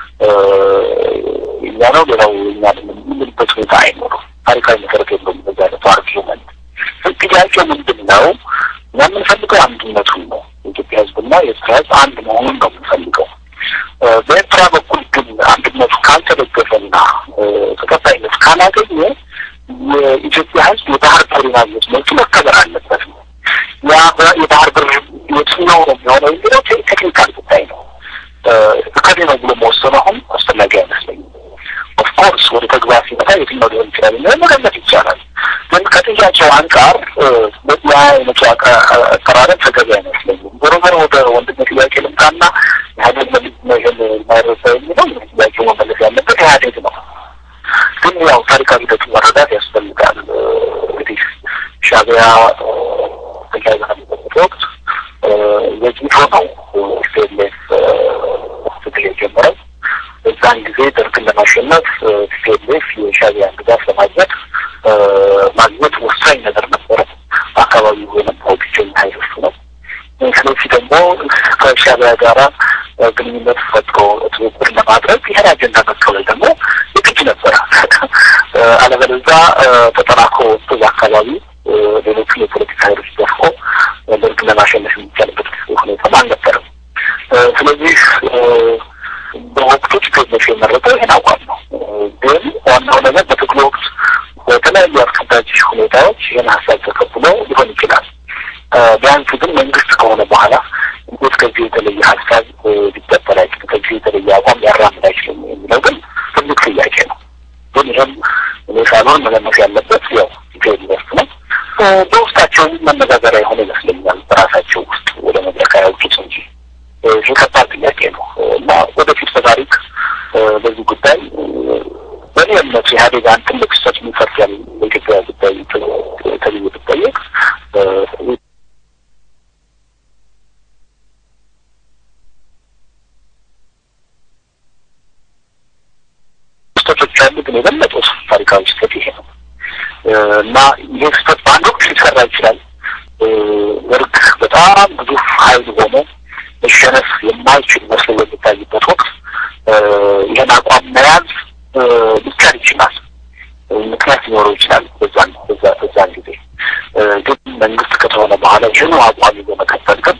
እኛ ነው ሌላው እኛ አይደለም የምንልበት ሁኔታ አይኖርም። ታሪካዊ መሰረት የለውም። በዛ አይነቱ አርጊመንት ጥያቄው ምንድን ነው? እኛ የምንፈልገው አንድነቱን ነው። የኢትዮጵያ ህዝብና የኤርትራ ህዝብ አንድ መሆኑን ነው የምንፈልገው። በኤርትራ በኩል ግን አንድነቱ ካልተደገፈና ተቀባይነት ካላገኘ የኢትዮጵያ ህዝብ የባህር በር ማግኘት መብቱ መከበር አለበት ነው። ያ የባህር በር የትኛው ነው የሚሆነው የሚለው ቴክኒካል ጉዳይ ነው። እከሌ ነው ብሎ መወሰኑ አሁን አስፈላጊ አይመስለኝም። ኦፍኮርስ ወደ ተግባር ሲመጣ የትኛው ሊሆን ይችላል የሚለው መገመት ይቻላል። ግን ከጥያቄው አንጻር ያ አይነቱ አቀራረብ ተገቢ አይመስለኝም። ዞሮ ዞሮ ወደ ወንድም ጥያቄ ልምጣና ኢህአዴግ ለምንድን ነው ይህን የማይረሳ የሚለው ጥያቄው መመለስ ያለበት ኢህአዴግ ነው። ግን ያው ታሪካዊ ሂደቱ መረዳት ያስፈልጋል። እንግዲህ ሻዕቢያ ትግራይ በነበረበት ወቅት ዘግይቶ ነው ቲፒኤልኤፍ ትግል የጀመረው። በዛን ጊዜ ደርግን ለማሸነፍ ቲፒኤልኤፍ የሻዕቢያን ድጋፍ ለማግኘት ማግኘት ወሳኝ ነገር ነበረ። በአካባቢው የነበረው ብቸኛ ኃይል እሱ ነው። ስለዚህ ደግሞ ከሻዕቢያ ጋራ ግንኙነት ፈጥሮ ትብብር ለማድረግ ይህን አጀንዳ መቀበል ደግሞ የግድ ነበረ። አለበለዚያ ተጠናክሮ በዛ አካባቢ ሌሎቹ የፖለቲካ ኃይሎች ደፍቆ ደርግን ለማሸነፍ የሚቻልበት ሁኔታም አልነበረም። ስለዚህ በወቅቱ ቲፒኤልኤፍ የመረጠው ይህን አቋም ነው። ግን ዋናው ነገር በትግሉ ወቅት በተለያዩ አስገዳጅ ሁኔታዎች ይህን ሀሳብ ተቀብሎ ሊሆን ይችላል። ቢያንስ ግን መንግስት ከሆነ በኋላ እንዴት ከዚህ የተለየ ሀሳብ ሊቀበል አይችልም፣ ከዚህ የተለየ አቋም ሊያራምድ አይችልም የሚለው ግን ትልቅ ጥያቄ ነው። ግን ይህም እኔ ሳልሆን መለመስ ያለበት ያው ቲፒኤልኤፍ ነው። በውስጣቸውም መነጋገሪያ የሆነ ይመስለኛል። በራሳቸው ውስጥ ወደ መድረክ አያውጡት እንጂ ይህ ከባድ ጥያቄ ነው እና ወደፊት በታሪክ በዚህ ጉዳይ በእኔ እምነት ኢህአዴግ አንድ ትልቅ ስህተት የሚፈርጃል በኢትዮጵያ ጉዳይ ተብዬ ብጠየቅ ስህተቶች አሉ፣ ግን የበለጠ ታሪካዊ ስህተት ይሄ ነው እና ይሄ ስህተት በአንድ ወቅት ሊሰራ ይችላል። ደርግ በጣም ግዙፍ ኃይል ሆኖ መሸነፍ የማይችል መስሎ በሚታይበት ወቅት ይህን አቋም መያዝ ሊቻል ይችላል። ምክንያት ሊኖረው ይችላል። በዛን በዛን ጊዜ ግን መንግስት ከተሆነ በኋላ ይህኑ አቋም ይዞ መቀጠል ግን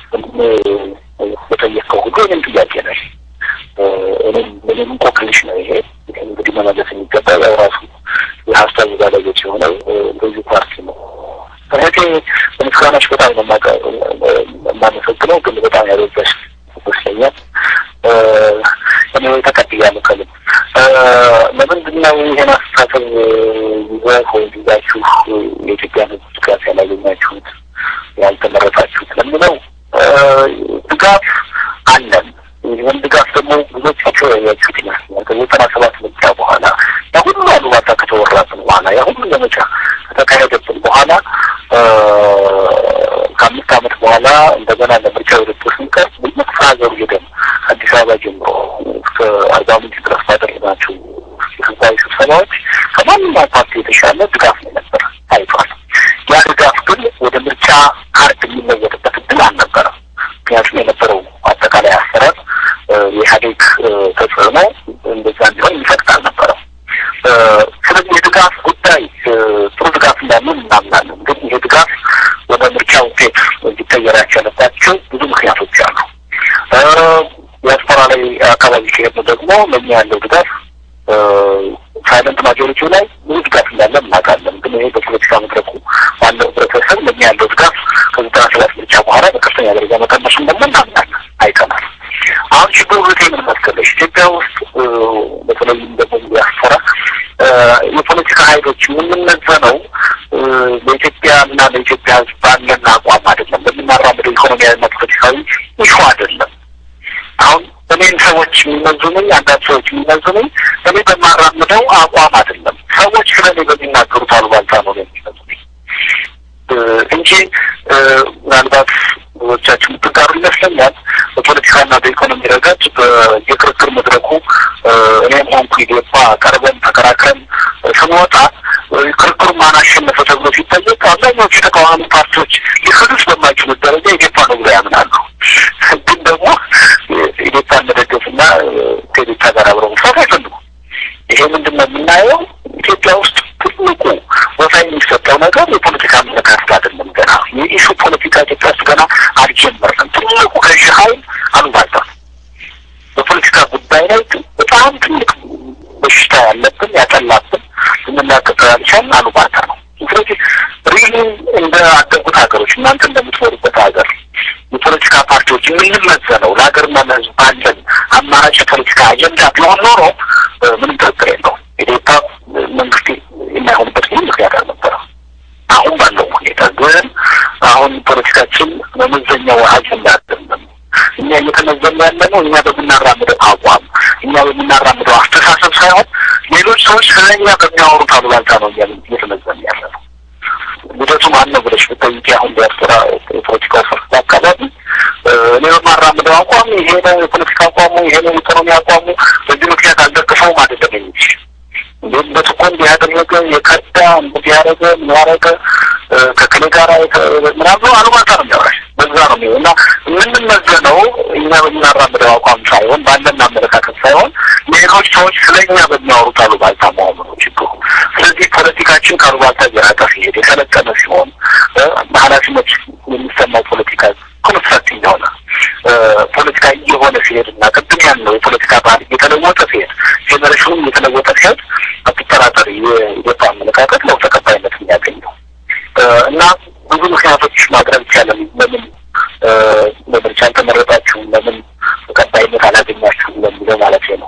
በጠየቀው ሁሉ እኔም ጥያቄ ነው። እኔም እኔም እንቆቅልሽ ነው ይሄ እንግዲህ መመለስ የሚገባ ያው ራሱ የሀሳብ ባለቤት የሆነው ገዢ ፓርቲ ነው። እህቴ በምስጋናሽ በጣም ነው የማመሰግነው፣ ግን በጣም ያበዛሽ ይመስለኛል። እኔ ተቀብያለሁ ከልብ። ለምንድን ነው ይሄን አስተሳሰብ ይዘህ ወይ ይዛችሁ የኢትዮጵያ ሕዝብ ድጋፍ ያላገኛችሁት ያልተመረጣችሁት ለሚለው ድጋፍ አለን። ይህን ድጋፍ ደግሞ ብዙዎቻቸው ያያችሁት ይመስለኛል። ከዘጠና ሰባት ምርጫ በኋላ ያ ሁሉ አሉባልታ ከተወራብን በኋላ ያ ሁሉ ዘመቻ ከተካሄደብን በኋላ ከአምስት ዓመት በኋላ እንደገና ለምርጫ ውድድር ስንቀርብ በየክፍለ ሀገሩ ሄደን አዲስ አበባ ጀምሮ እስከ አርባ ምንጭ ድረስ ባደረግናቸው የህዝባዊ ስብሰባዎች ከማንኛውም ፓርቲ የተሻለ ድጋፍ ነው ነበር ታይቷል። ያ ድጋፍ ግን ወደ ምርጫ ካርድ የሚለወጥበት እድል አልነበረም። ምክንያቱም የነበረው አጠቃላይ አሰራር የኢህአዴግ ተጽዕኖ እንደዛ እንዲሆን የሚፈቅድ አልነበረም። ስለዚህ የድጋፍ ጉዳይ ጥሩ ድጋፍ እንዳለን እናምናለን። ግን ይሄ ድጋፍ ወደ ምርጫ ውጤት እንዲቀየር ያስቻለባቸው ብዙ ምክንያቶች አሉ። ዲያስፖራ ላይ አካባቢ ከሄድን ደግሞ ለእኛ ያለው ድጋፍ ሳይለንት ማጆሪቲው ላይ ብዙ ድጋፍ እንዳለ እናውቃለን። ግን ይሄ በፖለቲካ መድረኩ ባለው ህብረተሰብ ለእኛ ያለው ድጋፍ ከዘጠና ሰባት ምርጫ በኋላ በከፍተኛ ደረጃ መቀነሱን ደግሞ እናምናለን፣ አይተናል። አሁን ችግሩ ህቴ ምን መሰለሽ፣ ኢትዮጵያ ውስጥ በተለይም ደግሞ ዲያስፖራ የፖለቲካ ኃይሎች የምንመዘነው ለኢትዮጵያ እና ለኢትዮጵያ ህዝብ ባለን አቋም አይደለም፣ በምናራምደው ኢኮኖሚያዊና ፖለቲካዊ ኢሹ አይደለም። አሁን እኔን ሰዎች የሚመዝኑኝ አንዳንድ ሰዎች የሚመዝኑኝ እኔ በማራምደው አቋም አይደለም፣ ሰዎች ስለ እኔ በሚናገሩት አሉባልታ ነው የሚመዝኑኝ እንጂ ምናልባት ብዙዎቻችሁ የምትጋሩ ይመስለኛል። በፖለቲካና በኢኮኖሚ ረገድ የክርክር መድረኩ እኔም ሆንኩ ኢዴፓ ቀርበን ተከራክረን ስንወጣ ክርክሩ ማን አሸነፈ ተብሎ ሲጠየቅ አብዛኛዎቹ የተቃዋሚ ፓርቲዎች ሊክዱት በማይችሉት ደረጃ ኢዴፓ ነው ብለው ያምናሉ። ግን ደግሞ ኢዴፓን መደገፍና ከኢዴፓ ጋር አብረው መስራት አይፈልጉም። ይሄ ምንድን ነው የምናየው ኢትዮጵያ ውስጥ ትልቁ ቦታ የሚሰጠው ነገር የፖለቲካ አመለካከት አይደለም። ገና የኢሹ ፖለቲካ ኢትዮጵያ ውስጥ ገና አልጀመርንም። ትልቁ ገዢ ኃይል አሉባልታ ነው። በፖለቲካ ጉዳይ ላይ በጣም ትልቅ በሽታ ያለብን ያጠላብን ልንላቀቀው ያልቻልን አሉባልታ ነው። ስለዚህ ሪሊ እንደ አደጉት ሀገሮች እናንተ እንደምትኖሩበት ሀገር የፖለቲካ ፓርቲዎች የምንመዘነው ለሀገርና ለሕዝብ ባለን አማራጭ የፖለቲካ አጀንዳ ቢሆን ኖሮ ምንም ጥርጥር የለውም ኢዴፓ መንግስት የማይሆንበት ምንም ምክንያት አልነበረም። አሁን ባለው ሁኔታ ግን አሁን ፖለቲካችን መመዘኛው አጀንዳ አይደለም። እኛ እየተመዘኑ ያለ ነው እኛ በምናራምደው አቋም፣ እኛ በምናራምደው አስተሳሰብ ሳይሆን ሌሎች ሰዎች ስለኛ በሚያወሩት አሉባልታ ነው እኛ እየተመዘኑ ያለ ነው። ልደቱ ማን ነው ብለሽ ብጠይቂ አሁን ዲያስፖራ የፖለቲካ ስርት አካባቢ እኔ በማራምደው አቋም ይሄ ነው የፖለቲካ አቋሙ፣ ይሄ ነው የኢኮኖሚ አቋሙ፣ በዚህ ምክንያት አልደግፈውም አይደለም የሚልሽ እንዴት በትኮ እንዲህ ያደረገ የከዳ እንዲህ ያደረገ ምን ያደረገ ከክሌ ጋር ምናምን አሉባልታ ነው የሚያወራሽ። በዛ ነው የሚሆን እና የምንመዘነው እኛ በምናራምደው አቋም ሳይሆን ባለን አመለካከት ሳይሆን ሌሎች ሰዎች ስለ እኛ በሚያወሩት አሉባልታ መሆኑ ነው ችግሩ። ስለዚህ ፖለቲካችን ከአሉባልታ እየራቀ ሲሄድ የሰለጠነ ሲሆን በኃላፊነት የሚሰማው ፖለቲካ ኮንስትራክቲቭ የሆነ ፖለቲካ እየሆነ ሲሄድ እና ቅድም ያለው የፖለቲካ ባህል እየተለወጠ ሲሄድ ጄኔሬሽኑም እየተለወጠ ሲሄድ አትጠራጠር የኢትዮጵያ አመለካከት ነው ተቀባይነት የሚያገኘው እና ብዙ ምክንያቶች ማቅረብ ይቻላል። ለምን በምርጫ አልተመረጣችሁም፣ ለምን ተቀባይነት አላገኛችሁም ለሚለው ማለት ነው።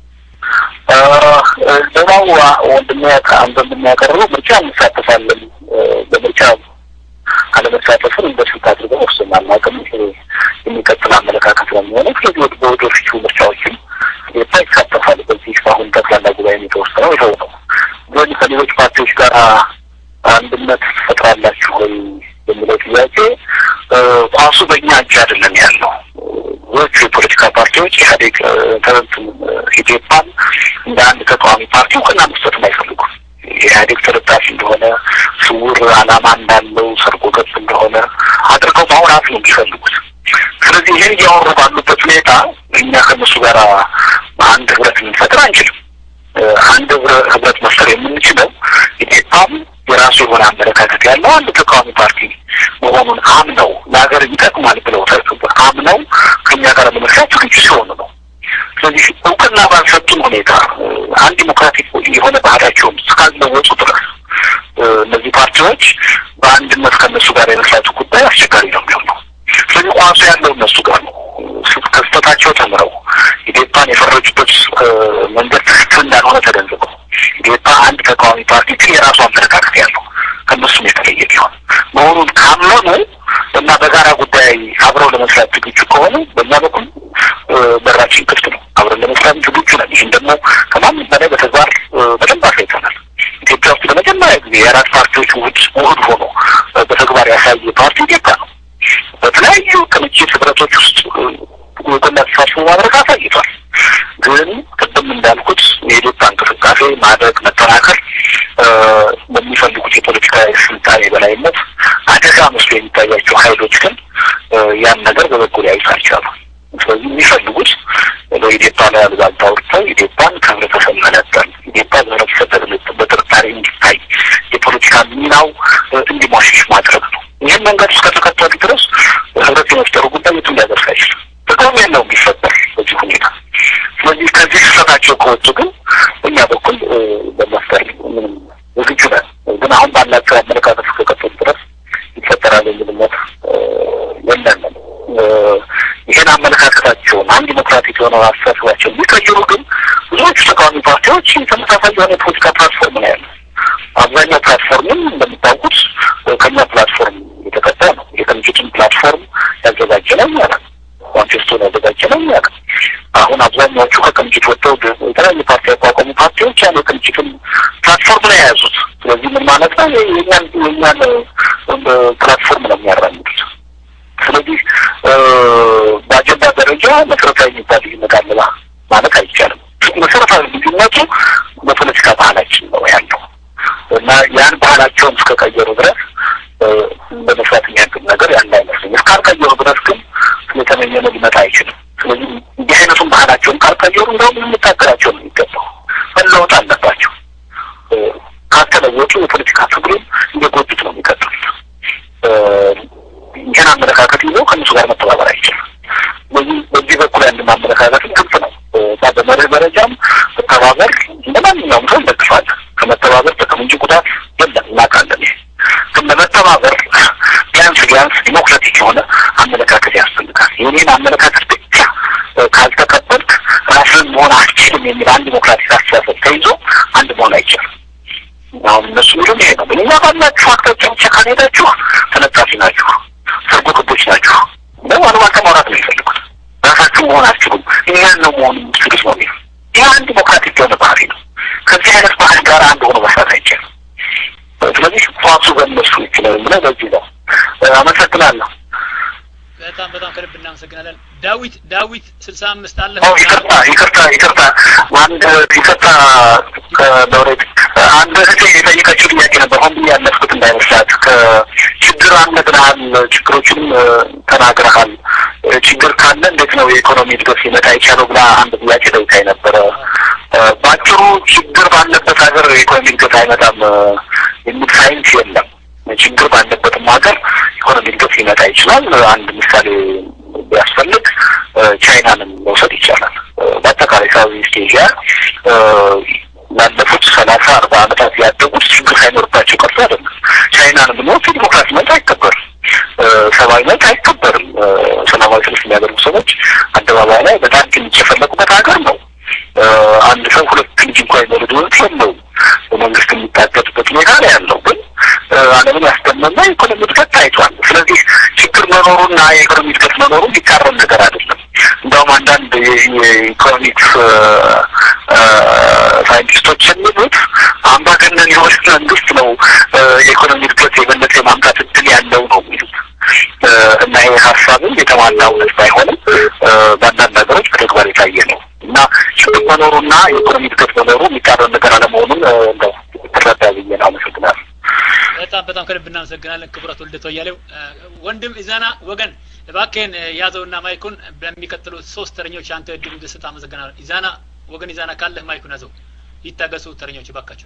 ሌላው ወንድሜ አንተ እንደሚያቀርበው ምርጫ እንሳተፋለን በምርጫ አለመሳተፍን እንደ ስልት አድርገን ወስደናል። አቅም የሚቀጥል አመለካከት ነው የሚሆነው። ስለዚህ ወደ ወደፊቱ ምርጫዎችም ኢትዮጵያ ይሳተፋል። በዚህ በአሁን ጠቅላላ ጉባኤ የተወሰነው ይኸው ነው። ግን ከሌሎች ፓርቲዎች ጋር አንድነት ትፈጥራላችሁ ወይ የሚለው ጥያቄ ኳሱ በእኛ እጅ አይደለም ያለው። ብዙዎቹ የፖለቲካ ፓርቲዎች ኢህአዴግ ተንትን ኢዴፓን እንደ አንድ ተቃዋሚ ፓርቲ እውቅና መስጠትም አይፈልጉም። የኢህአዴግ ተለጣፊ እንደሆነ ስውር ዓላማ እንዳለው ሰርጎ ገብ እንደሆነ አድርገው ማውራት ነው የሚፈልጉት። ስለዚህ ይህን እያወሩ ባሉበት ሁኔታ እኛ ከነሱ ጋር አንድ ህብረት ልንፈጥር አንችልም። አንድ ህብረት መፍጠር የምንችለው ኢዴፓም የራሱ የሆነ አመለካከት ያለው አንድ ተቃዋሚ ፓርቲ መሆኑን አምነው ለሀገር ይጠቅማል ብለው አምነው ከኛ ጋር ለመስራት ዝግጁ ሲሆኑ ነው። ስለዚህ እውቅና ባልሰጡን ሁኔታ አንድ ዲሞክራቲክ የሆነ ባህላቸውን እስካልለወጡ ድረስ እነዚህ ፓርቲዎች በአንድነት ከእነሱ ጋር የመስራቱ ጉዳይ አስቸጋሪ ነው የሚሆነው። ስለዚህ ቋንቋ ያለው እነሱ ጋር ነው። ከስተታቸው ተምረው ኢዴፓን የፈረጁበት መንገድ ትክክል እንዳልሆነ ተገንዝበው ኢዴፓ አንድ ተቃዋሚ ፓርቲ ግን የራሱ አመለካከት ያለው ከእነሱም የተለየ ቢሆን መሆኑን ካመኑ እና በጋራ ጉዳይ አብረው ለመስራት ዝግጁ ከሆኑ በእኛ በኩል በራችን ክፍት ነው። አብረን ለመስራት ዝግጁ ነን። ይህን ደግሞ ከማንም በላይ በተግባር በደንብ አሳይተናል። ኢትዮጵያ ውስጥ ለመጀመሪያ ጊዜ የአራት ፓርቲዎች ውህድ ውህድ ሆኖ በተግባር ያሳየ ፓርቲ ኢዴፓ ነው። በተለያዩ ቅንጅት ህብረቶች ውስጥ ጎላ ተሳትፎ ማድረግ አሳይቷል። ግን ቅድም እንዳልኩት የኢትዮጵያ እንቅስቃሴ ማደግ መጠናከር በሚፈልጉት የፖለቲካ ስልጣን የበላይነት አደጋ መስሎ የሚታያቸው ሀይሎች ግን ያን ነገር በበጎ ሊያዩት አልቻሉም። ስለዚህ የሚፈልጉት በኢዴፓ ላይ አሉባልታ አውርተው ኢዴፓን ከህብረተሰብ መነጠል፣ ኢዴፓ በህብረተሰብ በጥርጣሬ እንዲታይ የፖለቲካ ሚናው እንዲሟሽሽ ማድረግ ነው። ይህን መንገድ እስከተከተሉ ድረስ ህብረት የመፍጠሩ ጉዳይ የትም ሊያደርስ አይችልም። ጥቅም የለውም ቢፈጠር በዚህ ሁኔታ። ስለዚህ ከዚህ ስህተታቸው ከወጡ ግን በእኛ በኩል በመፍጠር ምንም ዝግጁ ነን። ግን አሁን ባላቸው አመለካከት እስከቀጠሉ ድረስ ይፈጠራል የሚል እምነት የለንም። ይህን አመለካከታቸውን አንድ ዲሞክራቲክ የሆነ አስተሳሰባቸው የሚቀይሩ ግን ብዙዎቹ ተቃዋሚ ፓርቲዎች ተመሳሳይ የሆነ የፖለቲካ ፕላትፎርም ነው ያለው። አብዛኛው ፕላትፎርምም እንደምታውቁት ከኛ ፕላትፎርም የተቀዳ ነው። የቅንጅትን ፕላትፎርም ያዘጋጀ ነው ማለት ነው። ማንቸስተር ያዘጋጀ ነው ማለት ነው። አሁን አብዛኛዎቹ ከቅንጅት ወጥተው የተለያዩ ፓርቲ ያቋቋሙ ፓርቲዎች ያን የቅንጅትን ፕላትፎርም ነው የያዙት። ስለዚህ ምን ማለት ነው? የኛን የኛን ፕላትፎርም ነው የሚያራምዱት። ስለዚህ በአጀንዳ ደረጃ መሰረታዊ የሚባል ልዩነት አለ ማለት አይቻልም። መሰረታዊ ልዩነቱ በፖለቲካ ባህላችን ነው ያለው እና ያን ባህላቸውን እስከቀየሩ ድረስ በመስራት የሚያግድ ነገር ያለ አይመስለኝ። እስካልቀየሩ ድረስ ግን ስለተመኘነው ሊመጣ አይችልም። ስለዚህ እንዲህ አይነቱን ባህላቸውን ካልቀየሩ እንደውም ልንታገላቸው ነው የሚገባው። መለወጥ አለባቸው። ካልተለወጡ የፖለቲካ ትግሉን እየጎዱት ነው የሚቀጥሉት። ይህን አመለካከት ይዞ ከእነሱ ጋር መተባበር አይችልም። በዚህ በዚህ በኩል ያለን አመለካከትም ግልጽ ነው። በመርህ ደረጃም መተባበር እንደ ማንኛውም ሰው እንደግፋለን። ከመተባበር ጥቅም እንጂ ጉዳት የለም፣ እናውቃለን። ይሄ ግን ለመተባበር ቢያንስ ቢያንስ ዲሞክራቲክ የሆነ አመለካከት ያስፈልጋል። የኔን አመለካከት ብቻ ካልተቀበልክ ራስን መሆን አትችልም የሚል አንድ ዲሞክራቲክ አስተሳሰብ ተይዞ አንድ መሆን አይችልም። አሁን እነሱ ሚሉም ይሄ ነው። እኛ ባላችሁ አቅጣጫ ብቻ ካልሄዳችሁ ተለጣፊ ናችሁ፣ ሰርጎ ገቦች ናችሁ። ደግሞ አሉባልታ ማውራት ነው የሚፈልጉት። ራሳችሁ መሆን አትችሉም፣ እኛን ነው መሆን የምትችሉት ነው የሚሉ ይህ አንድ ዲሞክራቲክ የሆነ ባህሪ ነው። ከዚህ አይነት ባህል ጋር አንድ ሆኖ መስራት አይቻልም። ስለዚህ ኳሱ በእነሱ ይችላል ብለ በዚህ ነው። አመሰግናለሁ። በጣም በጣም ከልብ እናመሰግናለን። ዳዊት ዳዊት ስልሳ አምስት አለ። ይቅርታ ይቅርታ ይቅርታ አንድ ይቅርታ ከሎሬት አንድ እህቴ የጠየቀችው ጥያቄ ነበር። ሆን ብዬ ያለፍኩት እንዳይመስላት። ከችግር አለ ብለሃል፣ ችግሮችንም ተናግረሃል። ችግር ካለ እንዴት ነው የኢኮኖሚ እድገት ሊመጣ የቻለው ብላ አንድ ጥያቄ ጠይቃኝ ነበረ። በአጭሩ ችግር ባለበት ሀገር የኢኮኖሚ እድገት አይመጣም የሚል ሳይንስ የለም። ችግር ባለበትም ሀገር ኢኮኖሚ እድገት ሊመጣ ይችላል። አንድ ምሳሌ ቢያስፈልግ ቻይናንም መውሰድ ይቻላል። በአጠቃላይ ሳውዝ ኢስት ኤዥያ ላለፉት ሰላሳ አርባ ዓመታት ያደጉት ችግር ሳይኖርባቸው ቀርቶ አይደለም። ቻይናን ብንወስድ ዲሞክራሲ መብት አይከበርም፣ ሰብአዊ መብት አይከበርም። ሰላማዊ ሰልፍ የሚያደርጉ ሰዎች አደባባይ ላይ በጣም ትንሽ የፈለጉበት ሀገር ነው። አንድ ሰው ሁለት ልጅ እንኳ የመውለድ መብት የለውም። በመንግስት የሚታገድበት ሁኔታ ነው ያለው። ግን ዓለምን ያስደመመ ኢኮኖሚ እድገት ታይቷል። ስለዚህ ችግር መኖሩና የኢኮኖሚ እድገት መኖሩ የሚቃረን ነገር አይደለም። እንደውም አንዳንድ የኢኮኖሚክስ ሳይንቲስቶች የሚሉት አምባገነን የሆነ መንግስት ነው የኢኮኖሚ እድገት የበለጠ የማምጣት እድል ያለው ነው የሚሉት እና ይህ ሀሳብም የተሟላ እውነት ባይሆንም በአንዳንድ ሀገሮች በተግባር የታየ ነው እና ችግር መኖሩና የኢኮኖሚ እድገት መኖሩ የሚቃረን ነገር አለመሆኑን እንደው ትረዳ ብዬ ነው። አመሰግናለሁ። በጣም በጣም ከልብ እናመሰግናለን ክቡራት ወልደቶ እያሌው ወንድም ኢዛና ወገን እባክህን ያዘውና ማይኩን በሚቀጥሉት ሶስት ተረኞች አንተ እድሉ እንድሰጥ አመሰግናለሁ። ኢዛና ወገን ኢዛና ካለህ ማይኩን ያዘው። ይታገሱ ተረኞች እባካችሁ።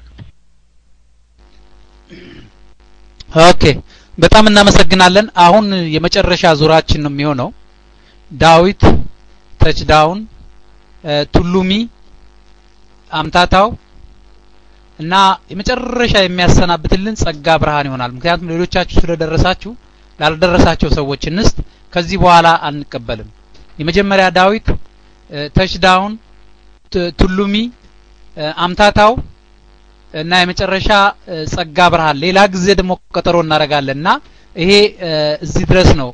ኦኬ በጣም እናመሰግናለን። አሁን የመጨረሻ ዙራችን ነው የሚሆነው። ዳዊት ተችዳውን፣ ቱሉሚ፣ አምታታው፣ እና የመጨረሻ የሚያሰናብትልን ጸጋ ብርሃን ይሆናል። ምክንያቱም ሌሎቻችሁ ስለደረሳችሁ ላልደረሳቸው ሰዎች እንስት ከዚህ በኋላ አንቀበልም። የመጀመሪያ ዳዊት ተችዳውን ቱሉሚ አምታታው እና የመጨረሻ ጸጋ ብርሃን ሌላ ጊዜ ደግሞ ቀጠሮ እናደርጋለን እና ይሄ እዚህ ድረስ ነው።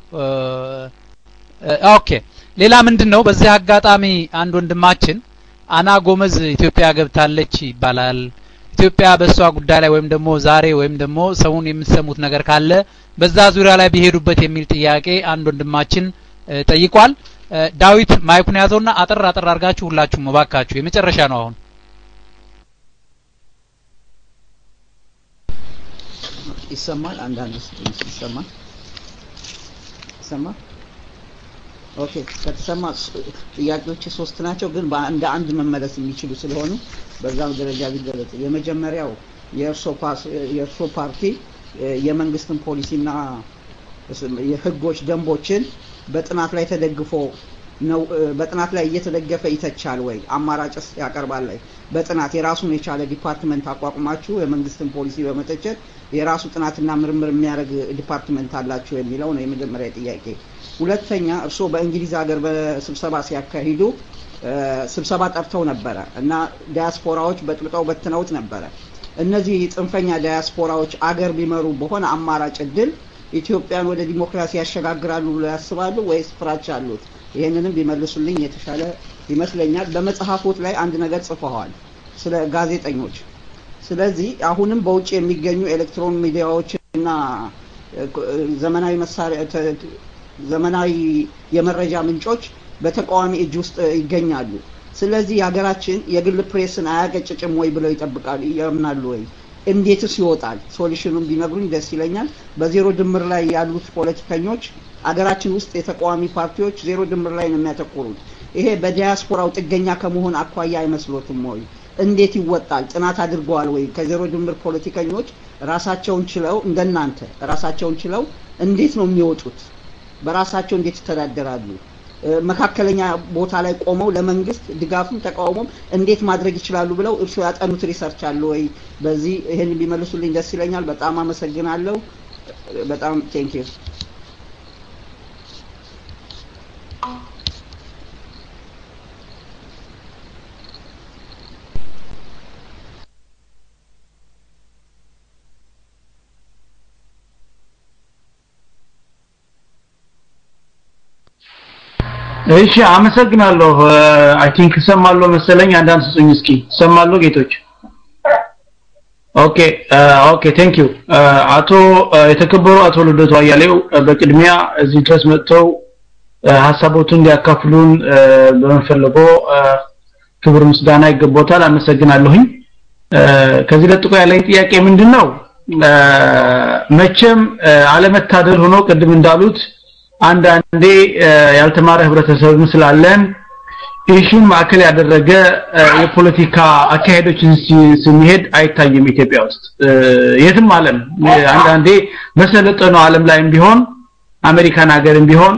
ኦኬ ሌላ ምንድን ነው? በዚህ አጋጣሚ አንድ ወንድማችን አና ጎመዝ ኢትዮጵያ ገብታለች ይባላል። ኢትዮጵያ በእሷ ጉዳይ ላይ ወይም ደግሞ ዛሬ ወይም ደግሞ ሰውን የምትሰሙት ነገር ካለ በዛ ዙሪያ ላይ ቢሄዱበት የሚል ጥያቄ አንድ ወንድማችን ጠይቋል። ዳዊት ማይኩን ያዘውና አጠር አጠር አድርጋችሁ ሁላችሁም እባካችሁ የመጨረሻ ነው አሁን ይሰማል። አንዳንድ ትንሽ ይሰማል ይሰማል። ኦኬ ከተሰማ ጥያቄዎች ሶስት ናቸው፣ ግን እንደ አንድ መመለስ የሚችሉ ስለሆኑ በዛም ደረጃ ቢገለጽ። የመጀመሪያው የእርሶ ፓርቲ የመንግስትን ፖሊሲና የህጎች ደንቦችን በጥናት ላይ ተደግፎ ነው በጥናት ላይ እየተደገፈ ይተቻል ወይ? አማራጭስ ያቀርባል ላይ በጥናት የራሱን የቻለ ዲፓርትመንት አቋቁማችሁ የመንግስትን ፖሊሲ በመተቸት የራሱ ጥናትና ምርምር የሚያደርግ ዲፓርትመንት አላችሁ የሚለው ነው የመጀመሪያ ጥያቄ። ሁለተኛ እርስዎ በእንግሊዝ ሀገር በስብሰባ ሲያካሂዱ ስብሰባ ጠርተው ነበረ እና ዲያስፖራዎች በጥብጠው በትነውት ነበረ። እነዚህ ጽንፈኛ ዲያስፖራዎች አገር ቢመሩ በሆነ አማራጭ እድል ኢትዮጵያን ወደ ዲሞክራሲ ያሸጋግራሉ ብሎ ያስባሉ ወይስ ፍራቻ አሉት? ይህንንም ቢመልሱልኝ የተሻለ ይመስለኛል። በመጽሐፎት ላይ አንድ ነገር ጽፈዋል ስለ ጋዜጠኞች። ስለዚህ አሁንም በውጭ የሚገኙ ኤሌክትሮን ሚዲያዎች እና ዘመናዊ መሳሪያ ዘመናዊ የመረጃ ምንጮች በተቃዋሚ እጅ ውስጥ ይገኛሉ። ስለዚህ የሀገራችን የግል ፕሬስን አያቀጭጭም ወይ ብለው ይጠብቃሉ ያምናሉ ወይ? እንዴትስ ይወጣል? ሶሉሽኑን ቢነግሩኝ ደስ ይለኛል። በዜሮ ድምር ላይ ያሉት ፖለቲከኞች አገራችን ውስጥ የተቃዋሚ ፓርቲዎች ዜሮ ድምር ላይ ነው የሚያተኩሩት። ይሄ በዲያስፖራው ጥገኛ ከመሆን አኳያ አይመስሎትም ወይ? እንዴት ይወጣል? ጥናት አድርገዋል ወይ? ከዜሮ ድምር ፖለቲከኞች ራሳቸውን ችለው እንደናንተ ራሳቸውን ችለው እንዴት ነው የሚወጡት? በራሳቸው እንዴት ይተዳደራሉ? መካከለኛ ቦታ ላይ ቆመው ለመንግስት ድጋፍም ተቃውሞም እንዴት ማድረግ ይችላሉ ብለው እርሱ ያጠኑት ሪሰርች አለ ወይ? በዚህ ይህን ቢመልሱልኝ ደስ ይለኛል። በጣም አመሰግናለሁ። በጣም ቴንክ ዩ። እሺ አመሰግናለሁ። አይ ቲንክ እሰማለሁ መሰለኝ። አንዳንድ ስጡኝ እስኪ። እሰማለሁ ጌቶች? ኦኬ ኦኬ ቴንክ ዩ አቶ የተከበሩ አቶ ልደቱ አያሌው በቅድሚያ እዚህ ድረስ መጥተው ሀሳቦቱን እንዲያካፍሉን በመፈለጎ ክብር ምስጋና ይገባታል። አመሰግናለሁኝ። ከዚህ ለጥቆ ያለኝ ጥያቄ ምንድን ነው? መቼም አለመታደል ሆኖ ቅድም እንዳሉት አንዳንዴ ያልተማረ ህብረተሰብም ስላለን ኢሹን ማዕከል ያደረገ የፖለቲካ አካሄዶችን ስንሄድ አይታይም ኢትዮጵያ ውስጥ የትም ዓለም አንዳንዴ በሰለጠነው ዓለም ላይም ቢሆን አሜሪካን ሀገርም ቢሆን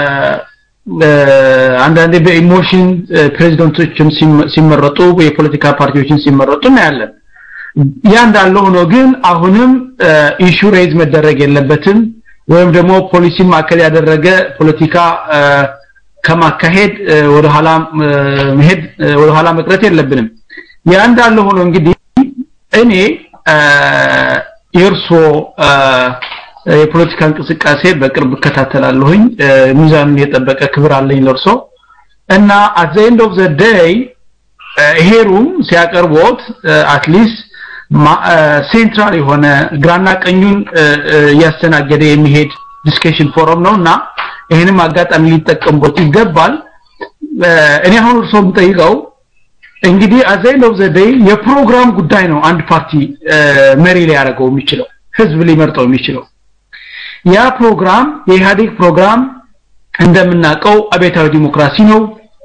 አንዳንዴ በኢሞሽን ፕሬዚደንቶችም ሲመረጡ የፖለቲካ ፓርቲዎችን ሲመረጡ እናያለን። ያ እንዳለ ሆኖ ግን አሁንም ኢሹ ሬዝ መደረግ የለበትም ወይም ደግሞ ፖሊሲን ማዕከል ያደረገ ፖለቲካ ከማካሄድ ወደ ኋላ መሄድ ወደ ኋላ መቅረት የለብንም። ያ እንዳለ ሆኖ እንግዲህ እኔ የእርሶ የፖለቲካ እንቅስቃሴ በቅርብ እከታተላለሁኝ። ሚዛኑን የጠበቀ ክብር አለኝ ለእርሶ እና አት ዘ ኤንድ ኦፍ ዘ ዴይ ይሄ ሩም ሲያቀርቦት አትሊስት ሴንትራል የሆነ ግራና ቀኙን እያስተናገደ የሚሄድ ዲስከሽን ፎረም ነው እና ይህንም አጋጣሚ ሊጠቀሙበት ይገባል። እኔ አሁን እርስዎ የምጠይቀው እንግዲህ አዘይን ኦፍ ዘ ዴይ የፕሮግራም ጉዳይ ነው አንድ ፓርቲ መሪ ሊያደርገው የሚችለው ህዝብ ሊመርጠው የሚችለው ያ ፕሮግራም የኢህአዴግ ፕሮግራም እንደምናውቀው አቤታዊ ዲሞክራሲ ነው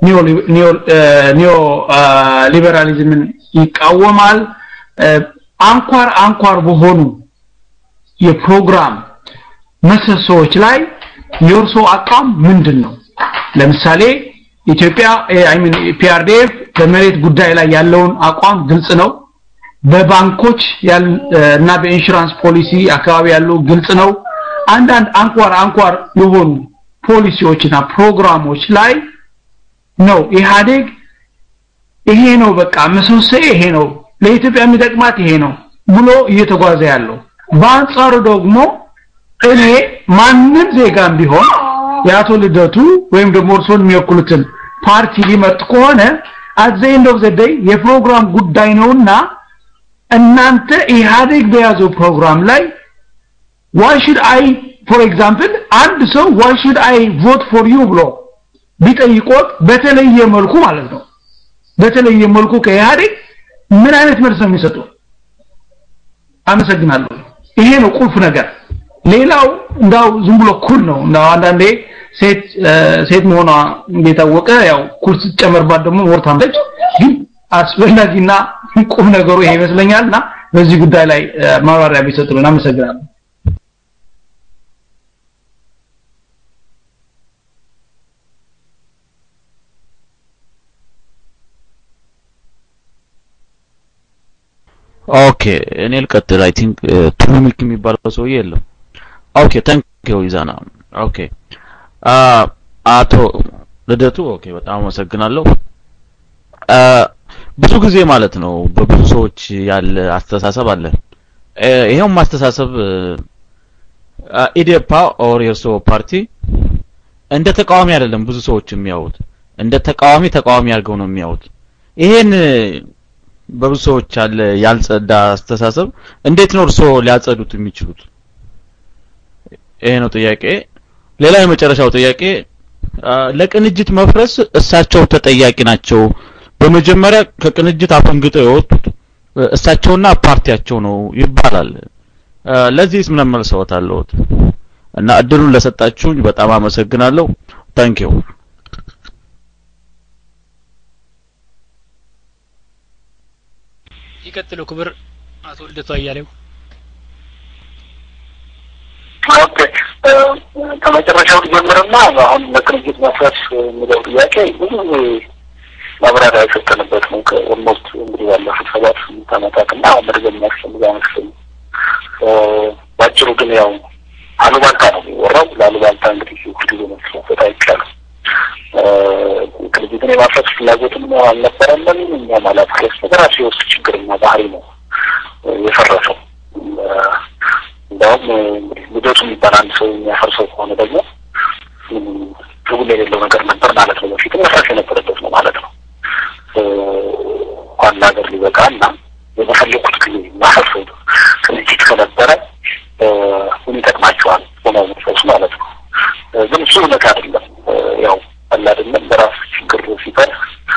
ኒዮ ሊበራሊዝምን ይቃወማል አንኳር አንኳር በሆኑ የፕሮግራም መሰሶዎች ላይ የእርሶ አቋም ምንድን ነው ለምሳሌ ኢትዮጵያ አይ ሚን ፒአርዲኤፍ በመሬት ጉዳይ ላይ ያለውን አቋም ግልጽ ነው በባንኮች እና በኢንሹራንስ ፖሊሲ አካባቢ ያለው ግልጽ ነው። አንዳንድ አንኳር አንኳር የሆኑ ፖሊሲዎችና ፕሮግራሞች ላይ ነው ኢህአዴግ ይሄ ነው በቃ ምሰሶ ይሄ ነው ለኢትዮጵያ የሚጠቅማት ይሄ ነው ብሎ እየተጓዘ ያለው። በአንጻሩ ደግሞ እኔ ማንም ዜጋም ቢሆን የአቶ ልደቱ ወይም ደግሞ እርስዎን የሚወክሉትን ፓርቲ ሊመርጥ ከሆነ አት ዘ ኤንድ ኦፍ ዘ ዴይ የፕሮግራም ጉዳይ ነውና እናንተ ኢህአዴግ በያዘው ፕሮግራም ላይ ዋይ ሹድ አይ ፎር ኤግዛምፕል አንድ ሰው ዋይ ሹድ አይ ቮት ፎር ዩ ብሎ ቢጠይቆት በተለየ መልኩ ማለት ነው በተለየ መልኩ ከኢህአዴግ ምን አይነት መልስ ነው የሚሰጡ? አመሰግናለሁ። ይሄ ነው ቁልፍ ነገር። ሌላው እንዳው ዝም ብሎ ኩል ነው። እንዳው አንዳንዴ ሴት ሴት መሆኗ እንደታወቀ ያው ኩል ስትጨመርባት ደግሞ ወርታለች። ግን አስፈላጊና ቁም ነገሩ ይሄ ይመስለኛልና በዚህ ጉዳይ ላይ ማብራሪያ ቢሰጡልን አመሰግናለሁ። ኦኬ እኔ ልቀጥል አይ ቲንክ ቱሉሚክ የሚባለው ሰውዬ የለም ኦኬ ታንክ ዩ ይዛና ኦኬ አቶ ልደቱ ኦኬ በጣም አመሰግናለሁ ብዙ ጊዜ ማለት ነው በብዙ ሰዎች ያለ አስተሳሰብ አለ ይሄውም አስተሳሰብ ኢዴፓ ኦር የእርሶ ፓርቲ እንደ ተቃዋሚ አይደለም ብዙ ሰዎች የሚያዩት እንደ ተቃዋሚ ተቃዋሚ አድርገው ነው የሚያዩት ይሄን በብዙ ሰዎች ያለ ያልጸዳ አስተሳሰብ እንዴት ነው እርሶ ሊያጸዱት የሚችሉት? ይሄ ነው ጥያቄ። ሌላ የመጨረሻው ጥያቄ ለቅንጅት መፍረስ እሳቸው ተጠያቂ ናቸው። በመጀመሪያ ከቅንጅት አፈንግጠው የወጡት እሳቸውና ፓርቲያቸው ነው ይባላል። ለዚህስ ምን መልሰዎት አለዎት? እና እድሉን ለሰጣችሁኝ በጣም አመሰግናለሁ። ታንኪዩ ይቀጥሉ ክብር አቶ ልደቱ አያሌው። ኦኬ ከመጨረሻው ልጀምርና አሁን ለቅንጅት መፍረስ የሚለው ጥያቄ ብዙ ጊዜ ማብራሪያ የሰጠንበት ነው። ከኦልሞስት እንግዲህ ባለፉት ሰባት ስምንት ዓመታት እና መድገም የሚያስፈልግ አይመስለኝም። ባጭሩ ግን ያው አሉባልታ ነው የሚወራው። ለአሉባልታ እንግዲህ ሁልጊዜ መልስ መስጠት አይቻልም። ቅንጅትን የማፍረስ ፍላጎትም አልነበረንም። እኛም አላፈረስ በራሱ የውስጥ ችግርና ባህሪ ነው የፈረሰው። እንዲያውም እንግዲህ ልደቱ የሚባል አንድ ሰው የሚያፈርሰው ከሆነ ደግሞ ትርጉም የሌለው ነገር ነበር ማለት ነው። በፊት መፍረስ የነበረበት ነው ማለት ነው። እንኳን ለሀገር ሊበቃ እና የመፈለኩት ጊዜ ማፈርሰው ቅንጅት ከነበረ ምን ይጠቅማቸዋል ሆነው መፍረሱ ማለት ነው። ግን እሱ እውነት አይደለም። ያው አለ አይደለም በራስ ችግር ሲፈር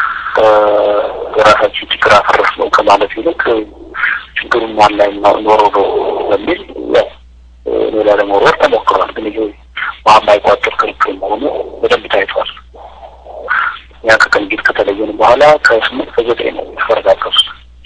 የራሳችን ችግር አፈረስ ነው ከማለት ይልቅ ችግሩን ማን ላይ ኖሮ ነው በሚል ያው ሌላ ለመወርወር ተሞክሯል። ግን ይሄ ማማይቋጠር ክርክር መሆኑ በደንብ ታይቷል። ያ ከቅንጅት ከተለየን በኋላ ከስምንት ከዘጠኝ ነው የተፈረጋገሱት።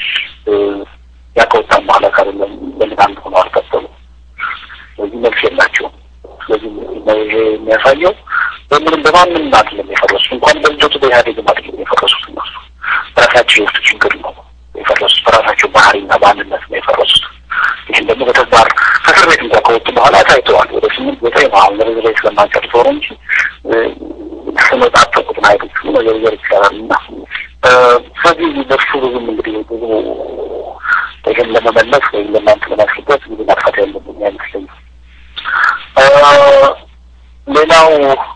ያ ከወጣን በኋላ ካደለም በምን አንድ ሆነው አልቀጠሉ። ስለዚህ መልስ የላቸውም። ስለዚህ ይሄ የሚያሳየው በምንም በማንም አይደለም የፈረሱት። እንኳን በልደቱ በኢህአዴግም አይደለም የፈረሱት እነሱ በራሳቸው የውስጥ ችግር ነው የፈረሱት። በራሳቸው ባህሪና ማንነት ነው የፈረሱት። ይህን ደግሞ በተግባር ከእስር ቤት እንኳ ከወጡ በኋላ ታይተዋል። ወደ ስምንት ዘጠኝ ነው አሁን ለረዝ ላይ ስለማንጨርሰው ነው እንጂ ስመጣጠቁትን አይቶች መዘርዘር ይቻላል እና ስለዚህ በሱ ብዙም እንግዲህ ብዙ ይህን ለመመለስ ወይም ለእናንተ ለማስረዳት ብዙ ማጥፋት ያለብኝ አይመስለኝም። ሌላው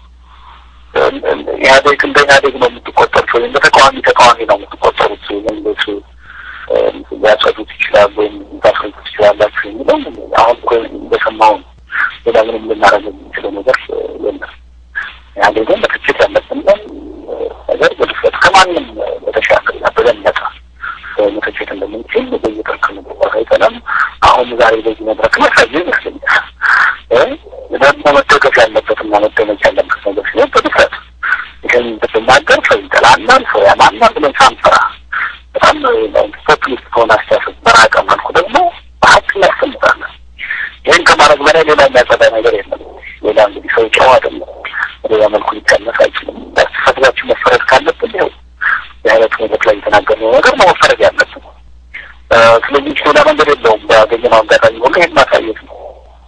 ኢህአዴግ እንደ ኢህአዴግ ነው የምትቆጠሩት ወይም በተቃዋሚ ተቃዋሚ ነው የምትቆጠሩት መንግስት ሊያጸዱት ይችላል ወይም ታስረዱት ትችላላችሁ የሚለው አሁን እኮ እንደሰማው ነው። ሌላ ምንም ልናደርግ የምንችለው ነገር የለም። ኢህአዴግን መተቸት ያለብን ነገር በድፍረት ከማንም በተሻለና በበለጠ መተቸት እንደምንችል በየቀን ክንግባር አይተናል። አሁን ዛሬ በዚህ መድረክ መሳየ ይመስለኛል። ደግሞ መደገፍ ያለበትና መደመጥ ያለበት ነገር ሲሆን በድፍረት ይህን ብናገር ሰው ይጠላናል፣ ሰው ያማናል ብለን ሳንፈራ በጣም ፖፑሊስት ከሆነ አስተሳሰብ በራቀ መልኩ ደግሞ በሀቅ እናስቀምጣለን። ይህን ከማድረግ በላይ ሌላ የሚያጸዳ ነገር የለም። ሌላ እንግዲህ ሰው ጨዋ አይደለም። በሌላ መልኩ ሊቀነስ አይችልም። በአስተሳሰባችን መፈረድ ካለብን ይኸው የአይነት መድረክ ላይ የተናገርነው ነገር ነው መፈረድ ያለብን። ስለዚህ መንገድ የለውም። ባገኘነው አጋጣሚ ሁሉ ይህን ማሳየት ነው።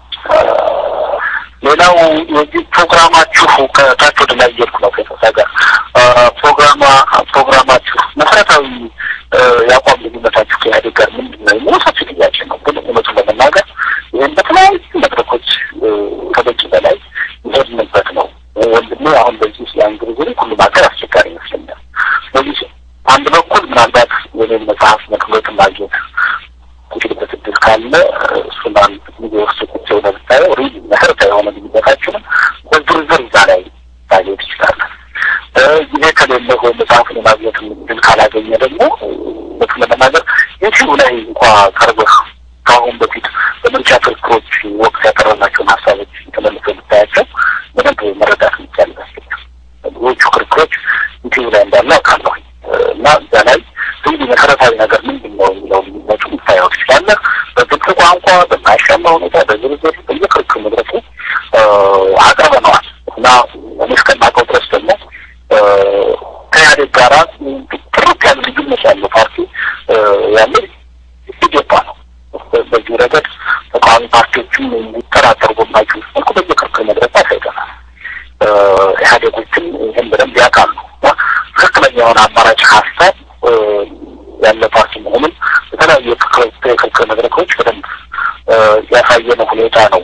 ሌላው የዚህ ፕሮግራማችሁ ከታች ወደ ላይ እየሄድኩ ነው ከኢትዮጵያ ጋር ፕሮግራማ ፕሮግራማችሁ መሰረታዊ የአቋም ልዩነታችሁ ከኢህአዴግ ጋር ምንድን ነው የሚለው ሰፊ ጥያቄ ነው። ግን እውነቱን ለመናገር ይህን በተለያዩ መድረኮች ከበቂ በላይ ይሄድንበት ነው። ወንድሜ አሁን በዚህ ያን ጊዜ ሁሉም ሀገር አስቸጋሪ ይመስለኛል። በዚህ አንድ በኩል ምናልባት የኔን መጽሐፍ መክሎት ማግኘት እንግዲህ በስድስት ካለ እሱን አንድ ጊዜ ውስጥ ቁጭ ብለህ ብታየው ሪል መሰረታዊ የሆነ ልዩነታችንም በዝርዝር እዛ ላይ ማግኘት ይችላለን። ጊዜ ከሌለ ወይ መጽሐፉን የማግኘት እድል ካላገኘ ደግሞ እውነቱን ለመናገር ዩቲዩብ ላይ እንኳ ቀርበህ ከአሁን በፊት በምርጫ ክርክሮች ወቅት ያቀረብናቸውን ሀሳቦች ተመልሰው ብታያቸው በደንብ መረዳት የሚቻል ይመስለኛል። ብዙዎቹ ክርክሮች ዩቲዩብ ላይ እንዳለ አውቃለሁ እና እዛ ላይ እንግዲህ መሰረታዊ ነገር ምንድን ነው የሚለው ልዩነቱ ልታየው ትችላለህ። በግልጽ ቋንቋ በማያሻማ ሁኔታ በዝርዝር በየክርክር መድረኩ አቅርበነዋል እና እኔ እስከማውቀው ድረስ ደግሞ ከኢህአዴግ ጋራ ጥርት ያለ ልዩነት ያለው ፓርቲ ያለ ኢዴፓ ነው። በዚህ ረገድ ተቃዋሚ ፓርቲዎችም ሊጠራጠሩ በማይችሉ መልኩ በየክርክር መድረኩ አሳይተናል። ኢህአዴጎችም ይህን በደንብ ያውቃሉ እና ትክክለኛ የሆነ አማራጭ ሀሳብ ያለ ፓርቲ መሆኑን በተለያዩ የክርክር መድረኮች በደንብ ያሳየነ ሁኔታ ነው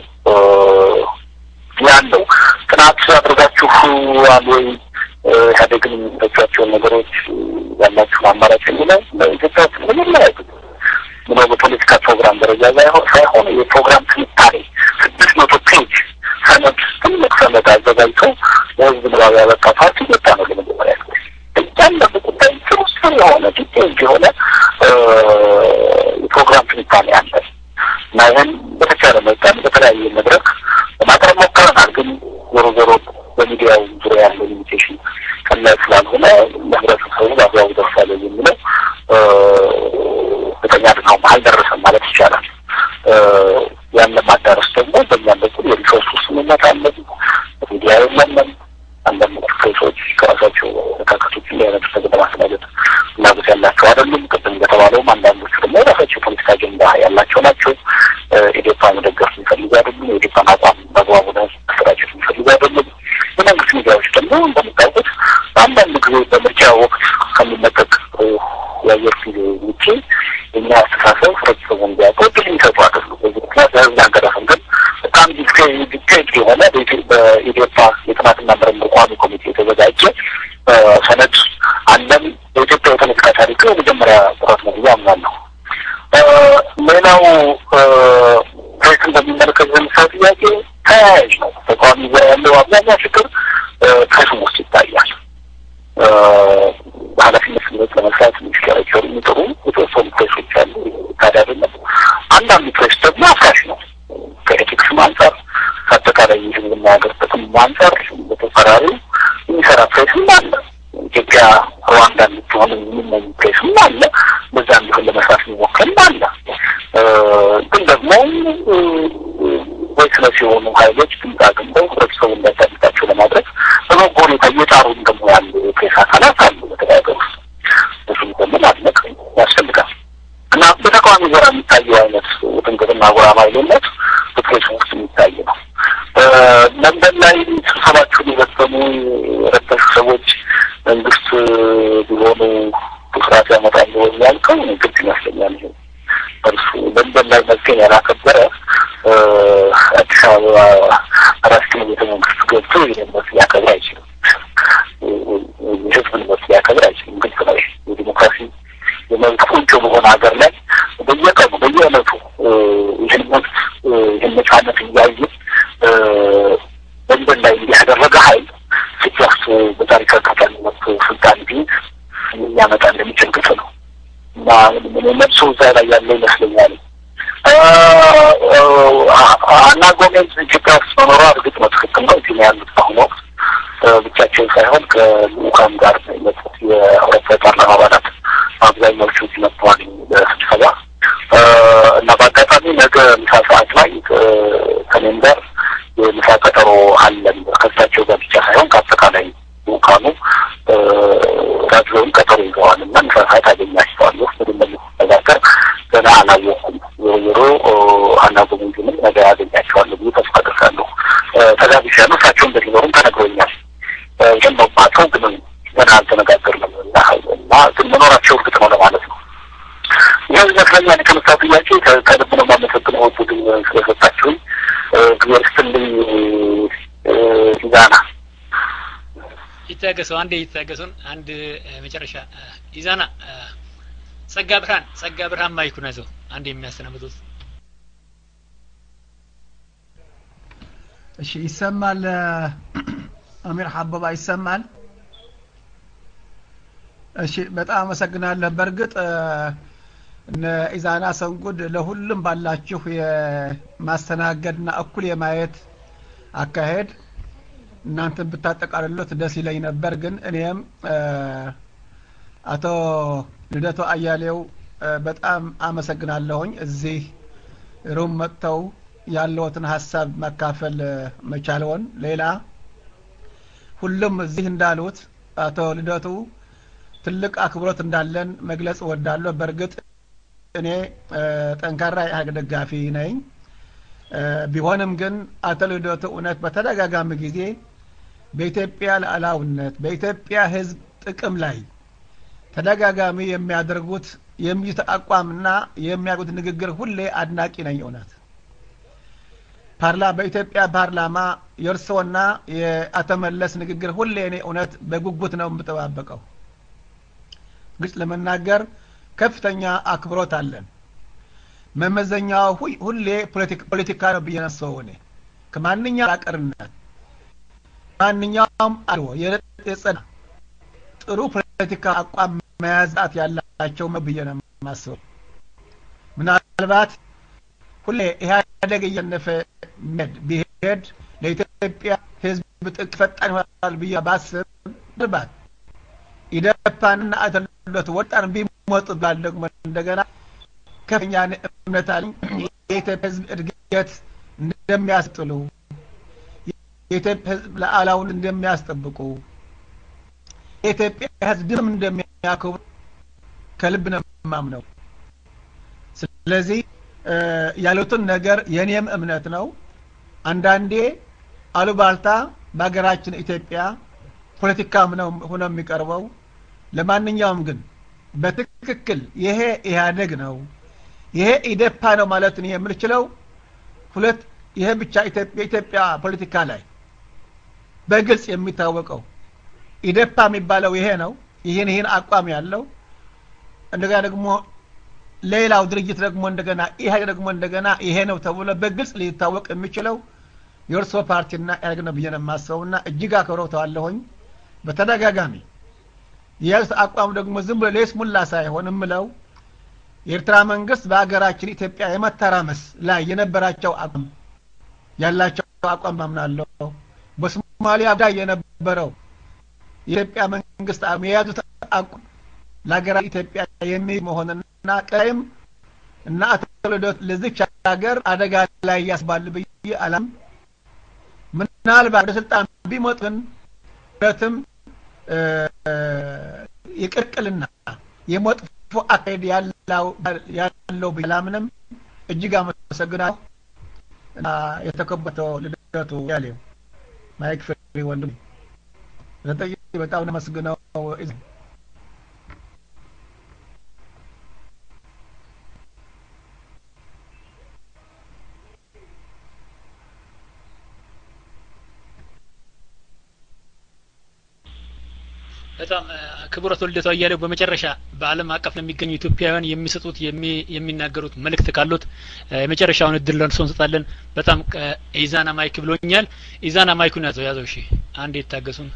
ያለው። ጥናት አድርጋችሁ ወይ ኢህአዴግን የሚጠጇቸውን ነገሮች ያላችሁን አማራጭ የሚለው በኢትዮጵያ ውስጥ መጀመሪያ ምነው በፖለቲካ ፕሮግራም ደረጃ ሳይሆን የፕሮግራም ትንታኔ ስድስት መቶ ፔጅ ሰነድ ትልቅ ሰነድ አዘጋጅቶ ለህዝብ ንባብ ያበቃ ፓርቲ ኢትዮጵያ ነው ለመጀመሪያ ጊዜ እያንዳንዱ ጉዳይ ስርስር የሆነ ዲቴይልድ የሆነ የፕሮግራም ትንታኔ አለ እና ይህን በተቻለ መጠን በተለያየ መድረክ ለማቅረብ ሞክረናል። ግን ዞሮ ዞሮ በሚዲያው ዙሪያ ያለው ሊሚቴሽን ቀላል ስላልሆነ ለህብረተሰቡ በአግባቡ ደርሳለ የሚለው እርግጠኛ አይደለሁም። አልደረሰም ማለት ይቻላል። ያን ለማዳረስ ደግሞ በእኛም በኩል የሪሶርስ ውስንነት አለ። ሚዲያ የለንም። አንዳንድ ፕሬሶች ከራሳቸው መካከቶች እንዲህ አይነት ነገር ለማስተናገድ ፍላጎት ያላቸው አይደሉም። ቅድም እንደተባለውም አንዳንዶቹ ደግሞ የራሳቸው የፖለቲካ አጀንዳ ያላቸው ናቸው። ኢዴፓ መደገፍ የሚፈልጉ አይደሉም። የኢዴፓን አቋም በአግባቡ ማሰራጨት የሚፈልጉ አይደሉም። የመንግስት ሚዲያዎች ደግሞ እንደምታውቁት በአንዳንድ ጊዜ በምርጫ ወቅት ከሚለቀቅ የአየር ጊዜ ውጭ የኛ አስተሳሰብ ህብረተሰቡ እንዲያውቀው እድል የሚሰጡ አይደሉም። በዚህ ምክንያት ለህዝብ አንቀረፍም። ግን በጣም ዲቴይልድ የሆነ በኢዴፓ የጥናትና ምርምር ቋሚ ኮሚቴ የተዘጋጀ ሰነድ አለን። በኢትዮጵያ የፖለቲካ ታሪክ የመጀመሪያ ጥረት ነው ብዬ አምናለሁ። ሌላው ፕሬስን በሚመለከት የሚሰው ጥያቄ ተያያዥ ነው። ተቃዋሚ ጋር ያለው አብዛኛው ችግር ፕሬስም ውስጥ ይታያል። በኃላፊነት ስሜት ለመስራት የሚሽከረከሩ የሚጥሩ የተወሰኑ ፕሬሶች አሉ። ታዲያ አይደለም። አንዳንዱ ፕሬስ ደግሞ አፍራሽ ነው። ከኤቲክስም አንጻር ከአጠቃላይ ህዝብና ሀገር ጥቅም አንጻር በተፈራሪ የሚሰራ ፕሬስም አለ። ኢትዮጵያ ሩዋንዳ እንድትሆን የሚመኝ ፕሬስም አለ። በዛ እንዲሆን ለመስራት የሚሞክርም አለ። ግን ደግሞ ወይስለስ የሆኑ ሀይሎች ድምፅ አግኝተው ህብረተሰቡ እንዳዳምጣቸው ለማድረግ በበጎ ሁኔታ እየጣሩም ደግሞ ያሉ የፕሬስ አካላት አሉ በተለይ ሀገር ውስጥ እሱም ደግሞ ማድነቅ ያስፈልጋል እና በተቃዋሚ ዘራ የሚታየው አይነት ውጥንቅጥና ጉራማይሌነት በፕሬስ ውስጥ የሚታይ ነው። ለንደን ላይ ስብሰባችሁን የበተኑ የረበሹ ሰዎች መንግስት ቢሆኑ ስርዓት ያመጣሉ ያልከው ግልጽ ይመስለኛል። ይሄ እርሱ ለንደን ላይ መዝገን ያላከበረ አዲስ አበባ አራት ኪሎ ቤተ መንግስት ገብቶ ይህን መብት ሊያከብር አይችልም። የህዝብን መብት ሊያከብር አይችልም። ግልጽ ነው። የዲሞክራሲ የመብት ቁንጮ በሆነ ሀገር ላይ በየቀኑ በየዕለቱ ይህን መብት ይህን ነጻነት እያየ ለንደን ላይ እንዲያደረገ ሀይል ኢትዮጵያ ውስጥ በታሪክ አጋጣሚ መጥቶ ስልጣን ቢይዝ ሊያመጣ እንደሚችል ግልጽ ነው እና መልሶ እዛ ላይ ያለ ይመስለኛል። አና ጎሜዝ ኢትዮጵያ ውስጥ መኖሯ እርግጥ ነው ትክክል ነው። እዚህ ያሉት በአሁኑ ወቅት ብቻቸውን ሳይሆን ከልኡካን ጋር የመጡት የአውሮፓ ፓርላማ አባላት አብዛኛዎቹ እዚህ መጥተዋል በስብሰባ እና በአጋጣሚ ነገ ምሳ ሰዓት ላይ ከኔም ጋር የምሳ ቀጠሮ አለን። ከእሳቸው ጋር ብቻ ሳይሆን ከአጠቃላይ ልኡካኑ ጋብዘውን ቀጠሮ ይዘዋል እና ምሳ ሰዓት አገኛቸዋለሁ። ምንም ነገር ገና አላወኩም። ጀምሮ ሀና ጉሙንጅንም ነገ ያገኛቸዋለሁ ብዬ ተስፋ አደርጋለሁ። ተጋብዣለሁ። እሳቸውን እንደሚኖሩም ተነግሮኛል። ግን ነው ማቀው ግን ገና አልተነጋገርንም እና እና ግን መኖራቸው እርግጥ ነው ለማለት ነው። ይህ ይመስለኛል የተነሳ ጥያቄ ከልብ ነው የማመሰግነው ቡድን ስለሰጣችሁኝ። እግዚአብሔር ይስጥልኝ ኢዛና ይታገሱ፣ አንዴ ይታገሱን። አንድ መጨረሻ ኢዛና ጸጋ ብርሃን ጸጋ ብርሃን ማይኩን ያዘው። አንድ የሚያሰናብቱት እሺ፣ ይሰማል። አሚር ሀበባ ይሰማል። እሺ፣ በጣም አመሰግናለሁ። በእርግጥ እነ ኢዛና ሰንጉድ ለሁሉም ባላችሁ የማስተናገድና እኩል የማየት አካሄድ እናንተን ብታጠቃልሉት ደስ ይለኝ ነበር። ግን እኔም አቶ ልደቱ አያሌው በጣም አመሰግናለሁኝ እዚህ ሩም መጥተው ያለዎትን ሀሳብ መካፈል መቻለውን። ሌላ ሁሉም እዚህ እንዳሉት አቶ ልደቱ ትልቅ አክብሮት እንዳለን መግለጽ እወዳለሁ። በእርግጥ እኔ ጠንካራ የኢህአዴግ ደጋፊ ነኝ። ቢሆንም ግን አቶ ልደቱ እውነት በተደጋጋሚ ጊዜ በኢትዮጵያ ሉዓላዊነት በኢትዮጵያ ሕዝብ ጥቅም ላይ ተደጋጋሚ የሚያደርጉት የሚይዙት አቋምና የሚያደርጉት ንግግር ሁሌ አድናቂ ነኝ። እውነት ፓርላ በኢትዮጵያ ፓርላማ የእርስዎና የአቶ መለስ ንግግር ሁሌ እኔ እውነት በጉጉት ነው የምጠባበቀው። ግልጽ ለመናገር ከፍተኛ አክብሮት አለን። መመዘኛው ሁሌ ፖለቲካ ነው ብዬ ነሰው እኔ ከማንኛውም አቀርነት ማንኛውም አልዎ የጸና ጥሩ ፖለቲካ አቋም መያዛት ያላቸው ብዬ ነው የማስበው። ምናልባት ሁሌ ኢህአዴግ እየነፈ መድ ቢሄድ ለኢትዮጵያ ህዝብ ጥቅ ፈጣን ይሆናል ብዬ ባስብ ምናልባት ኢደፓንና አተሎት ወጣን ቢሞጡ ባል ደግሞ እንደገና ከፍተኛ እምነት አለኝ የኢትዮጵያ ህዝብ እድገት እንደሚያስጥሉ የኢትዮጵያ ህዝብ ሉዓላዊነት እንደሚያስጠብቁ የኢትዮጵያ ህዝብ ድም እንደሚያከብሩ ከልብ ነው የማምነው። ስለዚህ ያሉትን ነገር የኔም እምነት ነው። አንዳንዴ አሉባልታ በሀገራችን ኢትዮጵያ ፖለቲካም ነው ሆኖ የሚቀርበው። ለማንኛውም ግን በትክክል ይሄ ኢህአዴግ ነው ይሄ ኢዴፓ ነው ማለት ነው የምንችለው ሁለት ይሄ ብቻ የኢትዮጵያ ፖለቲካ ላይ በግልጽ የሚታወቀው ኢዴፓ የሚባለው ይሄ ነው። ይህን ይህን አቋም ያለው እንደገና ደግሞ ሌላው ድርጅት ደግሞ እንደገና ኢህአዴግ ደግሞ እንደገና ይሄ ነው ተብሎ በግልጽ ሊታወቅ የሚችለው የእርሶ ፓርቲና ኢህአዴግ ነው ብዬ ነው የማስበውና እጅግ አክብረውታለሁኝ። በተደጋጋሚ የያዙት አቋም ደግሞ ዝም ብሎ ለይስሙላ ሳይሆን የምለው የኤርትራ መንግስት በሀገራችን ኢትዮጵያ የመተራመስ ላይ የነበራቸው አቋም ያላቸው አቋም ማምናለሁ። በሶማሊያ ጉዳይ የነበረው የኢትዮጵያ መንግስት የያዙት አቋም ለሀገራ ኢትዮጵያ የሚል መሆንና ቀይም እና አቶ ልደቱ ለዚች ሀገር አደጋ ላይ ያስባል ብዬ አላም ምናልባት ወደ ስልጣን ቢመጡ ግን ሁለትም የቅርቅልና የመጥፎ አካሄድ ያለው ብዬ አላምንም። እጅግ አመሰግናለሁ። የተከበተው ልደቱ ያሌው ማይክ ፍሪ ወንድም ዘጠኝ በጣም ነው አመስግነው በጣም ክቡራት ልደቱ አያሌው በመጨረሻ በዓለም አቀፍ ለሚገኙ ኢትዮጵያውያን የሚሰጡት የሚናገሩት መልእክት ካሉት የመጨረሻውን እድል ለእርሶ እንሰጣለን። በጣም ኢዛና ማይክ ብሎኛል። ኢዛና ማይኩን ያዘው ያዘው። እሺ አንዴ ይታገሱን።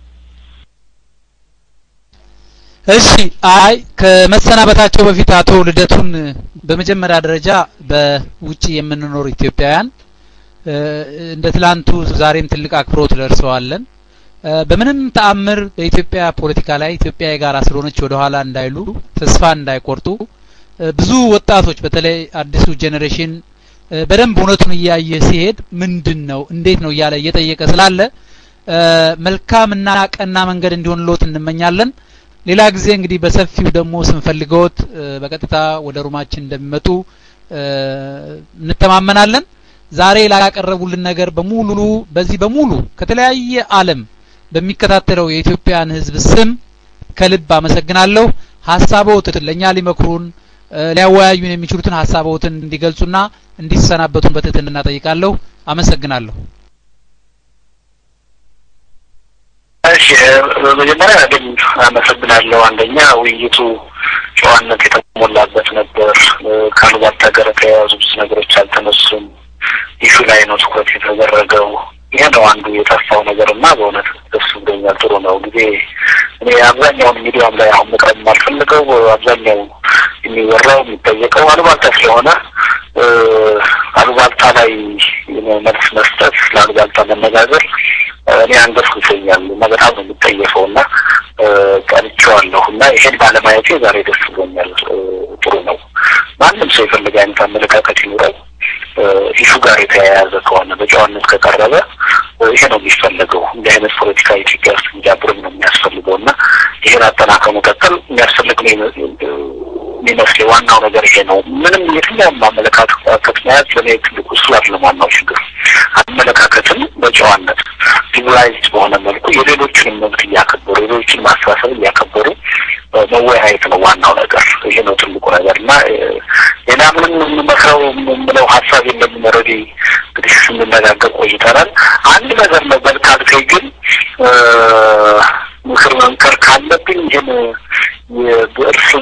እሺ አይ ከመሰናበታቸው በፊት አቶ ልደቱን በመጀመሪያ ደረጃ በውጭ የምንኖር ኢትዮጵያውያን እንደ ትላንቱ ዛሬም ትልቅ አክብሮት ደርሰዋለን። በምንም ተአምር በኢትዮጵያ ፖለቲካ ላይ ኢትዮጵያ የጋራ ስለሆነች ወደ ኋላ እንዳይሉ ተስፋ እንዳይቆርጡ ብዙ ወጣቶች በተለይ አዲሱ ጄኔሬሽን በደንብ እውነቱን እያየ ሲሄድ ምንድን ነው እንዴት ነው እያለ እየጠየቀ ስላለ መልካምና ቀና መንገድ እንዲሆንልዎት እንመኛለን። ሌላ ጊዜ እንግዲህ በሰፊው ደግሞ ስንፈልገዎት በቀጥታ ወደ ሩማችን እንደሚመጡ እንተማመናለን። ዛሬ ላቀረቡልን ነገር በሙሉ በዚህ በሙሉ ከተለያየ ዓለም በሚከታተለው የኢትዮጵያን ሕዝብ ስም ከልብ አመሰግናለሁ። ሀሳቦትን ለእኛ ሊመክሩን ሊያወያዩን የሚችሉትን ሀሳቦትን እንዲገልጹና እንዲሰናበቱን በትህትና ጠይቃለሁ። አመሰግናለሁ። እሺ በመጀመሪያ ግን አመሰግናለሁ። አንደኛ ውይይቱ ጨዋነት የተሞላበት ነበር። ከአሉባልታ ጋር የተያያዙ ብዙ ነገሮች አልተነሱም። ኢሹ ላይ ነው ትኩረት የተደረገው። ይሄ ነው አንዱ የጠፋው ነገር እና በእውነት ደስ ብሎኛል። ጥሩ ነው ጊዜ እኔ አብዛኛውን ሚዲያም ላይ አሁን መቅረብ የማልፈልገው አብዛኛው የሚወራው የሚጠየቀው አሉባልታ ስለሆነ አሉባልታ ላይ መልስ መስጠት ለአሉባልታ መነጋገር እኔ አንገፍግፎኛል እና በጣም ነው የምጠየፈው እና ቀልቼዋለሁ እና ይሄን ባለማየቴ ዛሬ ደስ ብሎኛል። ጥሩ ነው። ማንም ሰው የፈለገ አይነት አመለካከት ይኑረው ኢሹ ጋር የተያያዘ ከሆነ በጨዋነት ከቀረበ ይሄ ነው የሚፈለገው። እንዲህ አይነት ፖለቲካ ኢትዮጵያ ውስጥ እንዲያብርም ነው የሚያስፈልገው እና ይሄን አጠናክሮ መቀጠል የሚያስፈልግ ነው የሚመስለኝ። ዋናው ነገር ይሄ ነው። ምንም የትኛውም አመለካከት መያዝ ለእኔ ትልቁ እሱ አይደለም ዋናው ችግር። አመለካከትን በጨዋነት ሲቪላይዝድ በሆነ መልኩ የሌሎችንም መብት እያከበሩ የሌሎችን ማስተሳሰብ እያከበሩ መወያየት ነው ዋናው ነገር። ይሄ ነው ትልቁ ነገር እና ሌላ ምንም የምመክረው የምለው ሀሳብ የለም። ኦልሬዲ እንግዲህ ስንነጋገር ቆይተናል። አንድ ነገር ነበር ካልከኝ ግን ምክር መምከር ካለብኝ ይህን የብዕር ስም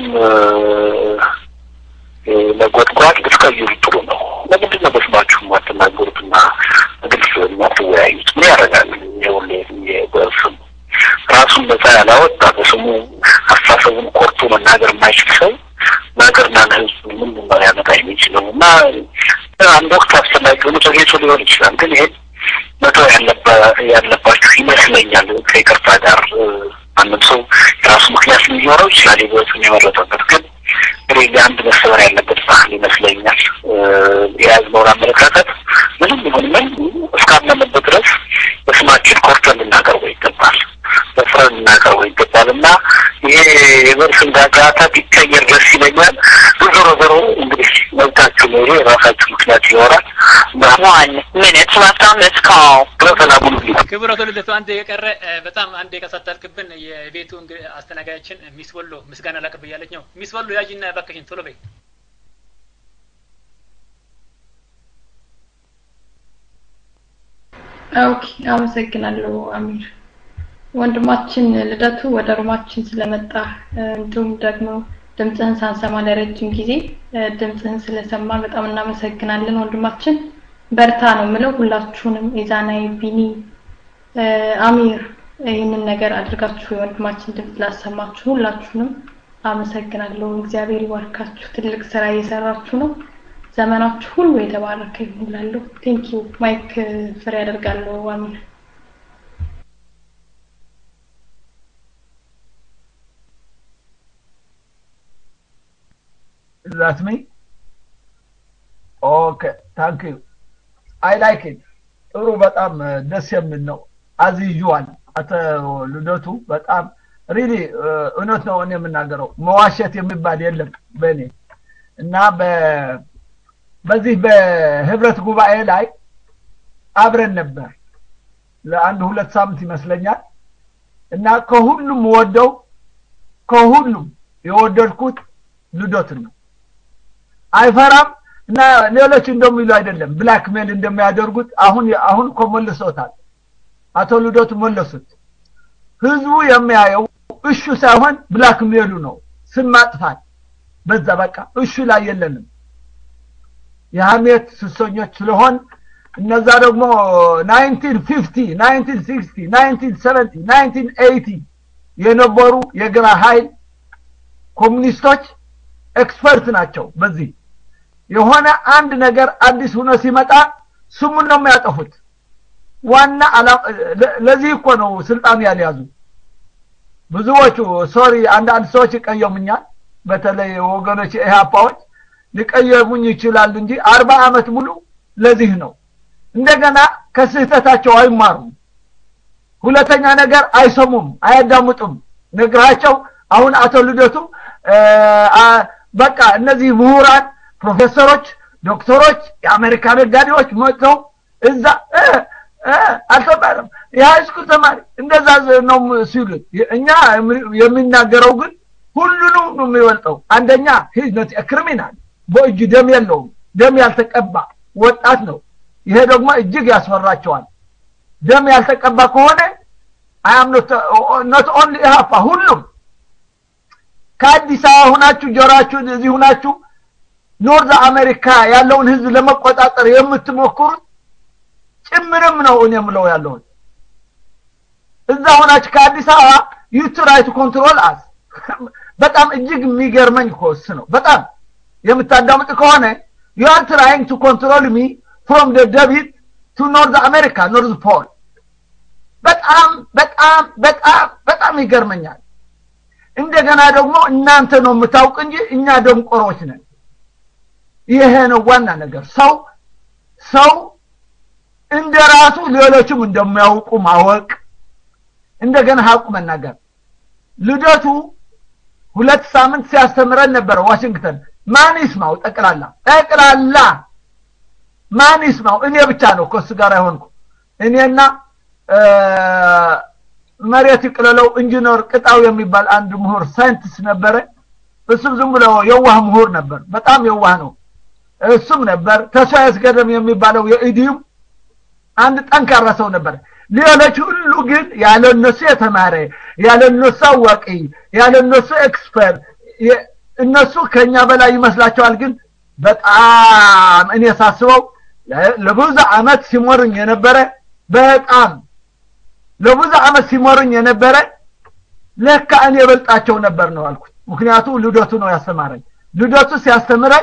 መጎጥጓጥ ብትቀይሩ ጥሩ ነው። ለምንድን ነው በስማችሁ የማትናገሩትና ግልጽ የማትወያዩት? ምን ያደርጋል? ይሁን የብዕር ስም ራሱን ነጻ ያላወጣ በስሙ አስተሳሰቡን ቆርጦ መናገር የማይችል ሰው ለሀገርና ለሕዝብ ምንድን ነው ሊያመጣ የሚችለው? እና አንድ ወቅት አስፈላጊ ሆኖ ተገኝቶ ሊሆን ይችላል። ግን ይሄን መተው ያለባችሁ ይመስለኛል። ከይቅርታ ጋር ማንም ሰው የራሱ ምክንያት ሊኖረው ይችላል የህይወቱን የመረጠበት ግን እንግዲህ አንድ መሰበር ያለበት ባህል ይመስለኛል። የያዝነውን አመለካከት ምንም ይሁን ምን እስካመንበት ድረስ በስማችን ኮርተን ልናቀርበው ይገባል፣ በፍረን ልናቀርበው ይገባል እና ይሄ የበርስን ጋጋታ ቢቀየር ደስ ይለኛል። ዞሮ ዞሮ እንግዲህ መብታችሁ ነው። ይሄ የራሳችሁ ምክንያት ይኖራል። One minute left on this call. ሰላሙን ክብረቱ ልደቱ አንድ የቀረ በጣም አንድ የቀሳጠልክብን የቤቱ አስተናጋጃችን ሚስ ወሎ ምስጋና ላቅርብ እያለች ነው። ሚስ ወሎ ያዥና እባክሽን ቶሎ በይ። ኦኬ፣ አመሰግናለሁ አሚር። ወንድማችን ልደቱ ወደ ሩማችን ስለመጣ እንዲሁም ደግሞ ድምፅህን ሳንሰማ ለረጅም ጊዜ ድምፅህን ስለሰማ በጣም እናመሰግናለን ወንድማችን። በርታ ነው የምለው ሁላችሁንም ኢዛናይ፣ ቢኒ፣ አሚር ይህንን ነገር አድርጋችሁ የወንድማችን ድምፅ ላሰማችሁ ሁላችሁንም አመሰግናለሁ። እግዚአብሔር ይባርካችሁ። ትልቅ ስራ እየሰራችሁ ነው። ዘመናችሁ ሁሉ የተባረከ ይሁን እላለሁ። ቴንክ ዩ ማይክ ፍሬ ያደርጋለሁ አሚር። That's me? Okay, thank you. I like it. ጥሩ በጣም ደስ የሚል ነው። አዝ ዩዥዋል አቶ ልደቱ በጣም ሪሊ እውነት ነው እኔ የምናገረው መዋሸት የሚባል የለም በእኔ እና በዚህ በህብረት ጉባኤ ላይ አብረን ነበር ለአንድ ሁለት ሳምንት ይመስለኛል እና ከሁሉም ወደው ከሁሉም የወደድኩት ልደትን ነው። አይፈራም እና ሌሎች እንደሚሉ አይደለም ብላክ ሜል እንደሚያደርጉት አሁን አሁን እኮ መልሶታል። አቶ ልደቱ መለሱት። ህዝቡ የሚያየው እሹ ሳይሆን ብላክ ሜሉ ነው፣ ስም ማጥፋት በዛ በቃ እሹ ላይ የለንም። የሀሜት ስሰኞች ስለሆን እነዛ ደግሞ 1950 1960 1970 1980 የነበሩ የግራ ኃይል ኮሙኒስቶች ኤክስፐርት ናቸው በዚህ የሆነ አንድ ነገር አዲስ ሆኖ ሲመጣ ስሙን ነው የሚያጠፉት ዋና ለዚህ እኮ ነው ስልጣን ያልያዙ ብዙዎቹ ሶሪ አንዳንድ ሰዎች ይቀየሙኛል በተለይ ወገኖች ኢህአፓዎች ሊቀየሙኝ ይችላሉ እንጂ አርባ አመት ሙሉ ለዚህ ነው እንደገና ከስህተታቸው አይማሩም ሁለተኛ ነገር አይሰሙም አያዳምጡም ነግራቸው አሁን አቶ ልደቱ በቃ እነዚህ ምሁራን ፕሮፌሰሮች ዶክተሮች የአሜሪካ ነጋዴዎች መጥተው እዛ አልተባለም የሃይስኩል ተማሪ እንደዛ ነው ሲሉ እኛ የሚናገረው ግን ሁሉንም ነው የሚበልጠው አንደኛ ሂዝነት ክሪሚናል በእጁ ደም የለውም ደም ያልተቀባ ወጣት ነው ይሄ ደግሞ እጅግ ያስፈራቸዋል ደም ያልተቀባ ከሆነ አያም ኖት ኦንሊ ኢሃፓ ሁሉም ከአዲስ አበባ ሁናችሁ ጆራችሁ እዚህ ሁናችሁ ኖርዝ አሜሪካ ያለውን ህዝብ ለመቆጣጠር የምትሞክሩት ጭምርም ነው እኔ የምለው ያለሁት እዛ ሆናችሁ ከአዲስ አበባ ዩ ትራይ ቱ ኮንትሮል አስ በጣም እጅግ የሚገርመኝ ኮስ ነው በጣም የምታዳምጥ ከሆነ ዩ አር ትራይንግ ቱ ኮንትሮል ሚ ፍሮም ደ ደቢት ቱ ኖርዝ አሜሪካ ኖርዝ ፖል በጣም በጣም በጣም በጣም ይገርመኛል እንደገና ደግሞ እናንተ ነው የምታውቅ እንጂ እኛ ደንቆሮች ነን ይሄ ነው ዋና ነገር ሰው ሰው እንደ ራሱ ሌሎችም እንደሚያውቁ ማወቅ እንደገና ሀቁ መናገር ልደቱ ሁለት ሳምንት ሲያስተምረን ነበረ ዋሽንግተን ማን ይስማው ጠቅላላ ጠቅላላ ማን ይስማው እኔ ብቻ ነው ከሱ ጋር አይሆንኩ እኔና መሬት ይቅለለው ኢንጂነር ቅጣው የሚባል አንድ ምሁር ሳይንቲስት ነበረ እሱም ዝም ብሎ የዋህ ምሁር ነበር በጣም የዋህ ነው እሱም ነበር ተስፋ ያስገደም የሚባለው የኢዲዩም አንድ ጠንካራ ሰው ነበር ሌሎች ሁሉ ግን ያለ እነሱ የተማረ ያለ እነሱ አዋቂ ያለ እነሱ ኤክስፐርት እነሱ ከኛ በላይ ይመስላቸዋል ግን በጣም እኔ ሳስበው ለብዙ አመት ሲሞርኝ የነበረ በጣም ለብዙ አመት ሲሞርኝ የነበረ ለካ እኔ የበልጣቸው ነበር ነው አልኩት ምክንያቱ ልደቱ ነው ያስተማረኝ ልደቱ ሲያስተምረኝ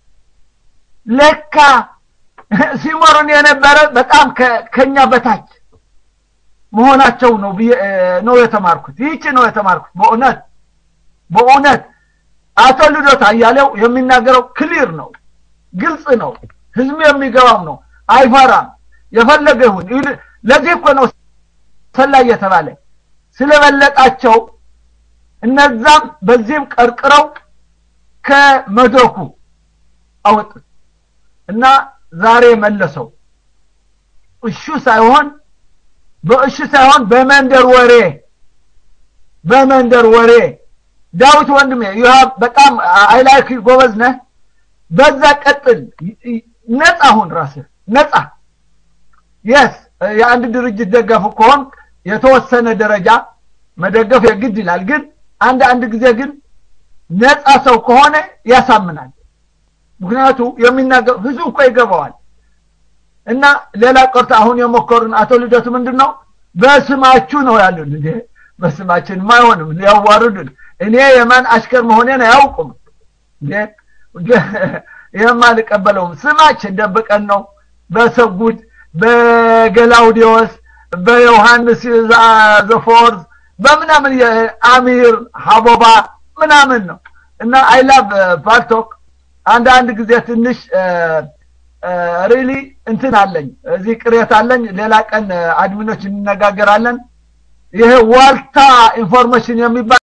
ለካ ሲሞርን የነበረ በጣም ከኛ በታች መሆናቸው ነው ነው የተማርኩት ይህች ነው የተማርኩት በእውነት በእውነት አቶ ልደት አያሌው የሚናገረው ክሊር ነው ግልጽ ነው ህዝብ የሚገባው ነው አይፈራም የፈለገ ይሁን ለዚህ እኮ ነው ሰላይ የተባለ ስለበለጣቸው እነዛም በዚህም ቀርቅረው ከመድረኩ አወጡት እና ዛሬ መለሰው እሹ ሳይሆን በእሹ ሳይሆን በመንደር ወሬ በመንደር ወሬ ዳዊት ወንድሜ ይሃ በጣም አይላይክ ጎበዝ ነህ በዛ ቀጥል ነፃ ሁን ራስህ ነፃ የስ የአንድ ድርጅት ደገፉ ከሆን የተወሰነ ደረጃ መደገፍ የግድ ይላል ግን አንድ አንድ ጊዜ ግን ነፃ ሰው ከሆነ ያሳምናል ምክንያቱ የሚናገር ህዝቡ እኮ ይገባዋል እና ሌላ ቀርቶ አሁን የሞከሩን አቶ ልደቱ ምንድን ነው በስማችሁ ነው ያሉን እንዴ በስማችን አይሆንም ሊያዋርዱን እኔ የማን አሽከር መሆኔን አያውቁም እንዴ ይህም አልቀበለውም ስማችን ደብቀን ነው በሰጉድ በገላውዲዮስ በዮሐንስ ዘፎርዝ በምናምን አሚር ሀቦባ ምናምን ነው እና አይላቭ ፓልቶክ አንድ አንድ ጊዜ ትንሽ ሪሊ እንትን አለኝ እዚህ ቅሬት አለኝ ሌላ ቀን አድሚኖች እንነጋገራለን ይሄ ዋልታ ኢንፎርሜሽን የሚባል